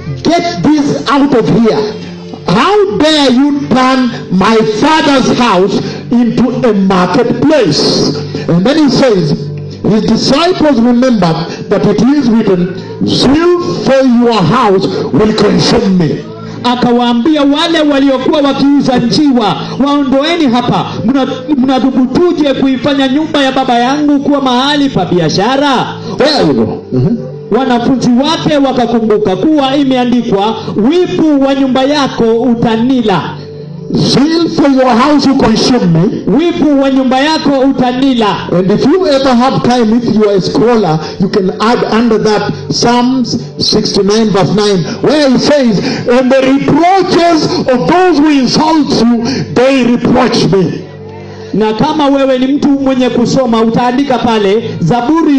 Get this out of here. How dare you turn my father's house into a marketplace? And then he says, His disciples remembered that it is written, Zeal for your house will consume me. akawaambia wale waliokuwa wakiuza njiwa waondoeni hapa Mna- mnadhubutuje kuifanya nyumba ya baba yangu kuwa mahali pa biashara There you go. Mhm. wanafunzi wake wakakumbuka kuwa imeandikwa wivu wa nyumba yako utanila Zeal for your house will consume me. wivu wa nyumba yako utanila And if you ever have time, if you are a scholar, you can add under that Psalms 69 verse 9, where it says, And the reproaches of those who insult you, they reproach me. na kama wewe ni mtu mwenye kusoma utaandika pale zaburi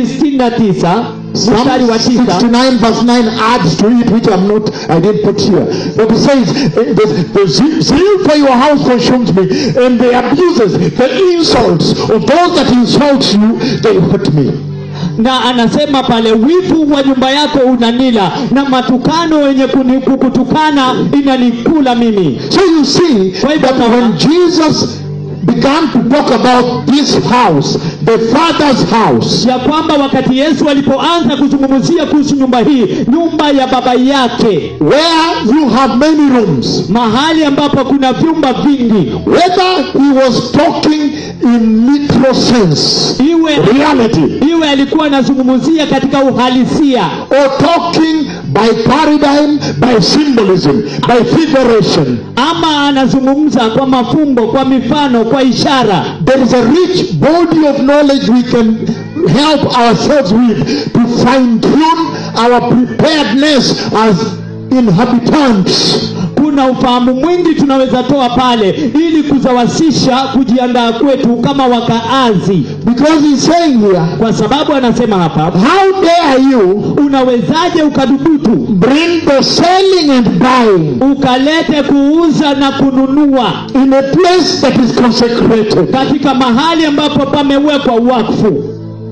69 mstari wa Psalm tisa 69 verse 9 adds to it, which I'm not, I didn't put here. But it says, eh, the, the ze- zeal for your house consumes me, and the abuses, the insults of those that insult you, they hurt me. na anasema pale wivu wa nyumba yako unanila na matukano wenye kuni- kukutukana inanikula mimi So you see Kwa hivyo that tunaona- when Jesus began to talk about this house, the Father's house, ya kwamba wakati yesu alipoanza kuzungumzia kuhusu nyumba hii nyumba ya baba yake where you have many rooms, mahali ambapo kuna vyumba vingi whether he was talking in literal sense, iwe reality, iwe alikuwa anazungumzia katika uhalisia or talking by paradigm, by symbolism, by figuration, ama anazungumza kwa mafumbo kwa mifano kwa ishara there is a rich body of knowledge we can help ourselves with to fine tune our preparedness as inhabitants. kuna ufahamu mwingi tunaweza toa pale ili kuzawasisha kujiandaa kwetu kama wakaazi Because he's saying here, kwa sababu anasema hapa how dare you unawezaje ukadhubutu bring the selling and buying ukalete kuuza na kununua in a place that is consecrated? katika mahali ambapo pamewekwa wakfu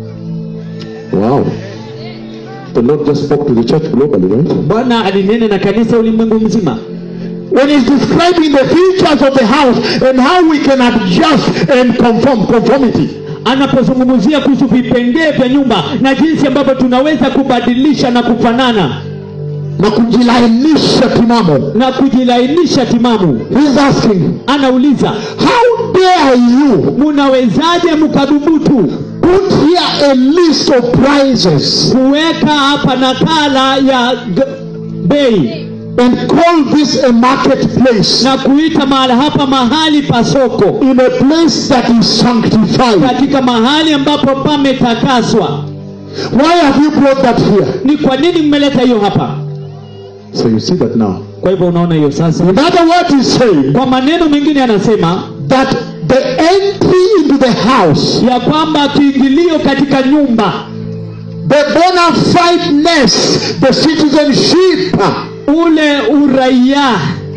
Wow. The Lord just spoke to the church globally, right? bwana alinene na kanisa ulimwengu mzima When he's describing the features of the house and how we can adjust and conform, conformity. anapozungumzia kuhusu vipengee vya nyumba na jinsi ambavyo tunaweza kubadilisha na kufanana na kujilainisha timamo. na kujilainisha timamu He's asking, anauliza how dare you munawezaje mkadhubutu put here a list of prices kuweka hapa nakala ya g- bei and call this a marketplace na kuita mahala hapa mahali pa soko in a place that is sanctified? katika mahali ambapo pametakaswa Why have you brought that here? ni kwa nini mmeleta hiyo hapa So you see that now. kwa hivyo unaona hiyo sasa In other words, he's saying kwa maneno mengine anasema that the entry into the house, ya kwamba kiingilio katika nyumba the bona fideness, the citizenship, ule uraia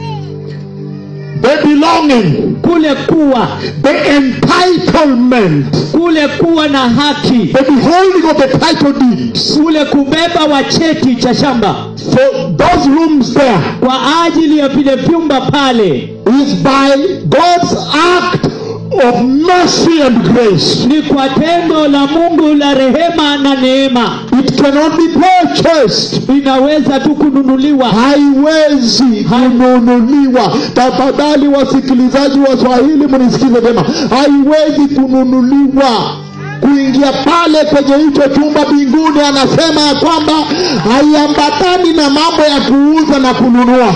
the belonging, kule kuwa the entitlement, kule kuwa na haki the beholding of the title deeds. kule kubeba wa cheti cha shamba For those rooms there kwa ajili ya vile vyumba pale is by God's act of mercy and grace. ni kwa tendo la mungu la rehema na neema It cannot be purchased. inaweza tu kununuliwa haiwezi kununuliwa. Tafadhali wasikilizaji wa Swahili, mnisikize vyema, haiwezi kununuliwa. Kuingia pale kwenye hicho chumba mbinguni, anasema ya kwamba haiambatani na mambo ya kuuza na kununua.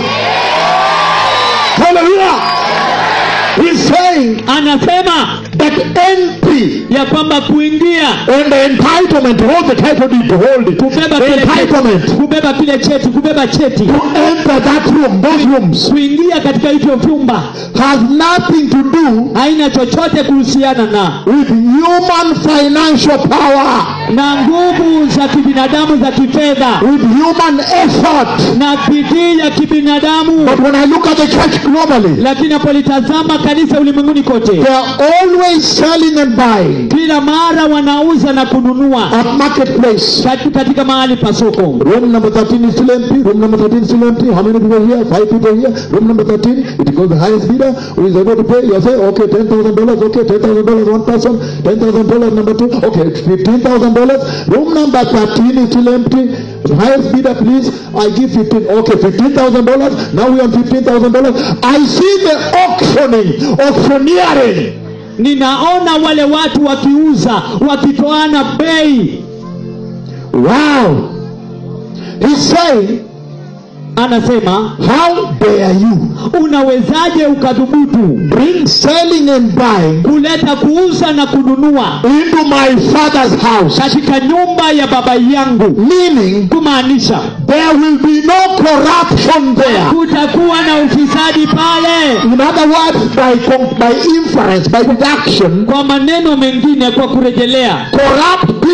Hallelujah! He's saying anasema that entry ya kwamba kuingia and the entitlement to hold the title deed to hold it. kubeba The kile cheti, entitlement kubeba kile cheti kubeba cheti to enter that room, those rooms, kuingia katika hivyo vyumba has nothing to do haina chochote kuhusiana na with human financial power, na nguvu za kibinadamu za kifedha with human effort. na bidii ya kibinadamu But when I look at the church globally, lakini napolitazama kanisa ulimwenguni kote they are always selling and buying kila mara wanauza na kununua at marketplace. kati- katika mahali pa soko Room number 13 is still empty. Room number 13 is still empty. How many people here? Five people here. Room number 13, it goes the highest bidder who is able to pay. You say, okay, $10,000. Okay, $10,000 one person. $10,000 number two. Okay, $15,000. Room number 13 is still empty. The highest bidder, please. I give 15. Okay, $15,000. Now we on $15,000. I see the auctioning, auctioneering. ninaona wale watu wakiuza wakitoana bei Wow. He's saying, anasema how dare you unawezaje ukadhubutu bring selling and buying kuleta kuuza na kununua into my father's house. katika nyumba ya baba yangu Meaning, kumaanisha there will be no corruption there. kutakuwa na ufisadi pale In other words, by, com- by inference, by deduction, kwa maneno mengine kwa kurejelea corrupt people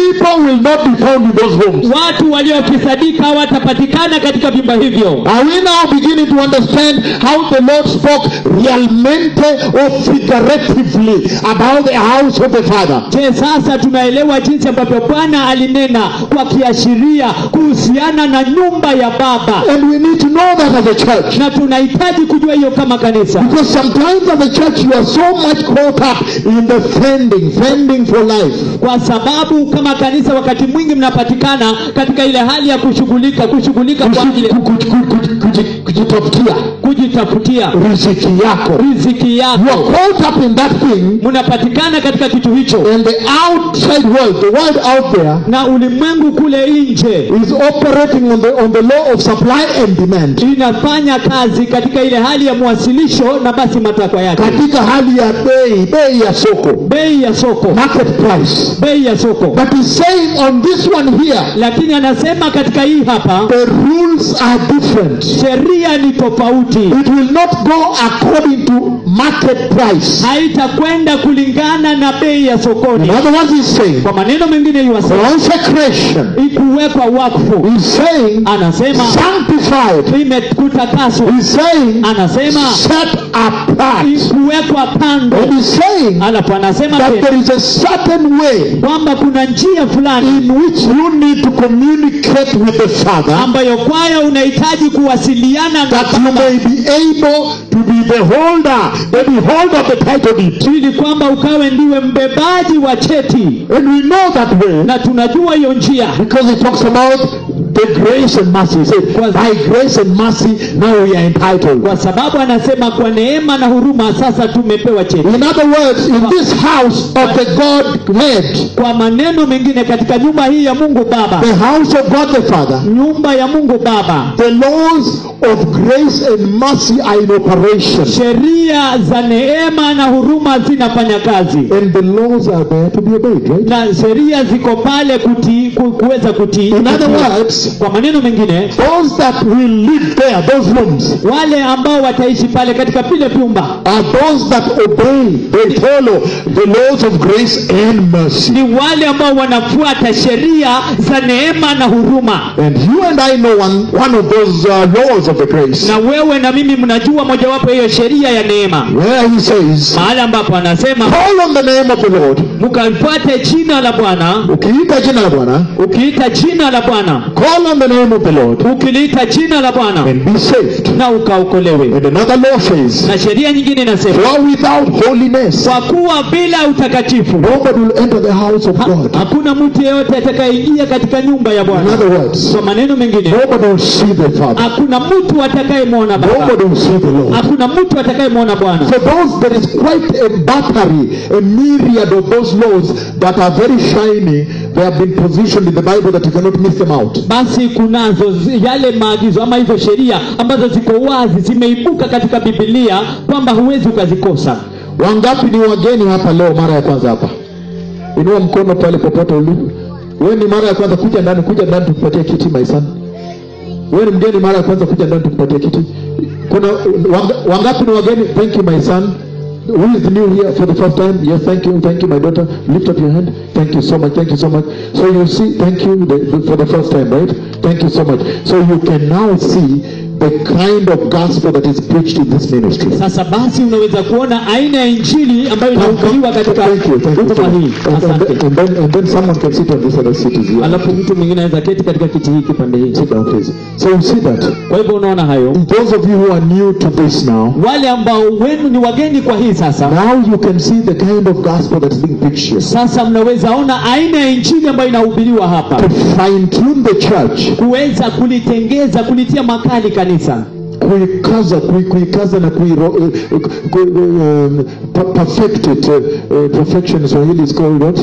people will not be found in those rooms. watu waliofisadika hawatapatikana katika vyumba hivyo Are we now beginning to understand how the Lord spoke realmente or figuratively about the house of the Father? je sasa tunaelewa jinsi ambavyo bwana alinena kwa kiashiria kuhusiana na nyumba ya baba And we need to know that as a church. na tunahitaji kujua hiyo kama kanisa Because sometimes as a church you are so much caught up in the fending, fending for life. kwa sababu kama kanisa wakati mwingi mnapatikana katika ile hali ya kushughulika kushughulika kwa ajili Kuji- kuji- kuji- kuji- Kujitafutia kujitafutia riziki yako. riziki You are yako caught up in that thing mnapatikana katika kitu hicho and the outside world, the world out there na ulimwengu kule nje is operating on the, on the law of supply and demand. inafanya kazi katika ile hali ya mwasilisho na basi matakwa yake Katika hali ya bei, bei ya soko. bei ya soko market price. bei ya soko But he's saying on this one here, lakini anasema katika hii hapa the rules are different. sheria ni tofauti It will not go according to market price. haitakwenda kulingana na bei ya In sokoni other words, he's saying kwa maneno mengine yuwasema consecration. ikuwekwa wakfu He's saying anasema sanctified. imekutakaswa He's saying anasema set apart. kuwekwa kando And he's saying alafu anasema that tena there is a certain way kwamba kuna njia fulani in which you need to communicate with the Father ambayo kwayo unahitaji kuwasiliana na that you Baba may be able to be the holder, the beholder of the title deed. ili kwamba ukawe ndiwe mbebaji wa cheti And we know that way na tunajua hiyo njia because he talks about the grace and mercy. He said, by grace and mercy, now we are entitled. kwa sababu anasema kwa neema na huruma sasa tumepewa cheti In other words, in this house of the Godhead, kwa maneno mengine katika nyumba hii ya mungu baba the house of God the Father, nyumba ya mungu baba the laws of grace and mercy are in operation. sheria za neema na huruma zinafanya kazi And the laws are there to be obeyed, right? na sheria ziko pale kuti, ku, kuweza kutii In other words, kwa maneno mengine those that will live there, those rooms, wale ambao wataishi pale katika vile vyumba are those that obey, they follow the laws of grace and mercy. ni wale ambao wanafuata sheria za neema na huruma And you and I know one, one of those uh, laws of the grace, na wewe na mimi mnajua mojawapo hiyo sheria ya neema where he says, mahali ambapo anasema call on the name of the Lord. mkafuate jina la bwana Ukiita jina la Bwana, ukiita jina la bwana call on the name of the Lord ukiliita jina la bwana and be saved. na ukaokolewe And another law says, na sheria nyingine inasema for without holiness, kwa kuwa bila utakatifu nobody will enter the house of ha, God. hakuna mtu yeyote atakayeingia katika nyumba ya In bwana other words, kwa maneno mengine nobody will see the Father. hakuna mtu atakayemwona baba Nobody will see the Lord. hakuna mtu atakayemwona bwana So those there is quite a battery, a myriad of those laws that are very shiny. They have been positioned in the Bible that you cannot miss them out. basi kunazo zi- yale maagizo ama hizo sheria ambazo ziko wazi zimeibuka katika bibilia kwamba huwezi ukazikosa Wangapi ni wageni hapa leo mara ya kwanza hapa? Inua mkono pale popote ulipo. Wewe ni mara ya kwanza kuja ndani, kuja ndani tukupatie kiti my son. Wewe ni mgeni mara ya kwanza kuja ndani tukupatie kiti. Kuna wanga, wangapi ni wageni? Thank you my son. Who is new here for the first time? Yes, thank you, thank you, my daughter. Lift up your hand. Thank you so much, thank you so much. So you see, thank you the, the- for the first time, right? Thank you so much. So you can now see the kind of gospel that is preached in this ministry. sasa basi unaweza kuona aina ya injili ambayo inahubiriwa katika Thank you, thank you. huduma hii And, and, asante and, then, and then someone can sit on this other seat as well. alafu mtu mwingine anaweza keti katika kiti hiki pande hii Sit down, please. So you see that. kwa hivyo unaona hayo Those of you who are new to this now, wale ambao wenu ni wageni kwa hii sasa now you can see the kind of gospel that's being preached here. sasa mnaweza ona aina ya injili ambayo inahubiriwa hapa To fine tune the church, kuweza kulitengeza kulitia makali kanisa kuikaza, kui- kuikaza na kuiro, uh, ku, um, per- perfect it. Uh, uh, perfection in Swahili is called what?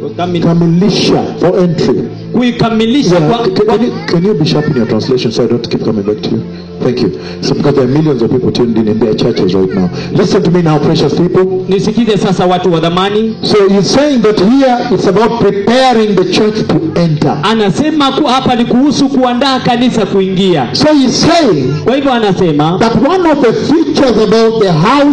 Kamilisha for entry. kuikamilisha Yeah, kwa, c- can, kwa, you, can you be sharp in your translation so I don't keep coming back to you? Thank you. So because there are millions of people tuned in in their churches right now. Listen to me now, precious people. nisikize sasa watu wa dhamani So he's saying that here it's about preparing the church to enter. anasema ku, hapa ni kuhusu kuandaa kanisa kuingia So he's saying kwa hivyo anasema that one of the features about the house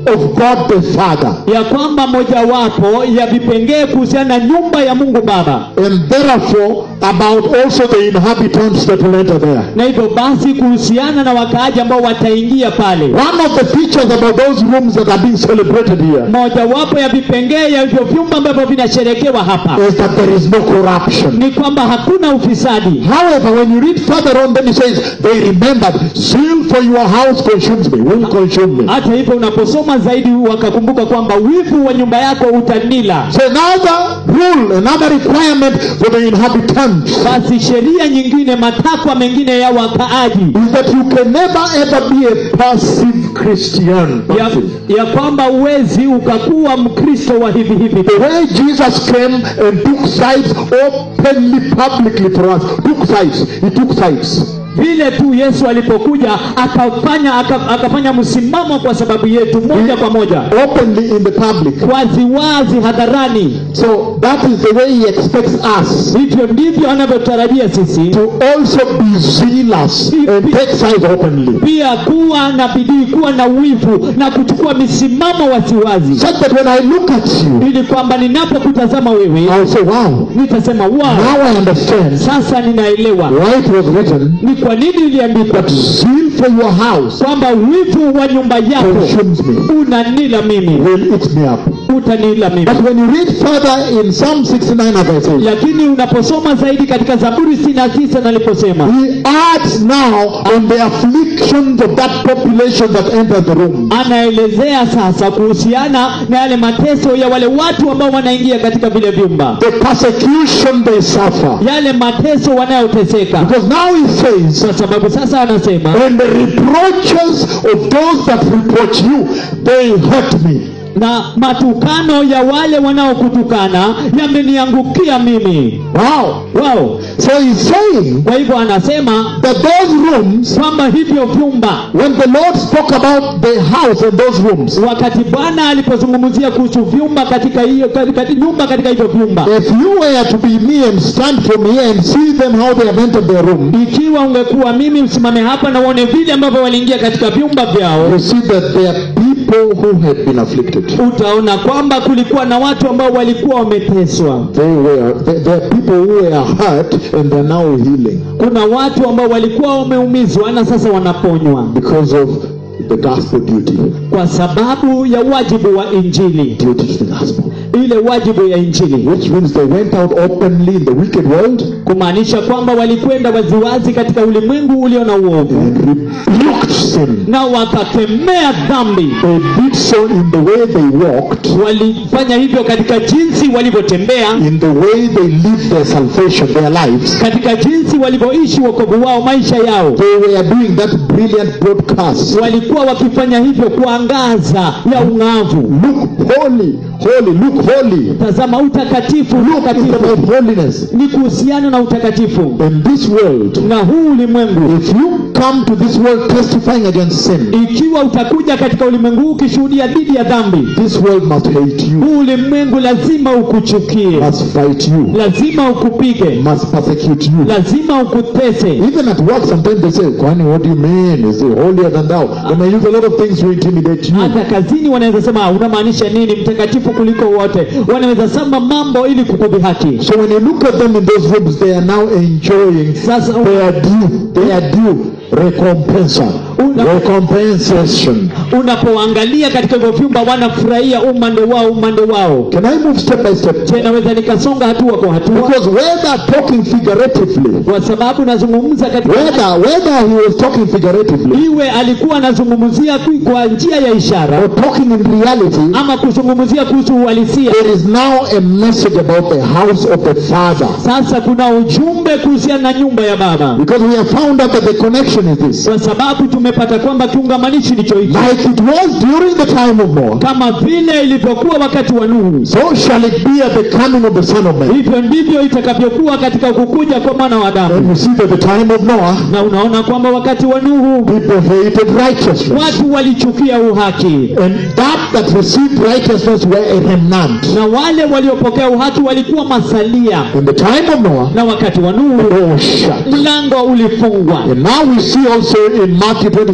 of God the Father. ya kwamba mojawapo ya vipengee kuhusiana na nyumba ya mungu baba And therefore, about also the inhabitants that will enter there. na hivyo basi kuhusiana na wakaaji ambao wataingia pale One of the features about those rooms that are being celebrated here mojawapo ya vipengee ya hivyo vyumba ambavyo vinasherekewa hapa is that there is no corruption. ni kwamba hakuna ufisadi However, when you read further on, then it says, They remembered, zeal for your house consumes me, will consume me. hata hivyo unaposoma zaidi wakakumbuka kwamba wivu wa nyumba yako utanila So another rule, another requirement for the inhabitants basi sheria nyingine matakwa mengine ya wakaaji is that you can never ever be a passive Christian. ya, ya kwamba uwezi ukakuwa mkristo wa hivi hivi The way Jesus came and took sides openly, publicly for us, took sides. He took sides. vile tu yesu alipokuja akafanya aka, akafanya msimamo kwa sababu yetu moja kwa moja Openly in the public. waziwazi hadharani So that is the way he expects us hivyo ndivyo anavyotarajia sisi to also be zealous and take sides openly. pia kuwa na bidii kuwa na wivu na kuchukua misimamo wasiwazi Such that when I look at you, ili kwamba ninapokutazama wewe I'll say, wow, nitasema wow now I understand sasa ninaelewa why it was written ni kwa nini iliandikwa that zeal for your house kwamba wivu wa nyumba yako consumes me, unanila mimi will eat me up. utanila mimi But when you read further in Psalm 69, as I say, lakini unaposoma zaidi katika zaburi sitini na tisa naliposema he adds now on the afflictions of that population that entered the room. anaelezea sasa kuhusiana na yale mateso ya wale watu ambao wanaingia katika vile vyumba The persecution they suffer. yale mateso wanayoteseka Because now he says, kwa sababu sasa anasema and the reproaches of those that reproach you, they hurt me. na matukano ya wale wanaokutukana yameniangukia mimi Wow. wao So he's saying kwa hivyo anasema that those rooms, kwamba hivyo vyumba when the Lord spoke about the house and those rooms, wakati bwana alipozungumzia kuhusu vyumba katika hiyo katika nyumba katika hivyo vyumba if you were to be me and stand from here and see them how they have entered their room, ikiwa ungekuwa mimi usimame hapa na uone vile ambavyo waliingia katika vyumba vyao you see that they are people who had been afflicted. utaona kwamba kulikuwa na watu ambao walikuwa wameteswa They were, they, they are people who were hurt and they're now healing kuna watu ambao walikuwa wameumizwa na sasa wanaponywa because of the gospel duty. kwa sababu ya wajibu wa injili Duty to the gospel. ile wajibu ya injili Which means they went out openly in the wicked world kumaanisha kwamba walikwenda waziwazi katika ulimwengu ulio na uovu and rebuked sin. na wakakemea dhambi They did so in the way they walked, walifanya hivyo katika jinsi walivyotembea in the way they lived their salvation, their lives. katika jinsi walivyoishi wokovu wao maisha yao They were doing that brilliant broadcast. walikuwa wakifanya hivyo kwa angaza ya ung'avu Look holy, holy, look holy. tazama utakatifu Look, it's utakatifu about holiness. ni kuhusiana na utakatifu In this world, na huu ulimwengu if you come to this world testifying against sin, ikiwa utakuja katika ulimwengu huu ukishuhudia dhidi ya dhambi this world must hate you, huu ulimwengu lazima ukuchukie must fight you, lazima ukupige must persecute you. lazima ukutese Even at work, sometimes they say, Kwani, what do you mean? Is he holier than thou? They may use a lot of things to intimidate you. hata kazini wanaweza sema "Ah, unamaanisha nini mtakatifu kuliko wote wanaweza sema mambo ili kukudhihaki So when you look at them in those rooms, they are now enjoying sasa their due, their due recompensa, Una- recompensation. unapoangalia katika hivyo vyumba wanafurahia umande wao umande wao Can I move step by step? je naweza nikasonga hatua kwa hatua Because whether talking figuratively, kwa sababu nazungumza katika whether whether he was talking figuratively iwe alikuwa anazungumzia ku- kwa njia ya ishara or talking in reality, ama kuzungumzia kuhusu uhalisia there is now a message about the house of the Father. sasa kuna ujumbe kuhusiana na nyumba ya baba Because we have found out that the connection is this. kwa sababu tumepata kwamba kiungamanishi ndicho hicho Like it was during the time of Noah, kama vile ilivyokuwa wakati wa nuhu so shall it be at the coming of the Son of Man. hivyo ndivyo itakavyokuwa katika kukuja kwa mwana wa And adamu you see that the time of Noah, na unaona kwamba wakati wa nuhu people hated righteousness. watu walichukia uhaki And that that received righteousness were a remnant. na wale waliopokea uhaki walikuwa masalia In the time of Noah, na wakati wa nuhu the door was shut. mlango ulifungwa And now we see also in Matthew 25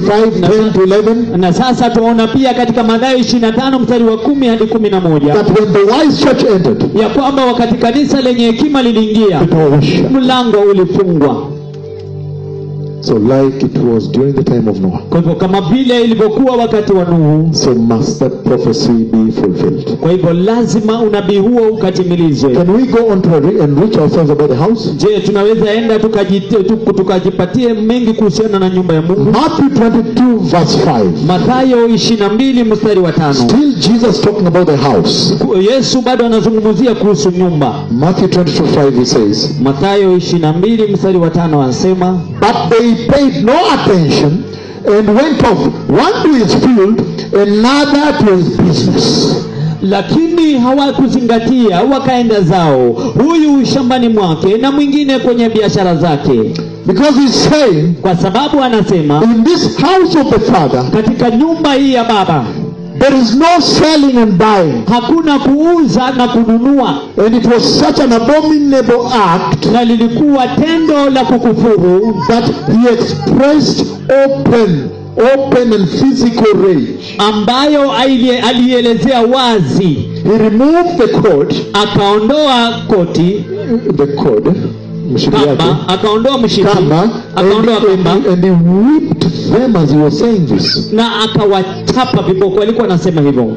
25, 10 to 11, na sasa tunaona pia katika Mathayo 25 mstari wa kumi hadi kumi na moja that when the wise church entered, ya kwamba wakati kanisa lenye hekima liliingia the door was shut. mlango ulifungwa. So, like it was during the time of Noah, Kwa hivyo kama vile ilivyokuwa wakati wa Nuhu, so must that prophecy be fulfilled. kwa hivyo lazima unabii huo ukatimilizwe. Can we go on to re- enrich ourselves about the house? Je, tunaweza enda tukajite- tu- tukajipatie mengi kuhusiana na nyumba ya Mungu? Matthew 22, verse 5. Mathayo 22 mstari wa tano. Still Jesus talking about the house. Yesu bado anazungumzia kuhusu nyumba. Matthew 22, 5, he says, Mathayo 22 mstari wa tano anasema But they paid no attention and went off, one to his field, another to his business. lakini hawakuzingatia wakaenda zao, huyu shambani mwake na mwingine kwenye biashara zake, Because he's saying, kwa sababu anasema in this house of the Father, katika nyumba hii ya Baba there is no selling and buying. hakuna kuuza na kununua, And it was such an abominable act na lilikuwa tendo la kukufuru that he expressed open, open and physical rage. ambayo aili- alielezea wazi. He removed the coat, Akaondoa koti the cord, mshipi yake, kamba, akaondoa mshipi, kamba, and, akaondoa and, kamba and he whipped them as he was saying this. na akawachapa viboko. Alikuwa anasema hivyo,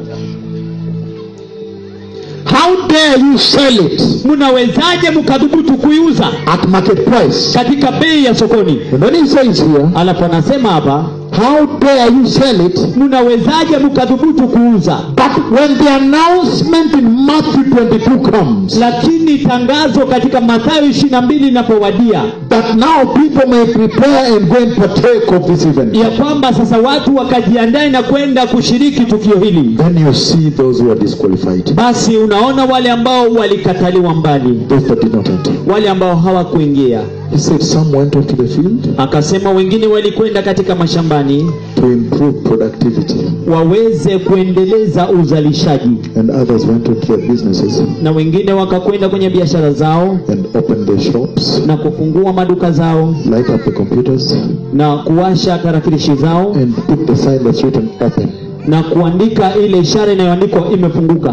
How dare you sell it mnawezaje mkadhubutu kuiuza at market price? katika bei ya sokoni? And then he says here, Alafu anasema hapa, how dare you sell it? mnawezaje mkadhubutu kuuza? But when the announcement in Matthew 22 comes, Lakini tangazo katika Mathayo ishirini na mbili linapowadia that now people may prepare and go and partake of this event, ya kwamba sasa watu wakajiandae na kwenda kushiriki tukio hili, then you see those who are disqualified, basi unaona wale ambao walikataliwa mbali, those that did not enter. wale ambao hawakuingia. He said some went off to the field Akasema wengine walikwenda katika mashambani to improve productivity, waweze kuendeleza uzalishaji, and others went into their businesses na wengine wakakwenda kwenye biashara zao and opened their shops, na kufungua maduka zao light up the computers, na kuwasha tarakilishi zao and put the sign that's written open. na kuandika ile ishara inayoandikwa imefunguka.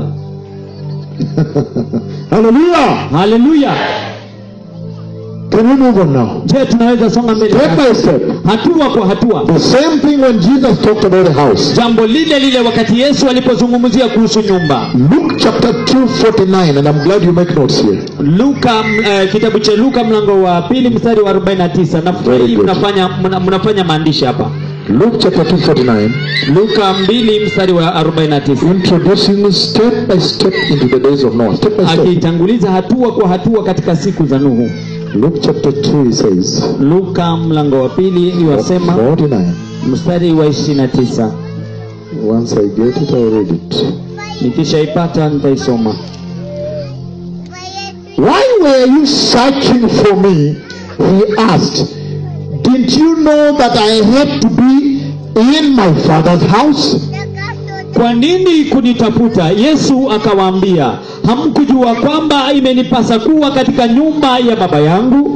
Hallelujah! Haleluya! Can we move on now? Je, tunaweza songa mbele Step by sasa? step. hatua kwa hatua? The same thing when Jesus talked about the house. Jambo lile lile wakati Yesu alipozungumzia kuhusu nyumba. Luke chapter 2, 49, and I'm glad you make notes here. Luka m- eh, kitabu cha Luka mlango wa pili mstari wa 49. Very Nafikiri good. mnafanya mna- mnafanya maandishi hapa. Luke chapter 2, 49, Luka 2 mstari wa 49. introducing step by step into the days of Noah. Step by step. Akitanguliza hatua kwa hatua katika siku za Nuhu. Luke chapter 2, he says, Luka mlango wa pili iwasema 49. mstari wa 29. Once I get it, I'll read it. Nikishaipata nitaisoma. Why were you searching for me? He asked. Didn't you know that I had to be in my father's house? Kwa nini kunitafuta? Yesu akawaambia, hamkujua kwamba imenipasa kuwa katika nyumba ya baba yangu?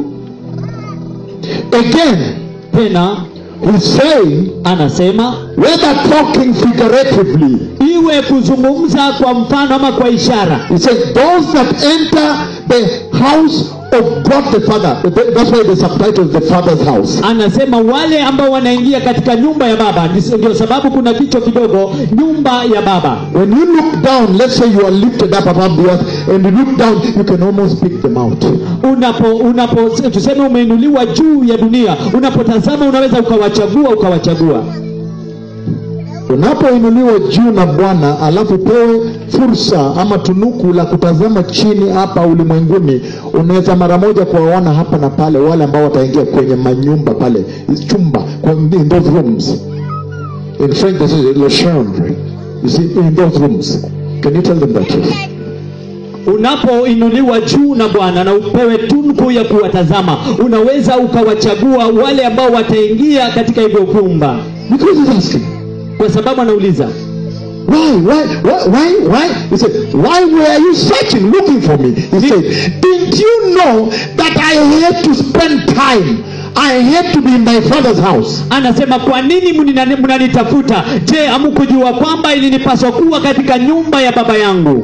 Again, Tena he's saying, anasema whether talking figuratively, iwe kuzungumza kwa mfano ama kwa ishara. he says, those that enter the house of God the Father. That's why the subtitle is the Father's house. Anasema wale ambao wanaingia katika nyumba ya baba, Ndis- ndio sababu kuna kichwa kidogo, nyumba ya baba. When you look down, let's say you are lifted up above the earth, and you look down, you can almost pick them out. Unapo unapo tuseme umeinuliwa juu ya dunia, unapotazama unaweza ukawachagua ukawachagua. Unapoinuliwa juu na Bwana alafu pewe fursa ama tunuku la kutazama chini hapa ulimwenguni, unaweza mara moja kuwaona hapa na pale wale ambao wataingia kwenye manyumba pale, chumba, kwa- in those rooms. In French this is le chambre. You see, in those rooms. Can you tell them that? Yes? Unapoinuliwa juu na Bwana na upewe tunku ya kuwatazama, unaweza ukawachagua wale ambao wataingia katika hivyo vyumba, Because he's asking, kwa sababu anauliza why, why, why, why, why? He said, why were you searching, looking for me? He said, didn't you know that I had to spend time I hate to be in my father's house. anasema kwa nini mnina- mnanitafuta je hamkujua kwamba ilinipaswa kuwa katika nyumba ya baba yangu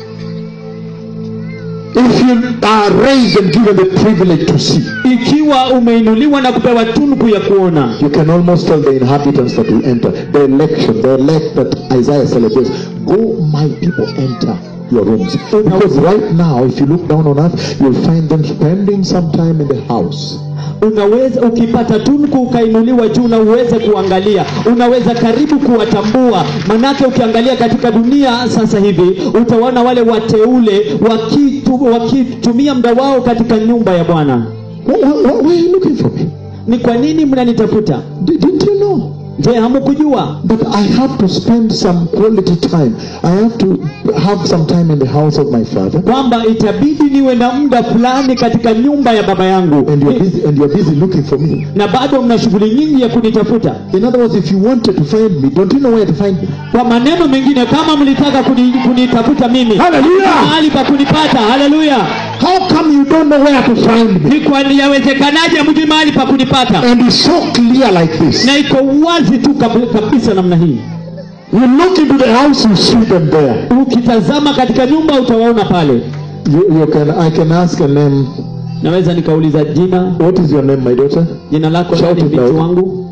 If you are raised and given the privilege to see, ikiwa umeinuliwa na kupewa tunuku ya kuona you can almost tell the inhabitants that will enter. The election, the elect that Isaiah celebrates. Go, my people, enter your rooms. Because right now, if you look down on earth, you'll find them spending some time in the house. unaweza ukipata tunuku ukainuliwa juu na uweze kuangalia unaweza karibu kuwatambua manake ukiangalia katika dunia sasa hivi utaona wale wateule wakitu, wakitumia muda wao katika nyumba ya bwana Why, why, why are you looking for me? ni kwa nini mnanitafuta Di- Didn't you know? je hamukujua But I have to spend some quality time. I have to have some time in the house of my father. kwamba itabidi niwe na muda fulani katika nyumba ya baba yangu And you're busy and you're busy looking for me. na bado mna shughuli nyingi ya kunitafuta In other words, if you wanted to find me, don't you know where to find me? kwa maneno mengine kama mlitaka kuni, kunitafuta mimi Hallelujah! mahali pa kunipata haleluya How come you don't know where to find me? ni kwa yawezekanaje mjui mahali pa kunipata And it's so clear like this. na iko wazi tu kab- kabisa namna hii You look into the house, you see them there. ukitazama katika nyumba utawaona pale You, you can I can ask a name. naweza nikauliza jina What is your name, my daughter? jina lako Shout nani it binti out. wangu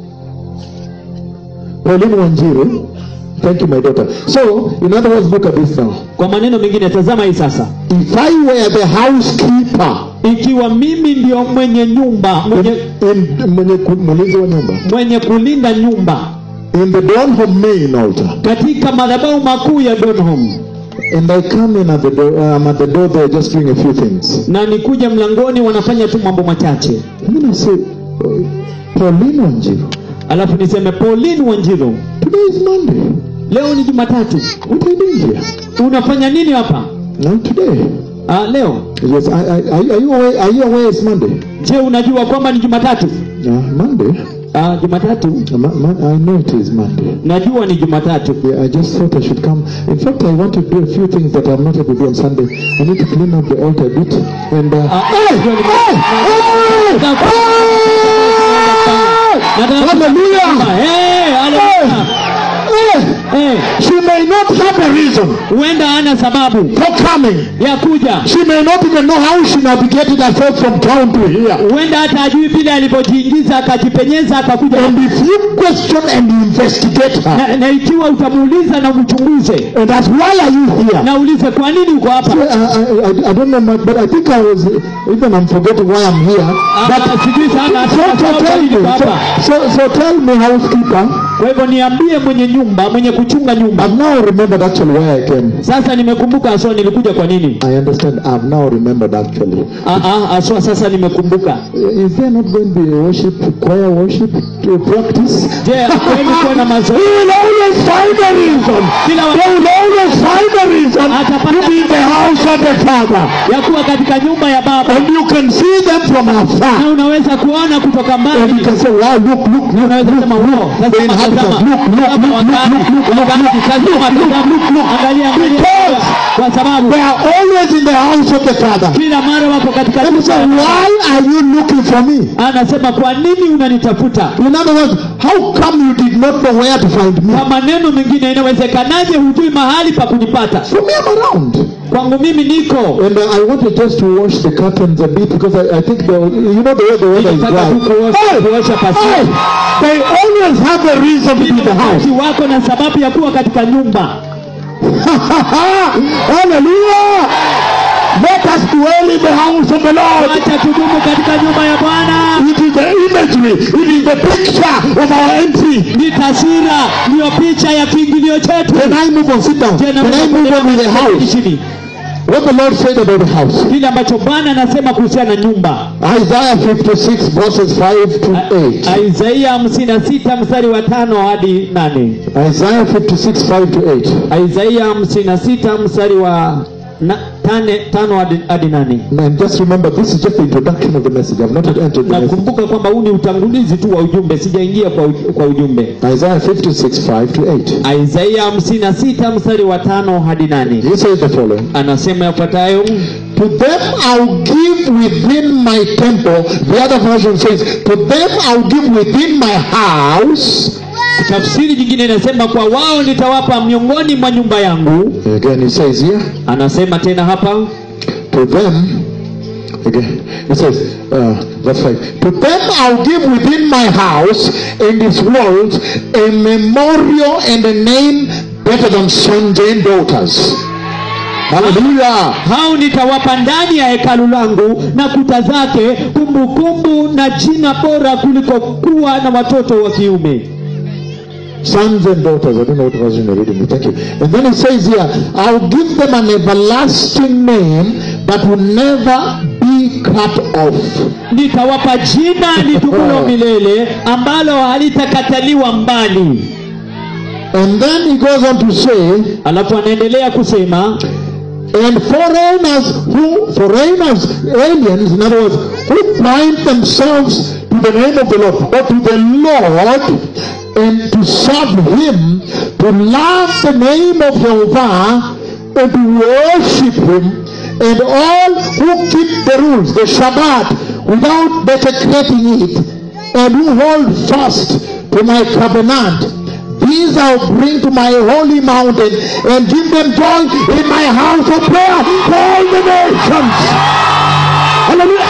Pauline Wanjiru. Thank you, my daughter. So, in other words, look at this now. kwa maneno mengine tazama hii sasa If I were the housekeeper ikiwa mimi ndio mwenye nyumba mwenye, in, in mwenye ku- mlinzi wa nyumba mwenye kulinda nyumba in the Donholm main altar, katika madhabahu makuu ya Donholm and I come in at the door, I'm at the door there just doing a few things. na nikuja mlangoni wanafanya tu mambo machache And then I say, uh, Pauline Wanjiru, alafu niseme Pauline Wanjiru today is Monday. leo ni Jumatatu What are you doing here? unafanya nini hapa No, today. ah, leo Yes, I, I, are, are you aware? Are you aware it's Monday? je unajua kwamba ni Jumatatu Yeah, Monday. ah, Jumatatu Uh, ma- ma- I know it is Monday. najua ni Jumatatu Yeah, I just thought I should come. In fact, I want to do a few things that I'm not able to do on Sunday. I need to clean up the altar a bit. And uh, Ah, hey, najua ni- hey, Nataka- hey, Nataka- hallelujah! Eh, haleluya. Hey, Eh, she may not have a reason huenda hana sababu for coming. ya kuja She may not even know how she navigated herself from town to here. huenda hata ajui vile alivyojiingiza akajipenyeza akakuja And if you question and you investigate her, na, na ikiwa utamuuliza na umchunguze and that's why are you here? na ulize kwa nini uko hapa So, I, I, I, I don't know much, but I think I was even I'm forgetting why I'm here. Ah, sijui sana So, hata so kwa tell nini me, uko hapa so, so, so tell me, housekeeper. kwa hivyo niambie mwenye nyumba mwenye kuchunga nyumba I've now remembered actually why I came. sasa nimekumbuka aswa nilikuja kwa nini I understand. I've now remembered actually. Ah, ah, aswa sasa nimekumbuka Is there not going to be a worship, choir worship to practice? je kweli kuwa na We mazoezi will always find a reason. kila wa- They will always find a reason to be in the house of the Father. ya kuwa katika nyumba ya baba And you can see them from na afar. unaweza kuona kutoka And you mbali can say, wow, look, look, look, unaweza look, sema look. wow The sasa inhabitants, tazama look, look, Hapa look, look, wakati- look, look, look, wakati look, tazama, look, look, tazama. look, look. angalia angalia Because kwa sababu They are always in the house of the Father. kila mara wako katika And you nyumba say, ya baba. why are you looking for me? anasema kwa nini unanitafuta In other words, how come you did not know where to find me? kwa maneno mengine inawezekanaje hujui mahali pa kunipata For me, I'm around. kwangu mimi niko And uh, I wanted just to wash the curtains a bit because I, I think the, you know the way the weather is Nilitaka tu dry. kuosha- kuosha Hey, pasi they always have a reason to be in the house. wakati wako na sababu ya kuwa katika nyumba Hallelujah! Let us dwell in the house of the Lord. acha tudumu katika nyumba ya bwana It is the imagery, it is the picture of our entry. ni taswira ndiyo picha ya kiingilio chetu Can I move on? Sit down. Je, Can I naweza move on with the kuendelea house? chini What the Lord said about the house. kile ambacho bwana anasema kuhusiana na nyumba Isaiah 56 verses 5 to 8. isaia hamsini na sita mstari wa tano hadi nane Isaiah 56 5 to 8. isaia hamsini na sita mstari wa na, tane, tano hadi, hadi nane And just remember, this is just the introduction of the message. I've not yet entered the message. nakumbuka kwamba huu ni utangulizi tu wa ujumbe sijaingia kwa, uj- kwa ujumbe Isaiah 56 5 to 8. isaia hamsini na sita mstari wa tano hadi nane He says the following anasema yafuatayo To them I'll give within my temple. The other version says, To them I'll give within my house. tafsiri nyingine inasema kwa wao nitawapa miongoni mwa nyumba yangu Again, it says here, anasema tena hapa To them, again, it says, uh, verse 5, To them I'll give within my house and its walls a memorial and a name better than sons and daughters. Hallelujah. hao nitawapa ndani ya hekalu langu na kuta zake kumbukumbu na jina bora kuliko kuwa na watoto wa kiume Sons and daughters. I don't know what version you're reading. Thank you. And then it says here, I'll give them an everlasting name that will never be cut off. nitawapa jina litukulo milele ambalo halitakataliwa mbali And then he goes on to say, alafu anaendelea kusema and foreigners who, foreigners, aliens, in other words, who bind themselves to the name of the Lord or to the Lord and to serve Him, to love the name of Jehovah and to worship Him, and all who keep the rules, the Shabbat, without desecrating it, and who hold fast to my covenant. These I'll bring to my holy mountain and give them joy in my house of prayer for all the nations. Hallelujah.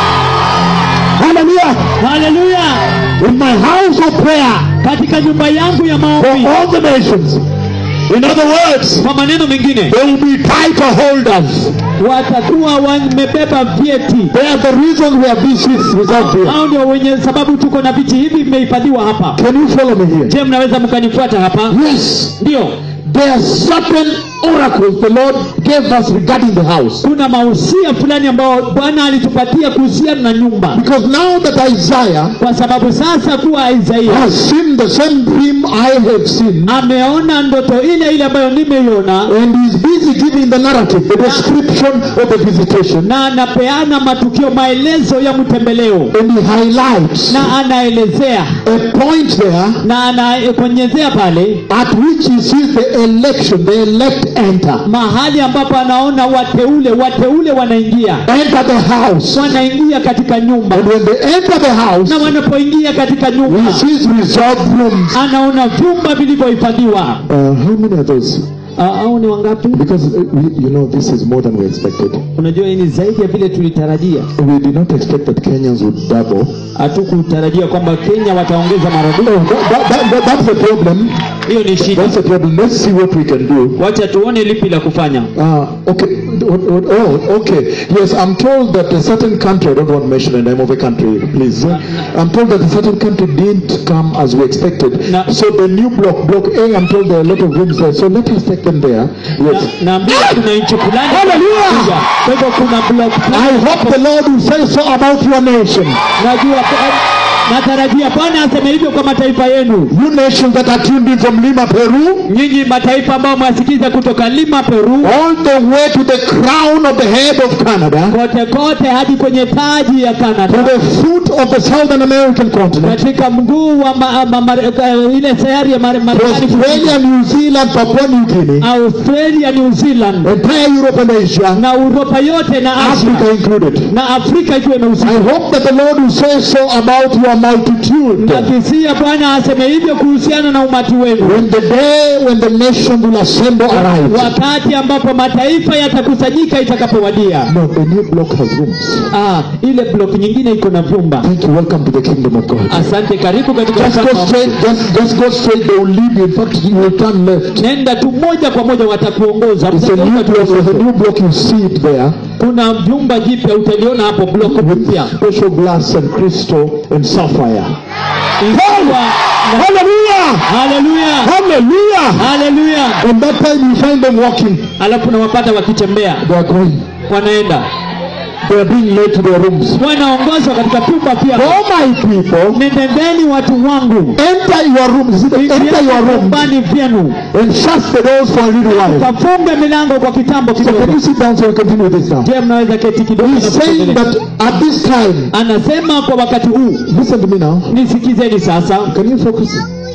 Hallelujah. haleluya In my house of prayer katika nyumba yangu ya for maombi all the nations. In other words, kwa maneno mengine they will be title holders. watakuwa wamebeba vyeti They are the reason we have these seats reserved here. hao ndio wenye sababu tuko na viti hivi vimehifadhiwa hapa Can you follow me here? je mnaweza mkanifuata hapa Yes. ndio There are certain oracles the Lord gave us regarding the house. kuna mahusia fulani ambao bwana alitupatia kuhusiana na nyumba Because now that Isaiah kwa sababu sasa kuwa isaia has seen the same dream I have seen, ameona ndoto ile ile ambayo nimeiona and is busy giving the narrative, the description of the visitation, na anapeana matukio maelezo ya mtembeleo and he highlights na anaelezea a point there na anakonyezea pale at which he sees the election, the elect enter. mahali ambapo anaona wateule wateule wanaingia Enter the house. wanaingia katika nyumba And when they enter the house, na wanapoingia katika he nyumba sees reserved rooms. anaona vyumba vilivyohifadhiwa Uh, how many are those? Ah, au ni wangapi Because uh, we, you know this is more than we expected. unajua hii ni zaidi ya vile tulitarajia We did not expect that Kenyans would double. hatukutarajia kwamba kenya wataongeza maradufu No, that, that, that, that's the problem. hiyo ni shida That's the problem. Let's see what we can do. wacha tuone lipi la kufanya Uh, okay. What, what, oh, okay. Yes, I'm told that a certain country, I don't want to mention the name of a country, please. I'm told that a certain country didn't come as we expected. No. So the new block, block A, I'm told there are a lot of rooms there. So let us take them there. Yes. Na- naambiwa kuna nchi fulani Hallelujah! zinakuja. kwa hivyo kuna block fulani I hope the Lord will say so about your nation. najua natarajia bwana aseme hivyo kwa mataifa yenu You nations that are tuned in from Lima, Peru, nyinyi mataifa ambao mwasikiza kutoka lima peru all the way to the crown of the head of Canada, kote kote hadi kwenye taji ya to canada the foot of the Southern American continent, katika mguu wa ma, ma, ma, uh, ile sayari ya Mare- to marekani Australia, New Zealand, Papua New Guinea, australia new zealand entire Europe and Asia, na uropa yote na Africa asia included. na afrika ikiwa I imehusika hope that the Lord will say so about your multitude. nakisia bwana aseme hivyo kuhusiana na umati wenu When the day when the nation will assemble arrives. wakati ambapo mataifa yatakusanyika itakapowadia No, the new block has rooms. ah, ile blok nyingine iko na vyumba Thank you. Welcome to the kingdom of God. asante karibu katika Just ufalme go wa straight, just, just go straight, they will lead you. In fact, you will turn left. nenda tu moja kwa moja watakuongoza It's a new block. There's a new block. You see it there kuna vyumba jipya utaliona hapo blok with mpya special glass and crystal and sapphire. Ikiwa na- Hallelujah! haleluya Hallelujah! haleluya And that time you find them walking. alafu nawapata wakitembea They are going. wanaenda They are being led to their rooms. wanaongozwa katika vyumba pia Oh my people, nendendeni watu wangu enter your rooms. See, enter ingieni your room vyumbani vyenu and shut the doors for a little while. kafunge milango kwa kitambo So can kidogo you sit down so we continue with this now? je mnaweza keti kidogo na He's saying kuendelea? that at this time, anasema kwa wakati huu listen to me now. nisikizeni sasa Can you focus?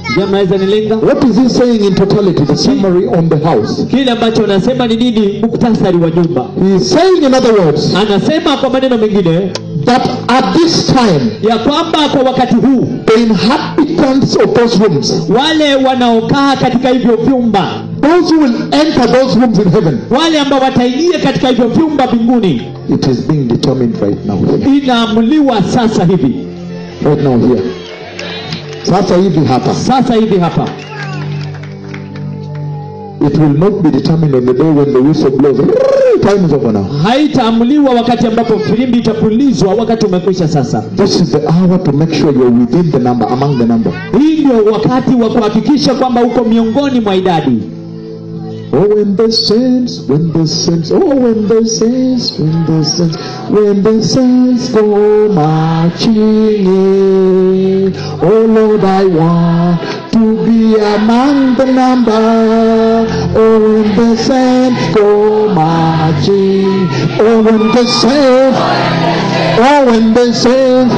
je mnaweza nilenga What is he saying in totality, the summary on the house? kile ambacho anasema ni nini muktasari wa nyumba He is saying, in other words, anasema kwa maneno mengine that at this time, ya kwamba kwa wakati huu the inhabitants of those rooms, wale wanaokaa katika hivyo vyumba those who will enter those rooms in heaven, wale ambao wataingia katika hivyo vyumba mbinguni it is being determined right now. inaamuliwa sasa hivi Right now here. Sasa hivi hapa. sasa hivi hapa It will not be determined on the day when the whistle blows. Time is over now. haitaamuliwa wakati ambapo filimbi itapulizwa wakati umekwisha sasa This is the hour to make sure you're within the number, among the number. hii ndio wakati wa kuhakikisha kwamba uko miongoni mwa idadi Oh, when the saints, when the saints, oh, when the saints, when the saints, when the saints go marching in. Oh Lord, I want to be among the number. Oh, when the saints go marching. Oh, when the saints, oh, when the saints,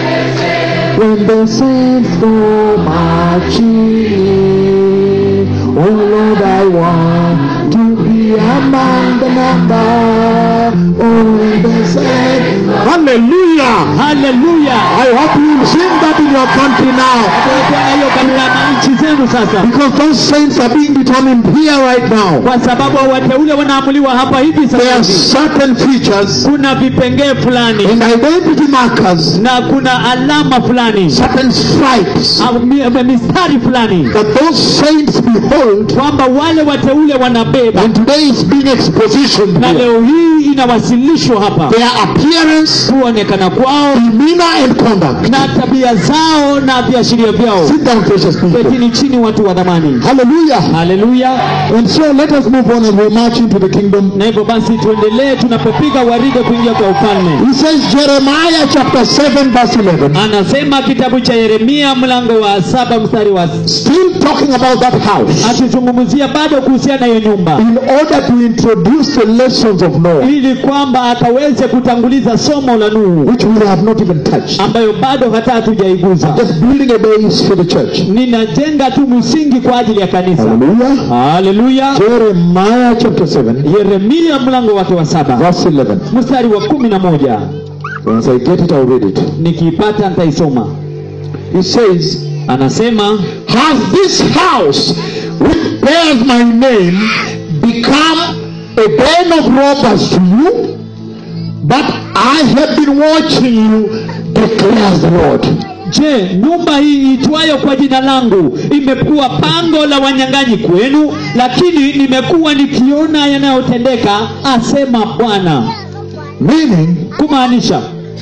when the saints go marching in. Oh Lord, I want to be among the number. Oh, when the saints. Hallelujah! haleluya I hope you will sing that in your country now. Tuwekea hiyo katika nchi zenu sasa Because those saints are being determined here right now. kwa sababu wateule wanaamuliwa hapa hivi There are sasa hivi. certain features kuna vipengee fulani and identity markers, na kuna alama fulani certain stripes au mi- mistari fulani that those saints behold. kwamba wale wateule wanabeba And today is being expositioned na here. leo hii inawasilishwa hapa Their appearance, kuonekana kwao demeanor, and conduct. na tabia zao na viashiria vyao Sit down, precious people. ketini chini watu wa dhamani Hallelujah. haleluya And so let us move on as we march into the kingdom. na hivyo basi tuendelee tunapopiga waride kuingia kwa ufalme He says, Jeremiah chapter 7, verse 11, anasema kitabu cha yeremia mlango wa saba mstari wa still talking about that house, akizungumzia bado kuhusiana na hiyo nyumba in order to introduce the lessons of Noah, ili kwamba akaweze kutanguliza somo la Nuhu which we have not even touched. ambayo bado hata hatujaiguza. Just building a base for the church. Ninajenga tu msingi kwa ajili ya kanisa. Hallelujah. Haleluya. Jeremiah chapter 7, Yeremia mlango wake wa saba verse 11. mstari wa kumi na moja Once I get it, I'll read it. nikiipata nitaisoma. He says, Anasema Has this house which bears my name become a den of robbers to you? But I have been watching you, declares the Lord. Je, nyumba hii itwayo kwa jina langu imekuwa pango la wanyang'anyi kwenu? Lakini nimekuwa nikiona yanayotendeka, asema Bwana. Meaning, Kumaanisha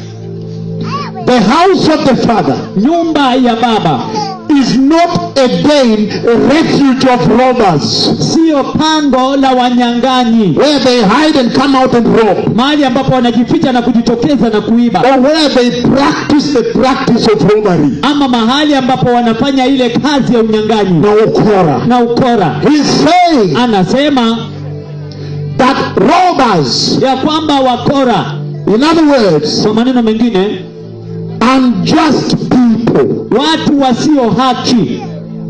the house of the Father nyumba ya Baba is not a den, a refuge of robbers, siyo pango la wanyang'anyi, where they hide and come out and rob, mahali ambapo wanajificha na kujitokeza na kuiba, or where they practice the practice of robbery. ama mahali ambapo wanafanya ile kazi ya unyang'anyi Now, Ukora. na ukora. He's saying Anasema that robbers, ya kwamba wakora, in other words, kwa maneno mengine, unjust people, watu wasio haki,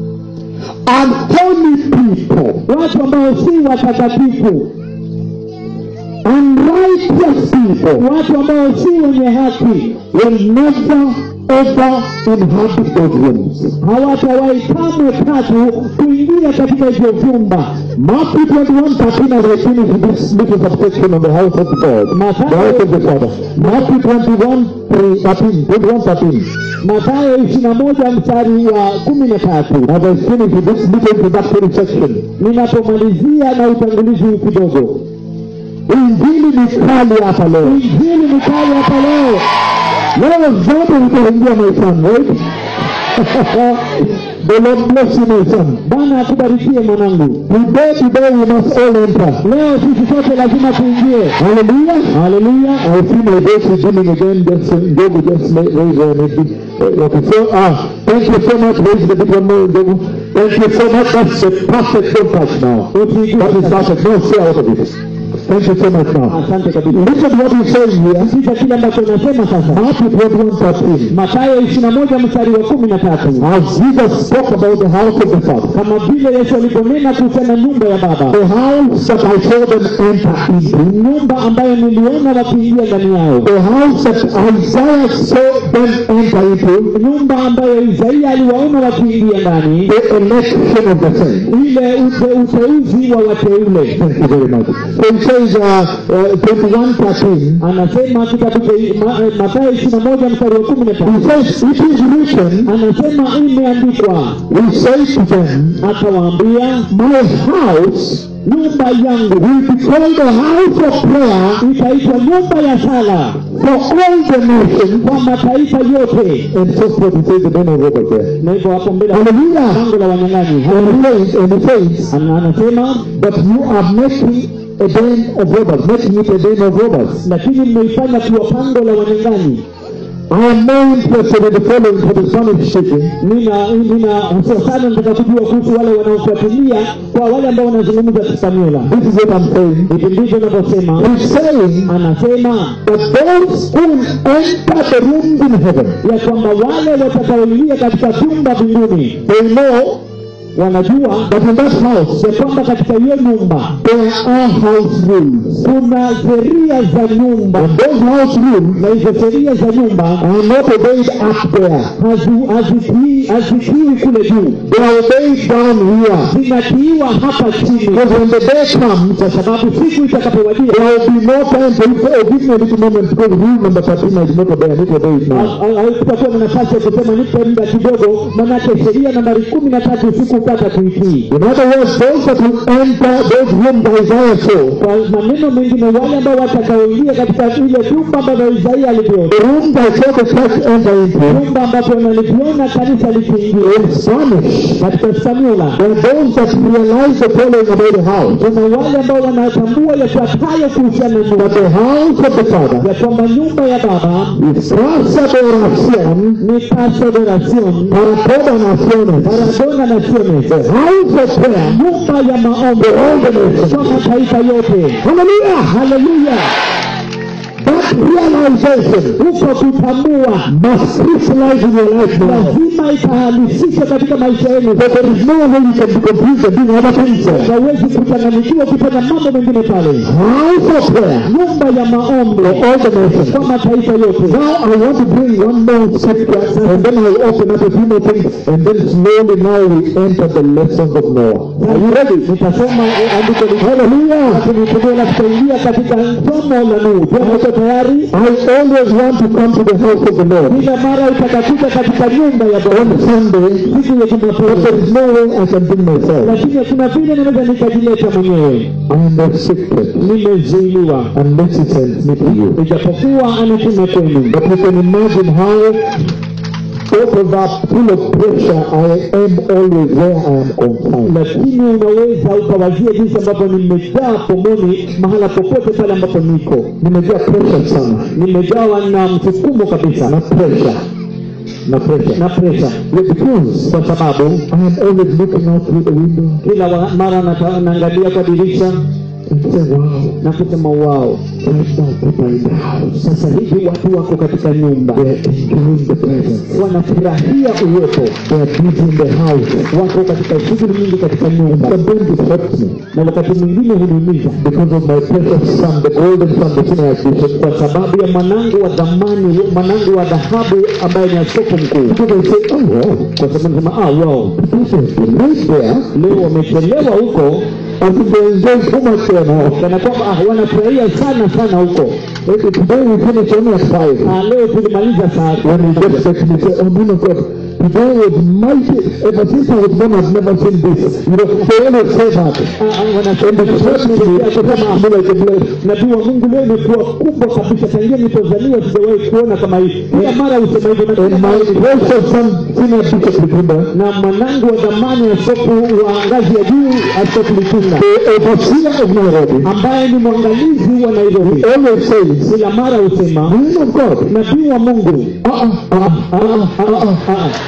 unholy people, watu ambao si watakatifu, unrighteous people watu ambao si wenye haki, will never ever inhabit those rooms. hawatawahi kamwe tatu kuingia katika hivyo vyumba. Matthew 21 13 as I finish this little subsection on the house of God, the house of the Father. Matthew 21 3, 13, 21 13. Mathayo ishirini na moja mstari wa kumi na tatu. As I finish with this little introductory section, Ninapomalizia na utangulizi huu kidogo, injili ni kali hapa leo. injili ni kali hapa leo. Leo zote zitaingia my son, right? the Lord bless you my son. Bwana akubarikie mwanangu. Today, today we must all enter. Leo sisi sote lazima tuingie. Hallelujah. Haleluya. I see my voice beginning again. Just uh, Jogu just ma- raise her maybe. Uh, okay, so ah, thank you so much. Raise the big one more, Jogu. Thank you so much. That's a perfect don't touch now. That is perfect. No, stay out of it. Thank you so much now. asante kabisa Listen what he's saying here. sikiza kile ambacho nasema sasa Matthew 21 13. matayo ishirina moja mstari wa kumi na tatu As Jesus spoke about the house of the Father. kama vile yesu aliponena kuhusiana na nyumba ya baba The house that I saw them enter into. nyumba ambayo niliona wakiingia ndani yao The house that Isaiah saw them enter into. nyumba ambayo isaia aliwaona wakiingia ndani The election of the saints. ile ute, uteuzi wa wateule Thank you very much. So he says, uh, uh, 21 13. anasema kitabu cha Ma- eh, Mathayo ishirini na moja mstari wa kumi na He tatu says, it is written, anasema imeandikwa we say to them, akawaambia my house nyumba yangu will be called a house of prayer itaitwa nyumba ya sala for all the nations. kwa mataifa yote And so forth, he says the name of Robert there. na hivyo hapo mbele Hallelujah. lango la wanyang'anyi And he says, and he says Ana- anasema that you are making a den of robbers, making it a den of robbers. lakini mmeifanya kuwa pango la wanyang'anyi I am more interested in the following for the Spanish speaking. nina nina hasa sana nataka kujua kuhusu wale wanaofuatilia kwa wale ambao wanazungumza kispaniola This is what I'm saying. hivi ndivyo navyosema He's saying anasema that those who will enter the rooms in heaven, ya kwamba wale watakaoingia katika vyumba mbinguni they know wanajua that in that house ya kwamba katika hiyo nyumba there are house rules. kuna sheria za nyumba And those house rules na hizo sheria za nyumba are not obeyed up there. hazi- hazitii hazitiwi kule juu They are obeyed down here. zinatiiwa hapa chini Because when the day comes, kwa sababu siku itakapowadia there will be no time for you to say, oh, give me a little moment because rule number 13 I did not obey. I need to obey it now. kutakuwa na nafasi ya kusema nipe muda kidogo manake sheria nambari kumi na tatu sikupata kuitii In other words, those that will enter those rooms Isaiah saw, kwa maneno mengine wale ambao watakaoingia katika ile vyumba ambavyo isaia alivyoona the rooms I saw the church enter into, vyumba ambavyo naliviona kanisa likiingia in Spanish, katika spaniola there are those that realize the following about the house. kuna wale ambao wanatambua yafuatayo kuhusiana na That nyumba the house of the Father ya kwamba nyumba ya baba is casa de oración ni casa de oración para todas naciones. paradona naciones The house of prayer nyumba ya maombi for all the nations. kwa mataifa yote Hallelujah! haleluya That realization huko kutambua must crystallize in your life now. lazima itahalisishwa katika maisha yenu That there is no way you can be confused and doing other things there. hawezi kuchanganyikiwa kufanya mambo mengine pale House of prayer nyumba ya maombi for all the nations. kwa mataifa yote Now I want to bring one more scripture and then I'll open up a few more things and then slowly now we enter the lessons of Noah. Are you ready? nitasoma eh, andiko li- Hallelujah! tunitulia na tutaingia katika somo la Nuhu. Je, uko tayari? I always want to come to the house of the Lord Kila mara utakakuja katika nyumba ya Bwana on Sunday, siku ya but Jumapili, there is no way I can bring myself. lakini kuna vile naweza nikajileta mwenyewe. I am restricted Nimezuiliwa, unless He sends me to you. ijapokuwa anitume kwenu. But you can imagine how out of that full of pressure I am always where I am confined. Lakini unaweza ukawazia jinsi ambavyo nimejaa pomoni mahala popote pale ambapo niko, Nimejaa pressure sana nimejawa na msukumo kabisa na pressure na pressure na presha, Yeah, because kwa sababu I am always looking out through the window kila wa- mara nata- naangalia kwa dirisha and say, wow, na kusema wao, right now people are in the house. sasa hivi watu wako katika nyumba They are enjoying the presence. wanafurahia uwepo, They are busy in the house. wako katika shughuli nyingi katika nyumba, Sometimes it hurts me na wakati mwingine huniumiza because of my precious son, the golden son, the senior archbishop. kwa sababu ya mwanangu wa dhamani, mwanangu wa dhahabu ambaye ni askofu mkuu, Because I say, oh wow, kwa sababu nasema ah, wow, this has been nice there. leo wamechelewa huko, I think they enjoy so much there now. kana kwamba ah, wanafurahia sana sana huko. Okay, today we finish only at five. Ah, leo tulimaliza saa When he gets back to me, say, oh man of God, today was mighty. Ever since I was born, I've never seen this. You know, they always say that. Ah, ah, wanasema And it hurts me to kusema me like a blade. nabii wa Mungu leo imekuwa kubwa kabisa, tangia nilipozaliwa sijawahi kuona kama hii. Kila mara husema hivyo, na kila And mara my ni- precious son, senior bishop Likimba, na mwanangu wa zamani askofu wa ngazi ya juu askofu Litunga the overseer of Nairobi, ambaye ni mwangalizi wa Nairobi, always says, kila mara husema man of God, nabii wa Mungu uh-uh, uh-uh, uh-uh, uh-uh. ah,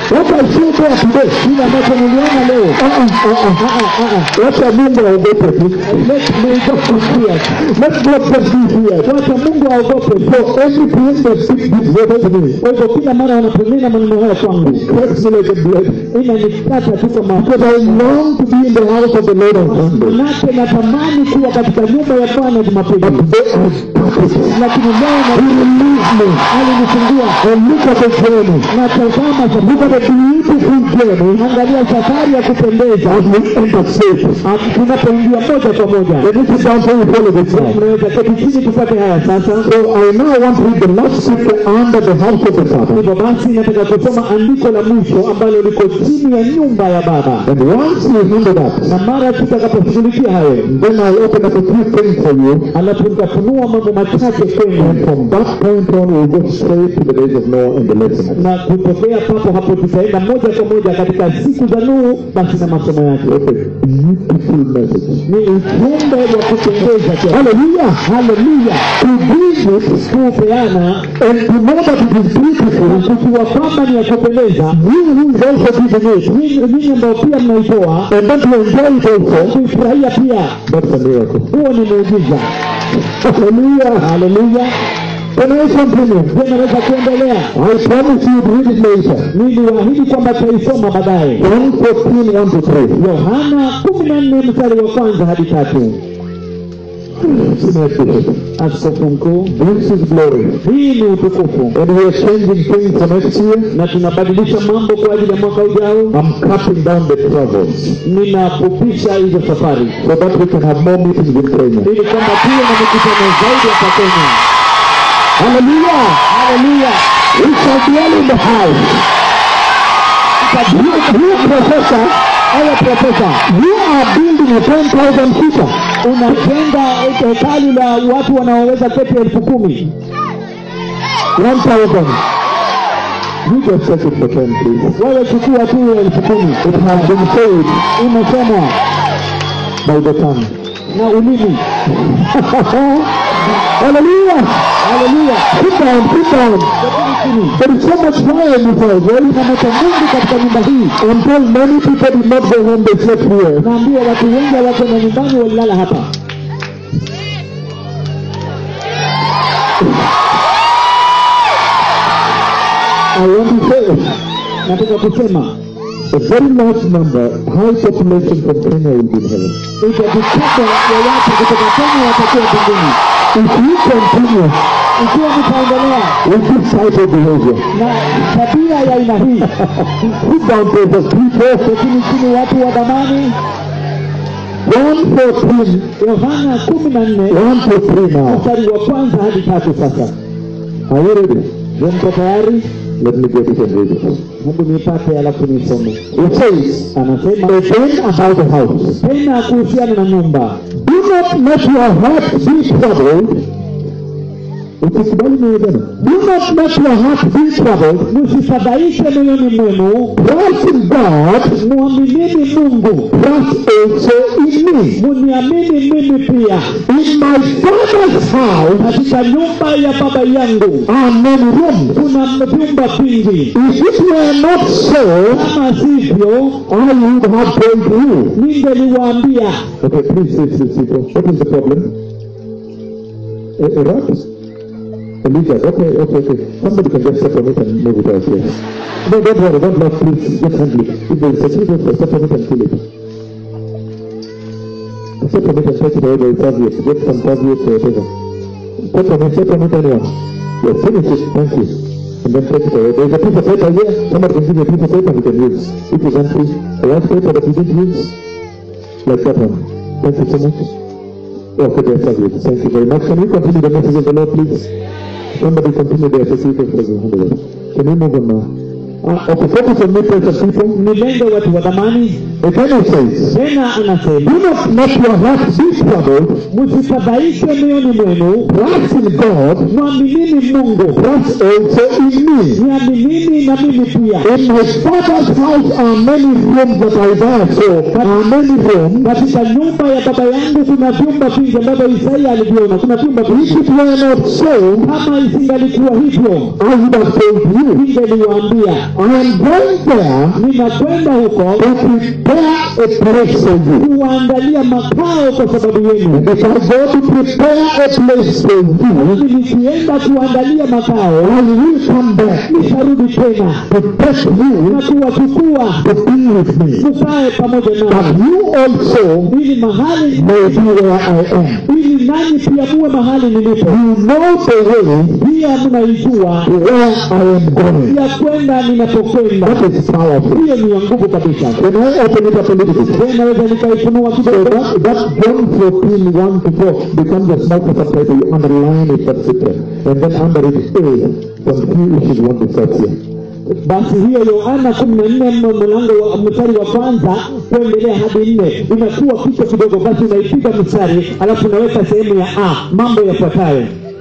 What I saw there today, kile ambacho niliona leo uh-uh, uh-uh, uh-uh, uh-uh. wacha Mungu aogope tu. let me just be clear Let God just be here. wacha mungu aogope So every time they speak these words to me, kwa hivyo kila mara wanaponena maneno haya kwangu it cracks me like a blood. inanikata tu kwa Because mafuta I long to be in the house of the Lord on Sunday. manake natamani kuwa katika nyumba ya bwana jumapili But they are perfect. lakini leo He na released me. alinifungua And look at the journey. na tazama Look at the beautiful journey angalia safari ya kupendeza as we enter faith. Ah, tunapoingia moja kwa moja Let me sit down so you follow this now. mnaweza keti chini tupate haya sasa So I now want to read the last scripture under the house of the Father. hivyo basi nataka kusoma andiko la mwisho ambalo liko chini ya nyumba ya baba And once you handle that, na mara tutakaposhughulikia hayo then I'll open up a few things for you. alafu nitafunua mambo machache kwenu And from that point on, we'll go straight to the days of Noah and the lesson. na kutokea papo hapo tutaenda moja kwa moja katika siku za Nuhu basi na masomo yake What a beautiful message. ni ujumbe wa kupendeza kwa Hallelujah. haleluya To bring it kupeana and to know that it is beautiful, na kujua kwamba ni ya kupendeza you who is also giving it, nyinyi nyinyi ambao pia mnaitoa and then to enjoy it also, kuifurahia pia that's a miracle. huo ni muujiza Hallelujah. haleluya Can I continue? je naweza kuendelea I promise you to read it later. niliwaahidi kwamba tutaisoma baadaye 114, 1 to 3. yohana kumi na nne mstari wa kwanza hadi tatu Senior Bishop. askofu mkuu This is glory. hii ni utukufu And we are changing things for next year. na tunabadilisha mambo kwa ajili ya mwaka ujao I'm cutting down the travels ninafupisha hizo safari so that we can have more meetings in Kenya. ili kwamba tuwe na mikutano zaidi hapa Kenya. Hallelujah! Haleluya! We shall dwell in the house. You, you professor, Haya profesa, you are building a 10,000 seater. unajenga hekalu la watu wanaoweza keti elfu kumi 1,000. You just take it for 10, please. wewe chukua tu elfu kumi It has been said imesemwa by the tongue. na ulimi. Hallelujah! Haleluya! Sit down, sit down. Lakini chini There is so much fire in this house, right? kuna moto mwingi katika nyumba hii. I'm told many people did not go home, they slept here. Naambia watu wengi hawakwenda nyumbani, walilala hapa. I want to say, Nataka kusema a very large number, high population from Kenya will be in heaven. idadi kubwa ya watu kutoka Kenya watakuwa mbinguni If you continue ikiwa nitaendelea with this type of behavior, na tabia ya aina hii. sit down, precious people. Lakini chini watu wa dhamani, 114, Yohana kumi na nne 1 to 3 now. mstari wa kwanza hadi tatu. Sasa Are you ready? je, mko tayari? Let me get it and read it. Hebu nipate alafu nisome. It says, Anasema again about the house. tena kuhusiana na nyumba, Do not let your heart be troubled. Usikubali moyo tena. Do not let your heart be troubled. msifadhaike moyoni mwenu, Trust in God. mwaminini Mungu, Trust also in me. muniamini mimi pia. In my father's house Katika nyumba ya baba yangu are many rooms. kuna vyumba vingi, If it were not so, kama sivyo I would have told you. ningeliwaambia. Okay, please sit, sit, sit. What is the problem? A, a rat? A lizard? Okay, okay, okay. Somebody can just step on it and move it out here. No, don't worry, don't laugh, please. Just handle it. If there is a lizard, step on it and kill it. Step on it and take it away with serviette. Get some serviette or whatever. Step on it, step on it, anyone. Yes, finish it. Thank you. And then take it away. There is a piece of paper here. Somebody can give you a piece of paper we can use. It is empty. A white paper that we didn't use. Like that one. Thank you so much. Okay, dear serviette. Thank you very much. Can we continue the message of the Lord, please? Somebody continue the associated president. Can we move on now? Ah, okay, focus on me, precious people. Nilenge watu wa dhamani, Again he says, tena anasema Do not let your heart be troubled. msifadhaike mioyoni mwenu Trust in God. mwaminini mungu Trust also in me. niaminini na mimi pia In my father's house are many rooms that I therefore are many rooms. katika nyumba ya baba yangu kuna vyumba vingi ambavyo isaia aliviona kuna vyumba If vingi it were not so, kama isingalikuwa hivyo I would have told you. ningeliwaambia I am going there ninakwenda huko to prepare a place for you. kuwaandalia makao kwa sababu yenu If I go to prepare a place for you, mimi nikienda kuandalia makao I will come back nitarudi tena to take you na kuwachukua to be with me. mukae pamoja That nami you also ili mahali may be where I am. ili nanyi pia muwe mahali nilipo You know the way pia mnaijua where I am going. ya kwenda ninapokwenda That is powerful. hiyo ni ya nguvu kabisa Can I open it up a little bit? Je, naweza nikaifunua So kidogo that, that John 14, 1 to 4 becomes a small subtitle. You underline it, that's it. And then under it, A, some few issues want to start here. basi hiyo yohana kumi na nne mlango wa mstari wa kwanza kuendelea hadi nne inakuwa kichwa kidogo basi unaipiga mstari alafu unaweka sehemu ya a mambo yafuatayo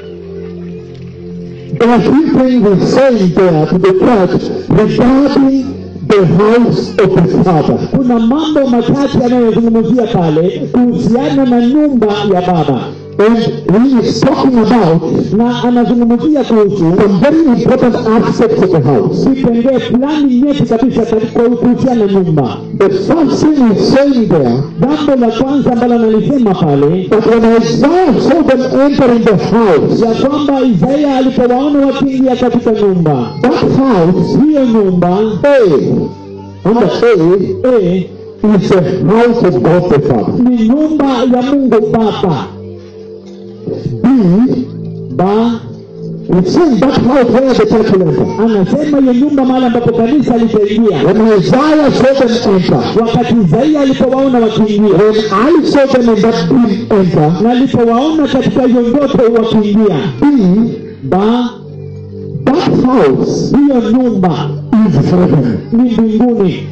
There are three things he's saying there to the church regarding the house of his father. kuna mambo machache yanayozungumzia pale kuhusiana na nyumba ya baba And he is talking about na anazungumzia kuhusu some very important aspects of the house. vipengee fulani nyeti kabisa katika kuhusiana na nyumba The first thing he's saying there, jambo la kwanza ambalo analisema pale that when Isaiah saw them entering the house, ya kwamba isaia alipowaona wakiingia katika nyumba that house, hiyo nyumba A, under A, e, is the house of God the Father. ni nyumba ya mungu baba B, ba it's saying that house where the church will enter. anasema hiyo nyumba mahali ambapo kanisa litaingia When Isaiah saw them enter, wakati isaia alipowaona wakiingia when I saw them in that dream enter, na alipowaona katika hiyo ndoto wakiingia B, ba that house hiyo nyumba is heaven. ni mbinguni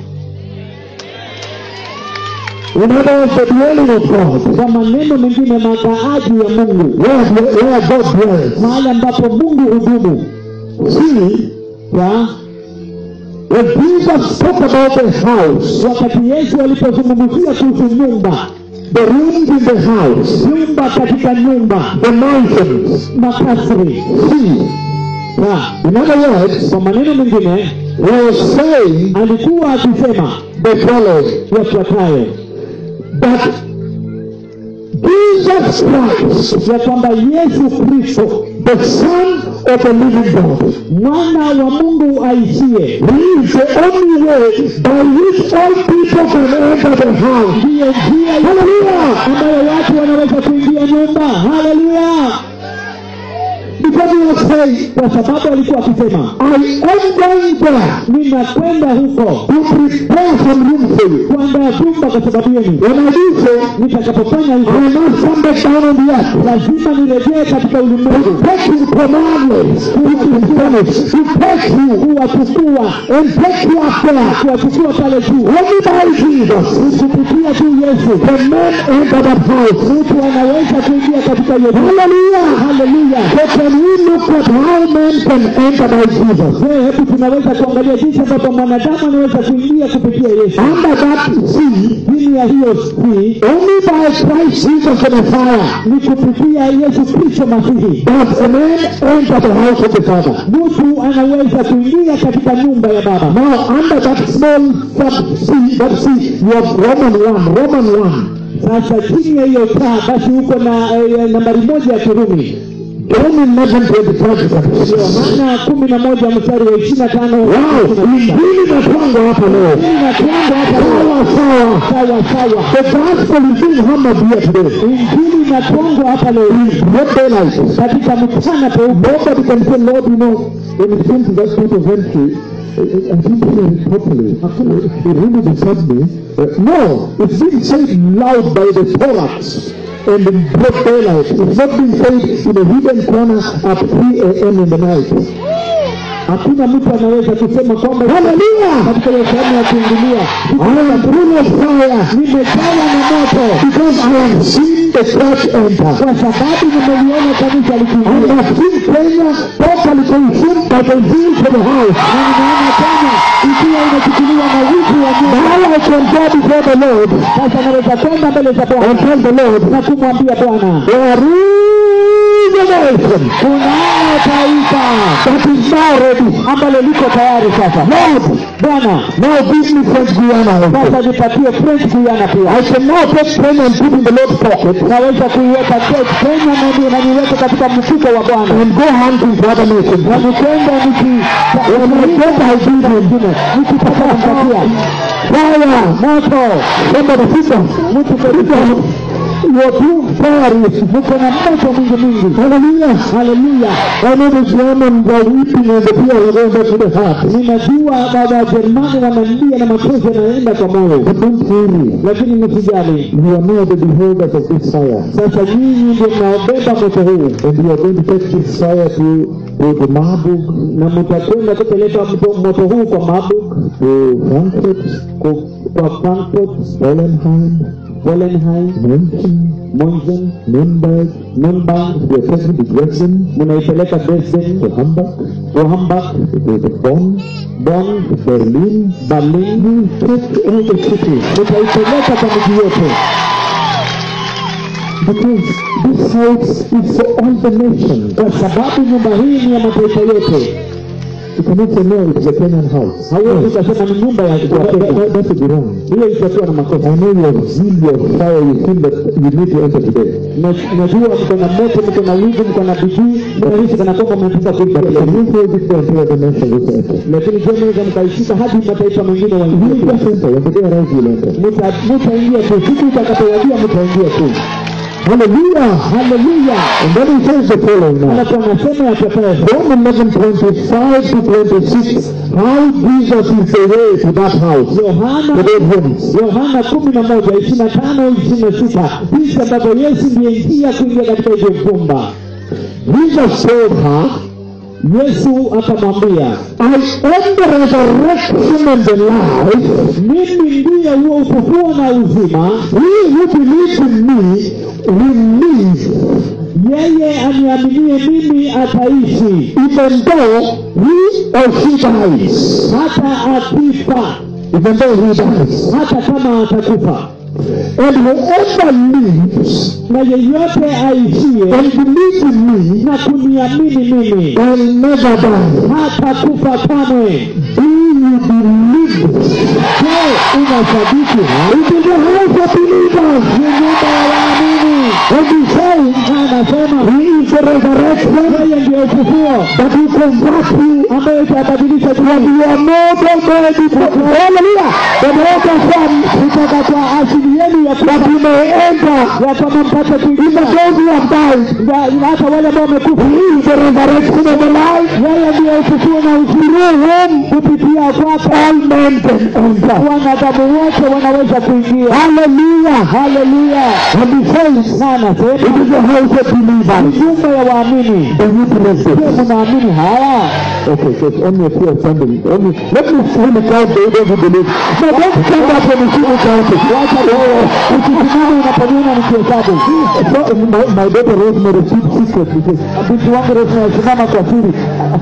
In other words, the dwelling of God, kwa maneno mengine makaaji ya mungu where, where God dwells. mahali ambapo mungu hudumu See, ya when Jesus talked about the house, wakati yesu alipozungumzia kuhusu nyumba the rooms in the house, nyumba katika nyumba the mountains, makasri see, ya in other words, kwa maneno mengine he was saying alikuwa akisema the following. yafuatayo that Jesus Christ, ya kwamba yesu kristo the Son of the living God, mwana wa mungu aishie He is the only way by which all people can enter the house. ndiyo njia Hallelujah! ambayo watu wanaweza kuingia nyumba haleluya Because he was saying, kwa sababu alikuwa akisema I am going there ninakwenda huko to prepare some room for you. kuandaa vyumba kwa sababu yenu When I do so, nitakapofanya I hivyo must come back down on the earth. lazima nirejee katika ulimwengu Take his commandments, which is finished, to take you kuwachukua and take you up there. kuwachukua pale juu Only by Jesus kupitia tu yesu can men enter that house. mtu anaweza kuingia katika hiyo nyumba. Hallelujah! haleluya So can we look at how men can enter by Jesus? je hebu tunaweza kuangalia jinsi ambavyo mwanadamu anaweza kuingia kupitia yesu Under that sea, chini ya hiyo si only by Christ Jesus the Messiah ni kupitia yesu kristo masihi does a man enter the house of the Father. mtu anaweza kuingia katika nyumba ya baba Now, under that small sub sea, that sea, you have Roman 1, Roman 1. sasa chini ya hiyo taa basi huko na eh, nambari moja ya kirumi John 11, 25. yohana kumi na moja mstari wa ishiri na tano Wow, injili inatwangwa hapa leo. inatwanga hapa leo. Sawa sawa. sawa sawa The gospel is being hammered here today. injili inatwangwa hapa leo hii Not daylight. katika mchana peupe Nobody can say, Lord, you know, when it came to that point of entry, I I didn't hear it properly. It really disturbed me. Uh, no, it's being said loud by the thorax and in broad daylight. It's not being said in a hidden corner at 3 a.m. in the night. hakuna mtu anaweza kusema kwamba Hallelujah. katika hiyo sehemu ya kuingilia I am full of fire nimejawa na moto because I have seen the church enter. kwa sababu nimeliona kanisa I likiingia have seen Kenya totally consumed by the zeal for the house. na nimeona Kenya ikiwa inachukuliwa na wivu wa Mungu. Now I can go before the Lord Sasa naweza kwenda mbele za and Bwana tell the Lord, na kumwambia Bwana, there is a nation kunalo taifa that is now ready. ambalo liko tayari sasa. Lord, Bwana, now give me French Guiana also. sasa nipatie French Guiana pia. I can now take Kenya and put in the Lord's pocket Naweza kuiweka ke- Kenya na ni- na niweke katika mfuko wa Bwana and go hunting for other nations. na nikwenda niki When I get I give him nikipata kumpatia fire. moto Somebody sit down. mtu kabisa You're too fiery. mko na moto mwingi mwingi. Hallelujah. Haleluya! I know the Germans are weeping and the tears are going back to the heart. Ninajua baba wa Jerumani wanalia na machozi yanaenda kwa moyo, But don't worry. lakini msijali. You are now the beholders of this fire. Sasa nyinyi ndio mnaobeba moto huu And you are going to take this fire to, to the Marburg, na mtakwenda kupeleka mto- moto huu kwa Marburg, to Frankfurt, ku- kwa Frankfurt, Wallenheim, Wallenheim, München, Monzen, Nürnberg. Nürnberg, You are taking to Dresden, mnaipeleka Dresden, to Hamburg, to Hamburg, to the Bonn, Bonn, to Berlin. Berlin, Take all the cities. mtaipeleka kwa miji yote, Because this house is for all the nations. kwa sababu nyumba hii ni ya mataifa yote. You cannot say no, it's a Kenyan house. Hauwezi ukasema ni nyumba ya That, that, Wakenya. that, that would be wrong. Hiyo itakuwa na makosa. I know your zeal, your fire, you feel that you need to enter today. Na- Najua mko na moto, mko na wivu, mko na bidii, mnahisi kana kwamba mnataka But kuingia can you hold it there until the nations also enter? lakini je, mnaweza mkaishika hadi mataifa mengine You waingie? just enter. When the day arrives, you'll enter. Mta- Mtaingia tu, siku itakapowajia mtaingia tu. Hallelujah. Haleluya! And then he says the following now. Alafu anasema yafuatayo, John 11, 25 to 26. How Jesus is the way to that house. The Yohana bedrooms. Yohana kumi na moja ishirini na tano ishirini na sita jinsi ambavyo Yesu ndiye njia kuingia katika hivyo vyumba. Jesus told her, Yesu akamwambia, I am the resurrection and the life. mimi ndiye huo ufufuo na uzima, He who believes in me will live yeye aniaminie mimi ataishi even though he or she dies. hata akifa, Even though he dies. hata kama atakufa. And whoever lives Na yeyote aishie and believes in me na kuniamini mimi will never die. hata kufa kamwe. Do you believe this? Je, unasadiki? It is the house of believers. Ni nyumba ya waamini. And he says, Na anasema He is the resurrection yeye ndiye ufufuo that will convert you ambaye itabadilisha from dunia your mortal body. Hallelujah. The mortal form kutoka kwa asili yenu ya that kufa you may enter. ya kwamba mpate Even kuingia those who have died. Ya- hata wale ambao wamekufa. He is the resurrection of the life. Yeye ndiye ufufuo na uzima, Through whom kupitia kwake all men can enter. wanadamu wote wanaweza kuingia. Hallelujah. Haleluya! And he says, Na it anasema is the house of believers. nyumba ya waamini. The witnesses. Je, mnaamini haya? Okay, so it's only a few are standing. Only, let me see the count the those who believe. No, don't stand up when you see me counting. Wacha wewe usisimame unaponiona nikihesabu. So, my, my daughter Rosemary, she secret because Binti wangu Rose anasimama kwa siri.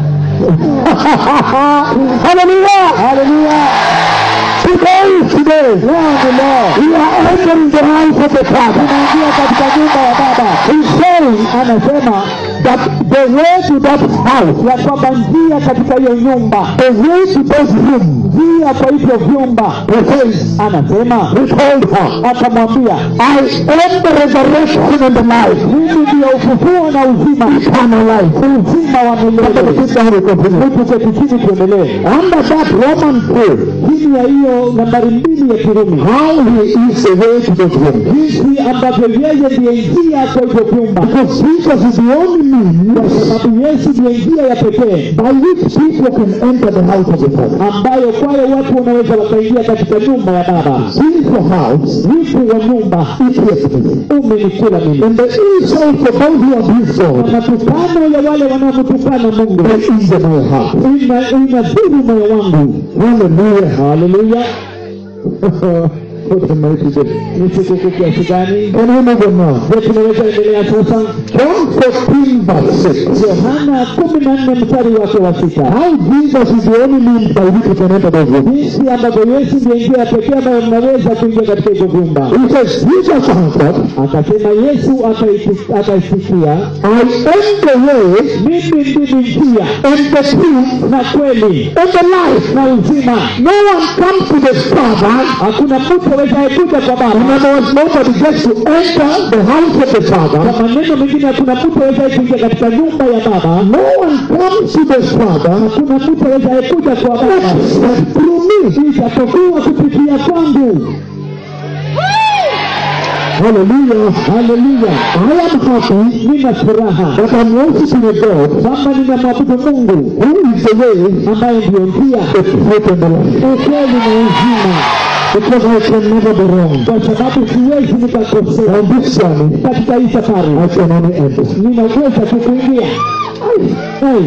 Hallelujah! Haleluya! Today is today. Leo ni leo. We are entering the house of the Father. Tunaingia katika nyumba ya Baba. He's saying Anasema that the way to that house, ya kwamba njia katika hiyo nyumba, the way to those rooms, njia kwa hivyo vyumba, he says, anasema he told her, akamwambia, I am the resurrection and the life. mimi ndiyo ufufuo na uzima, Eternal life. uzima wa Somebody milele. sit down and continue. Tuketi chini tuendelee. Under that Roman prayer, Chini ya hiyo nambari mbili ya Kirumi, how he is the way to those rooms. jinsi ambavyo yeye ndiye njia kwa hivyo vyumba, Because Jesus is the only kwa means sababu Yesu ndiye njia ya pekee by which people can enter the house of the Father. ambayo kwa ambayo watu wanaweza wakaingia katika nyumba ya baba Since your house, wivu wa nyumba it was me. umenikula mimi And there is also those who abuse na God. matukano ya wale wanaomtukana mungu That is in my heart. ina inadhuru moyo wangu Hallelujah. haleluya What a mighty day. ni sikukuu kiasi gani Can we move on now? je tunaweza endelea sasa John 14 verse 6. yohana kumi na nne mstari wake wa sita How Jesus is the only means by which we can enter those rooms. jinsi ambavyo yesu ndiye njia pekee ambayo mnaweza kuingia katika hivyo vyumba He says, Jesus answered, akasema yesu akaiti- akaisikia I am the way mimi ndimi njia and the truth na kweli and the life. na uzima No one comes to the Father hakuna mtu awezaye kuja kwa In baba other words, nobody gets to enter the house of the Father. kwa maneno mengine hakuna mtu awezaye kuingia katika nyumba ya baba No one comes to the Father hakuna mtu awezaye kuja kwa baba except through me. isipokuwa kupitia kwangu Hallelujah. haleluya I am happy nina furaha that I'm worshiping a God kwamba ninamwabudu mungu who is the way, ambaye ndiyo njia the truth, and the life. ukweli na uzima Because I can never be wrong. kwa sababu siwezi nikakosea On this journey, katika hii safari I can only enter. ninaweza tu kuingia Ai,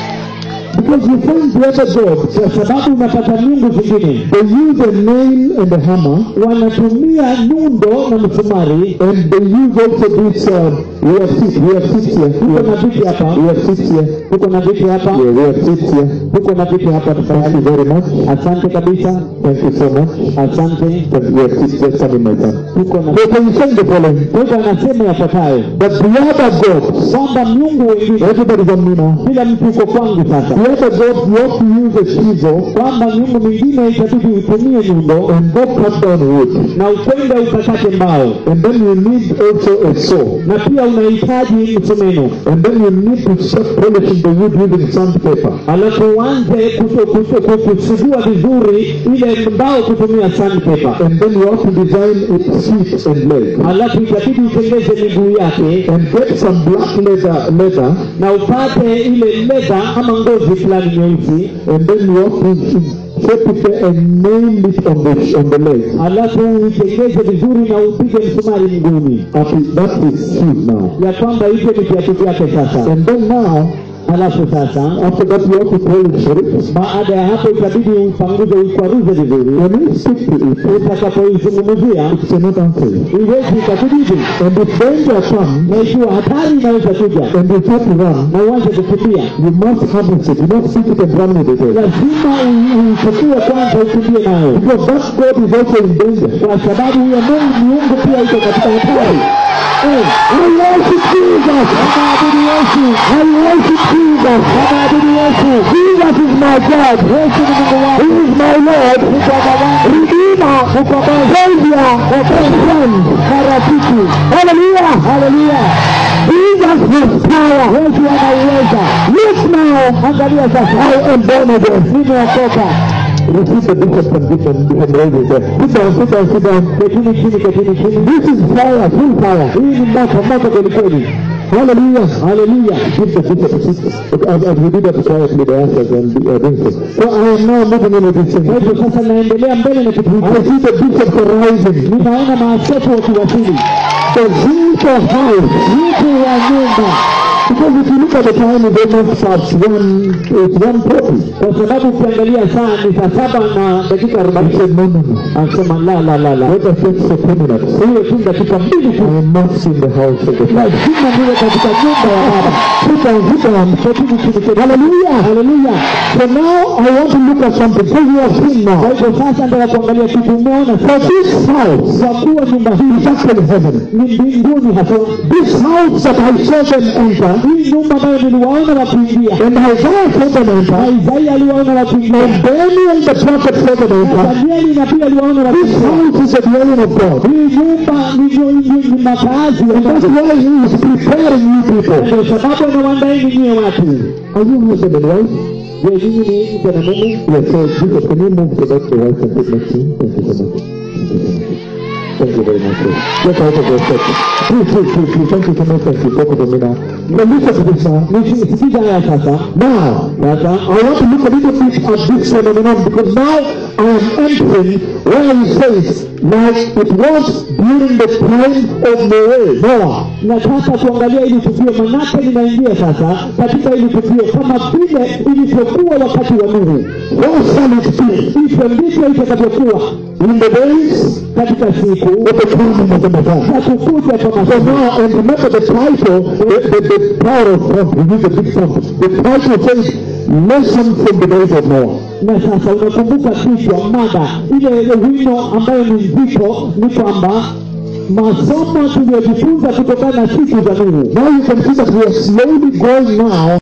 Because you find the other gods, kwa sababu unapata miungu zingine they use a nail and a hammer, wanatumia nyundo na msumari and they use also this, uh, we have seats, we have seats here. tuko We na have, viti hapa we have seats here. tuko na viti hapa Yeah, we have seats here. tuko na viti hapa Thank tafadhali you very much. asante kabisa Thank you so much. asante But we have seats just coming, my son. tuko na So can you say the following? kwa hivyo anasema yafuatayo That the other gods, kwamba miungu wengine everybody's on me now. kila mtu uko kwangu sasa The other gods, you have to use a chisel kwamba miungu mingine itabidi utumie nyundo and go cut down wood. na ukwenda ukakate mbao And then you need also a saw. na pia unahitaji msumeno And then you need to start polishing the wood using sandpaper. alafu uanze kuto- kuto- ku- kusugua vizuri ile mbao kutumia sandpaper And then you have to design its feet and legs. alafu itabidi utengeze miguu yake And get some black leather, leather na upate ile leda ama ngozi fulani nyeusi and then you have to shape it and nail it on the, on the legs. alafu uitengeze vizuri na upige msumari mguuni That is, that is shoes now. ya kwamba hivyo ni viatu vyake sasa And then now, alafu sasa after that you have to polish it. baada ya hapo itabidi upanguze uikwaruze vizuri When you stick to it, utakapoizungumzia it cannot answer you. iwezi ikakujibu And if danger comes, na ikiwa hatari inaweza kuja and you have to run, na uanze kukimbia you must harness it. You must stick it and run with it. lazima u- uichukue kwanza ukimbie nayo Because that God is also in danger. kwa sababu huyo mungu miungu pia iko katika hatari Eh, I worship Jesus. wanaabudu yesu I worship Jesus. wanaabudu yesu Jesus is my God. yesu ni mungu He wangu is my Lord. ni baba wangu Redeemer. Savior. Friend. na rafiki Hallelujah. haleluya Jesus has power. yesu anauweza Look now. angalia sasa I am born again. nimeokoka Receive the bishop condition. Bishop raises there. Sit down, sit down, sit down. ketini chini ketini chini This is fire, full fire. hii ni moto moto kwelikweli Hallelujah. haleluya Give the bishop a seat. As, as we did that quietly, the answers and uh, doing so. So I am now moving in with this thing. kwa hivyo sasa naendelea mbele na kitu I hiki see the bishop rising. ninaona maaskofu wakiwasili The Winter House. mtu wa nyumba Because if you look at the time, it's almost past one, it's one forty. kwa sababu ukiangalia saa ni saa saba na dakika I arobaini said, no, no, no. anasema la la la la Let us take for two minutes. hiyo tu dakika mbili tu I am not in the house of the Father. lazima niwe katika nyumba ya baba Sit down, sit down. ketini chini ketini Hallelujah. haleluya So now I want to look at something. So you have seen kwa now. hivyo sasa nataka kuangalia kitu umeona For this house kwa kuwa nyumba hii is actually heaven. ni mbinguni hasa This house that I saw them enter, hii nyumba ambayo niliwaona wakiingia and Isaiah saw them na enter, Isaia aliwaona wakiingia and Daniel the prophet saw them na enter. Danieli na pia aliwaona This wakiingia house is a dwelling of God. hii nyumba ni ni- ni makazi ya And that's Mungu why he is preparing you people. ndio sababu anawaandaeni nyie watu Are you husband and wife? je nyinyi ni mke na mume Yes, so Jesus, can you move so that the wife can sit next to you? Thank you so much. Thank you so much. Thank you very much. sir. Get out of your seat. Please, please, please, please. Thank you so much. Thank you. Talk to me now. Now listen to this now. Nisikiza haya sasa. Now, Sasa I want to look a little bit at this phenomenon because now I am entering where he says, like it was during the time of Noah. Noah. nataka kuangalia ili tukio, manake linaingia sasa katika ili tukio kama vile ilivyokuwa wakati wa Nuhu. How shall it be Hivyo ndivyo itakavyokuwa in the days katika siku of the coming of the Messiah? za kukuja kwa So Masihi. now, and remember the title, the, the, the power of font, we use a big font. The title says, Lesson from the days of Noah. Na sasa unakumbuka kichwa mada ile wino ambayo ni nzito, ni kwamba masomo tuliyojifunza kutokana na siku za Nuhu. Now you can see that we are slowly going now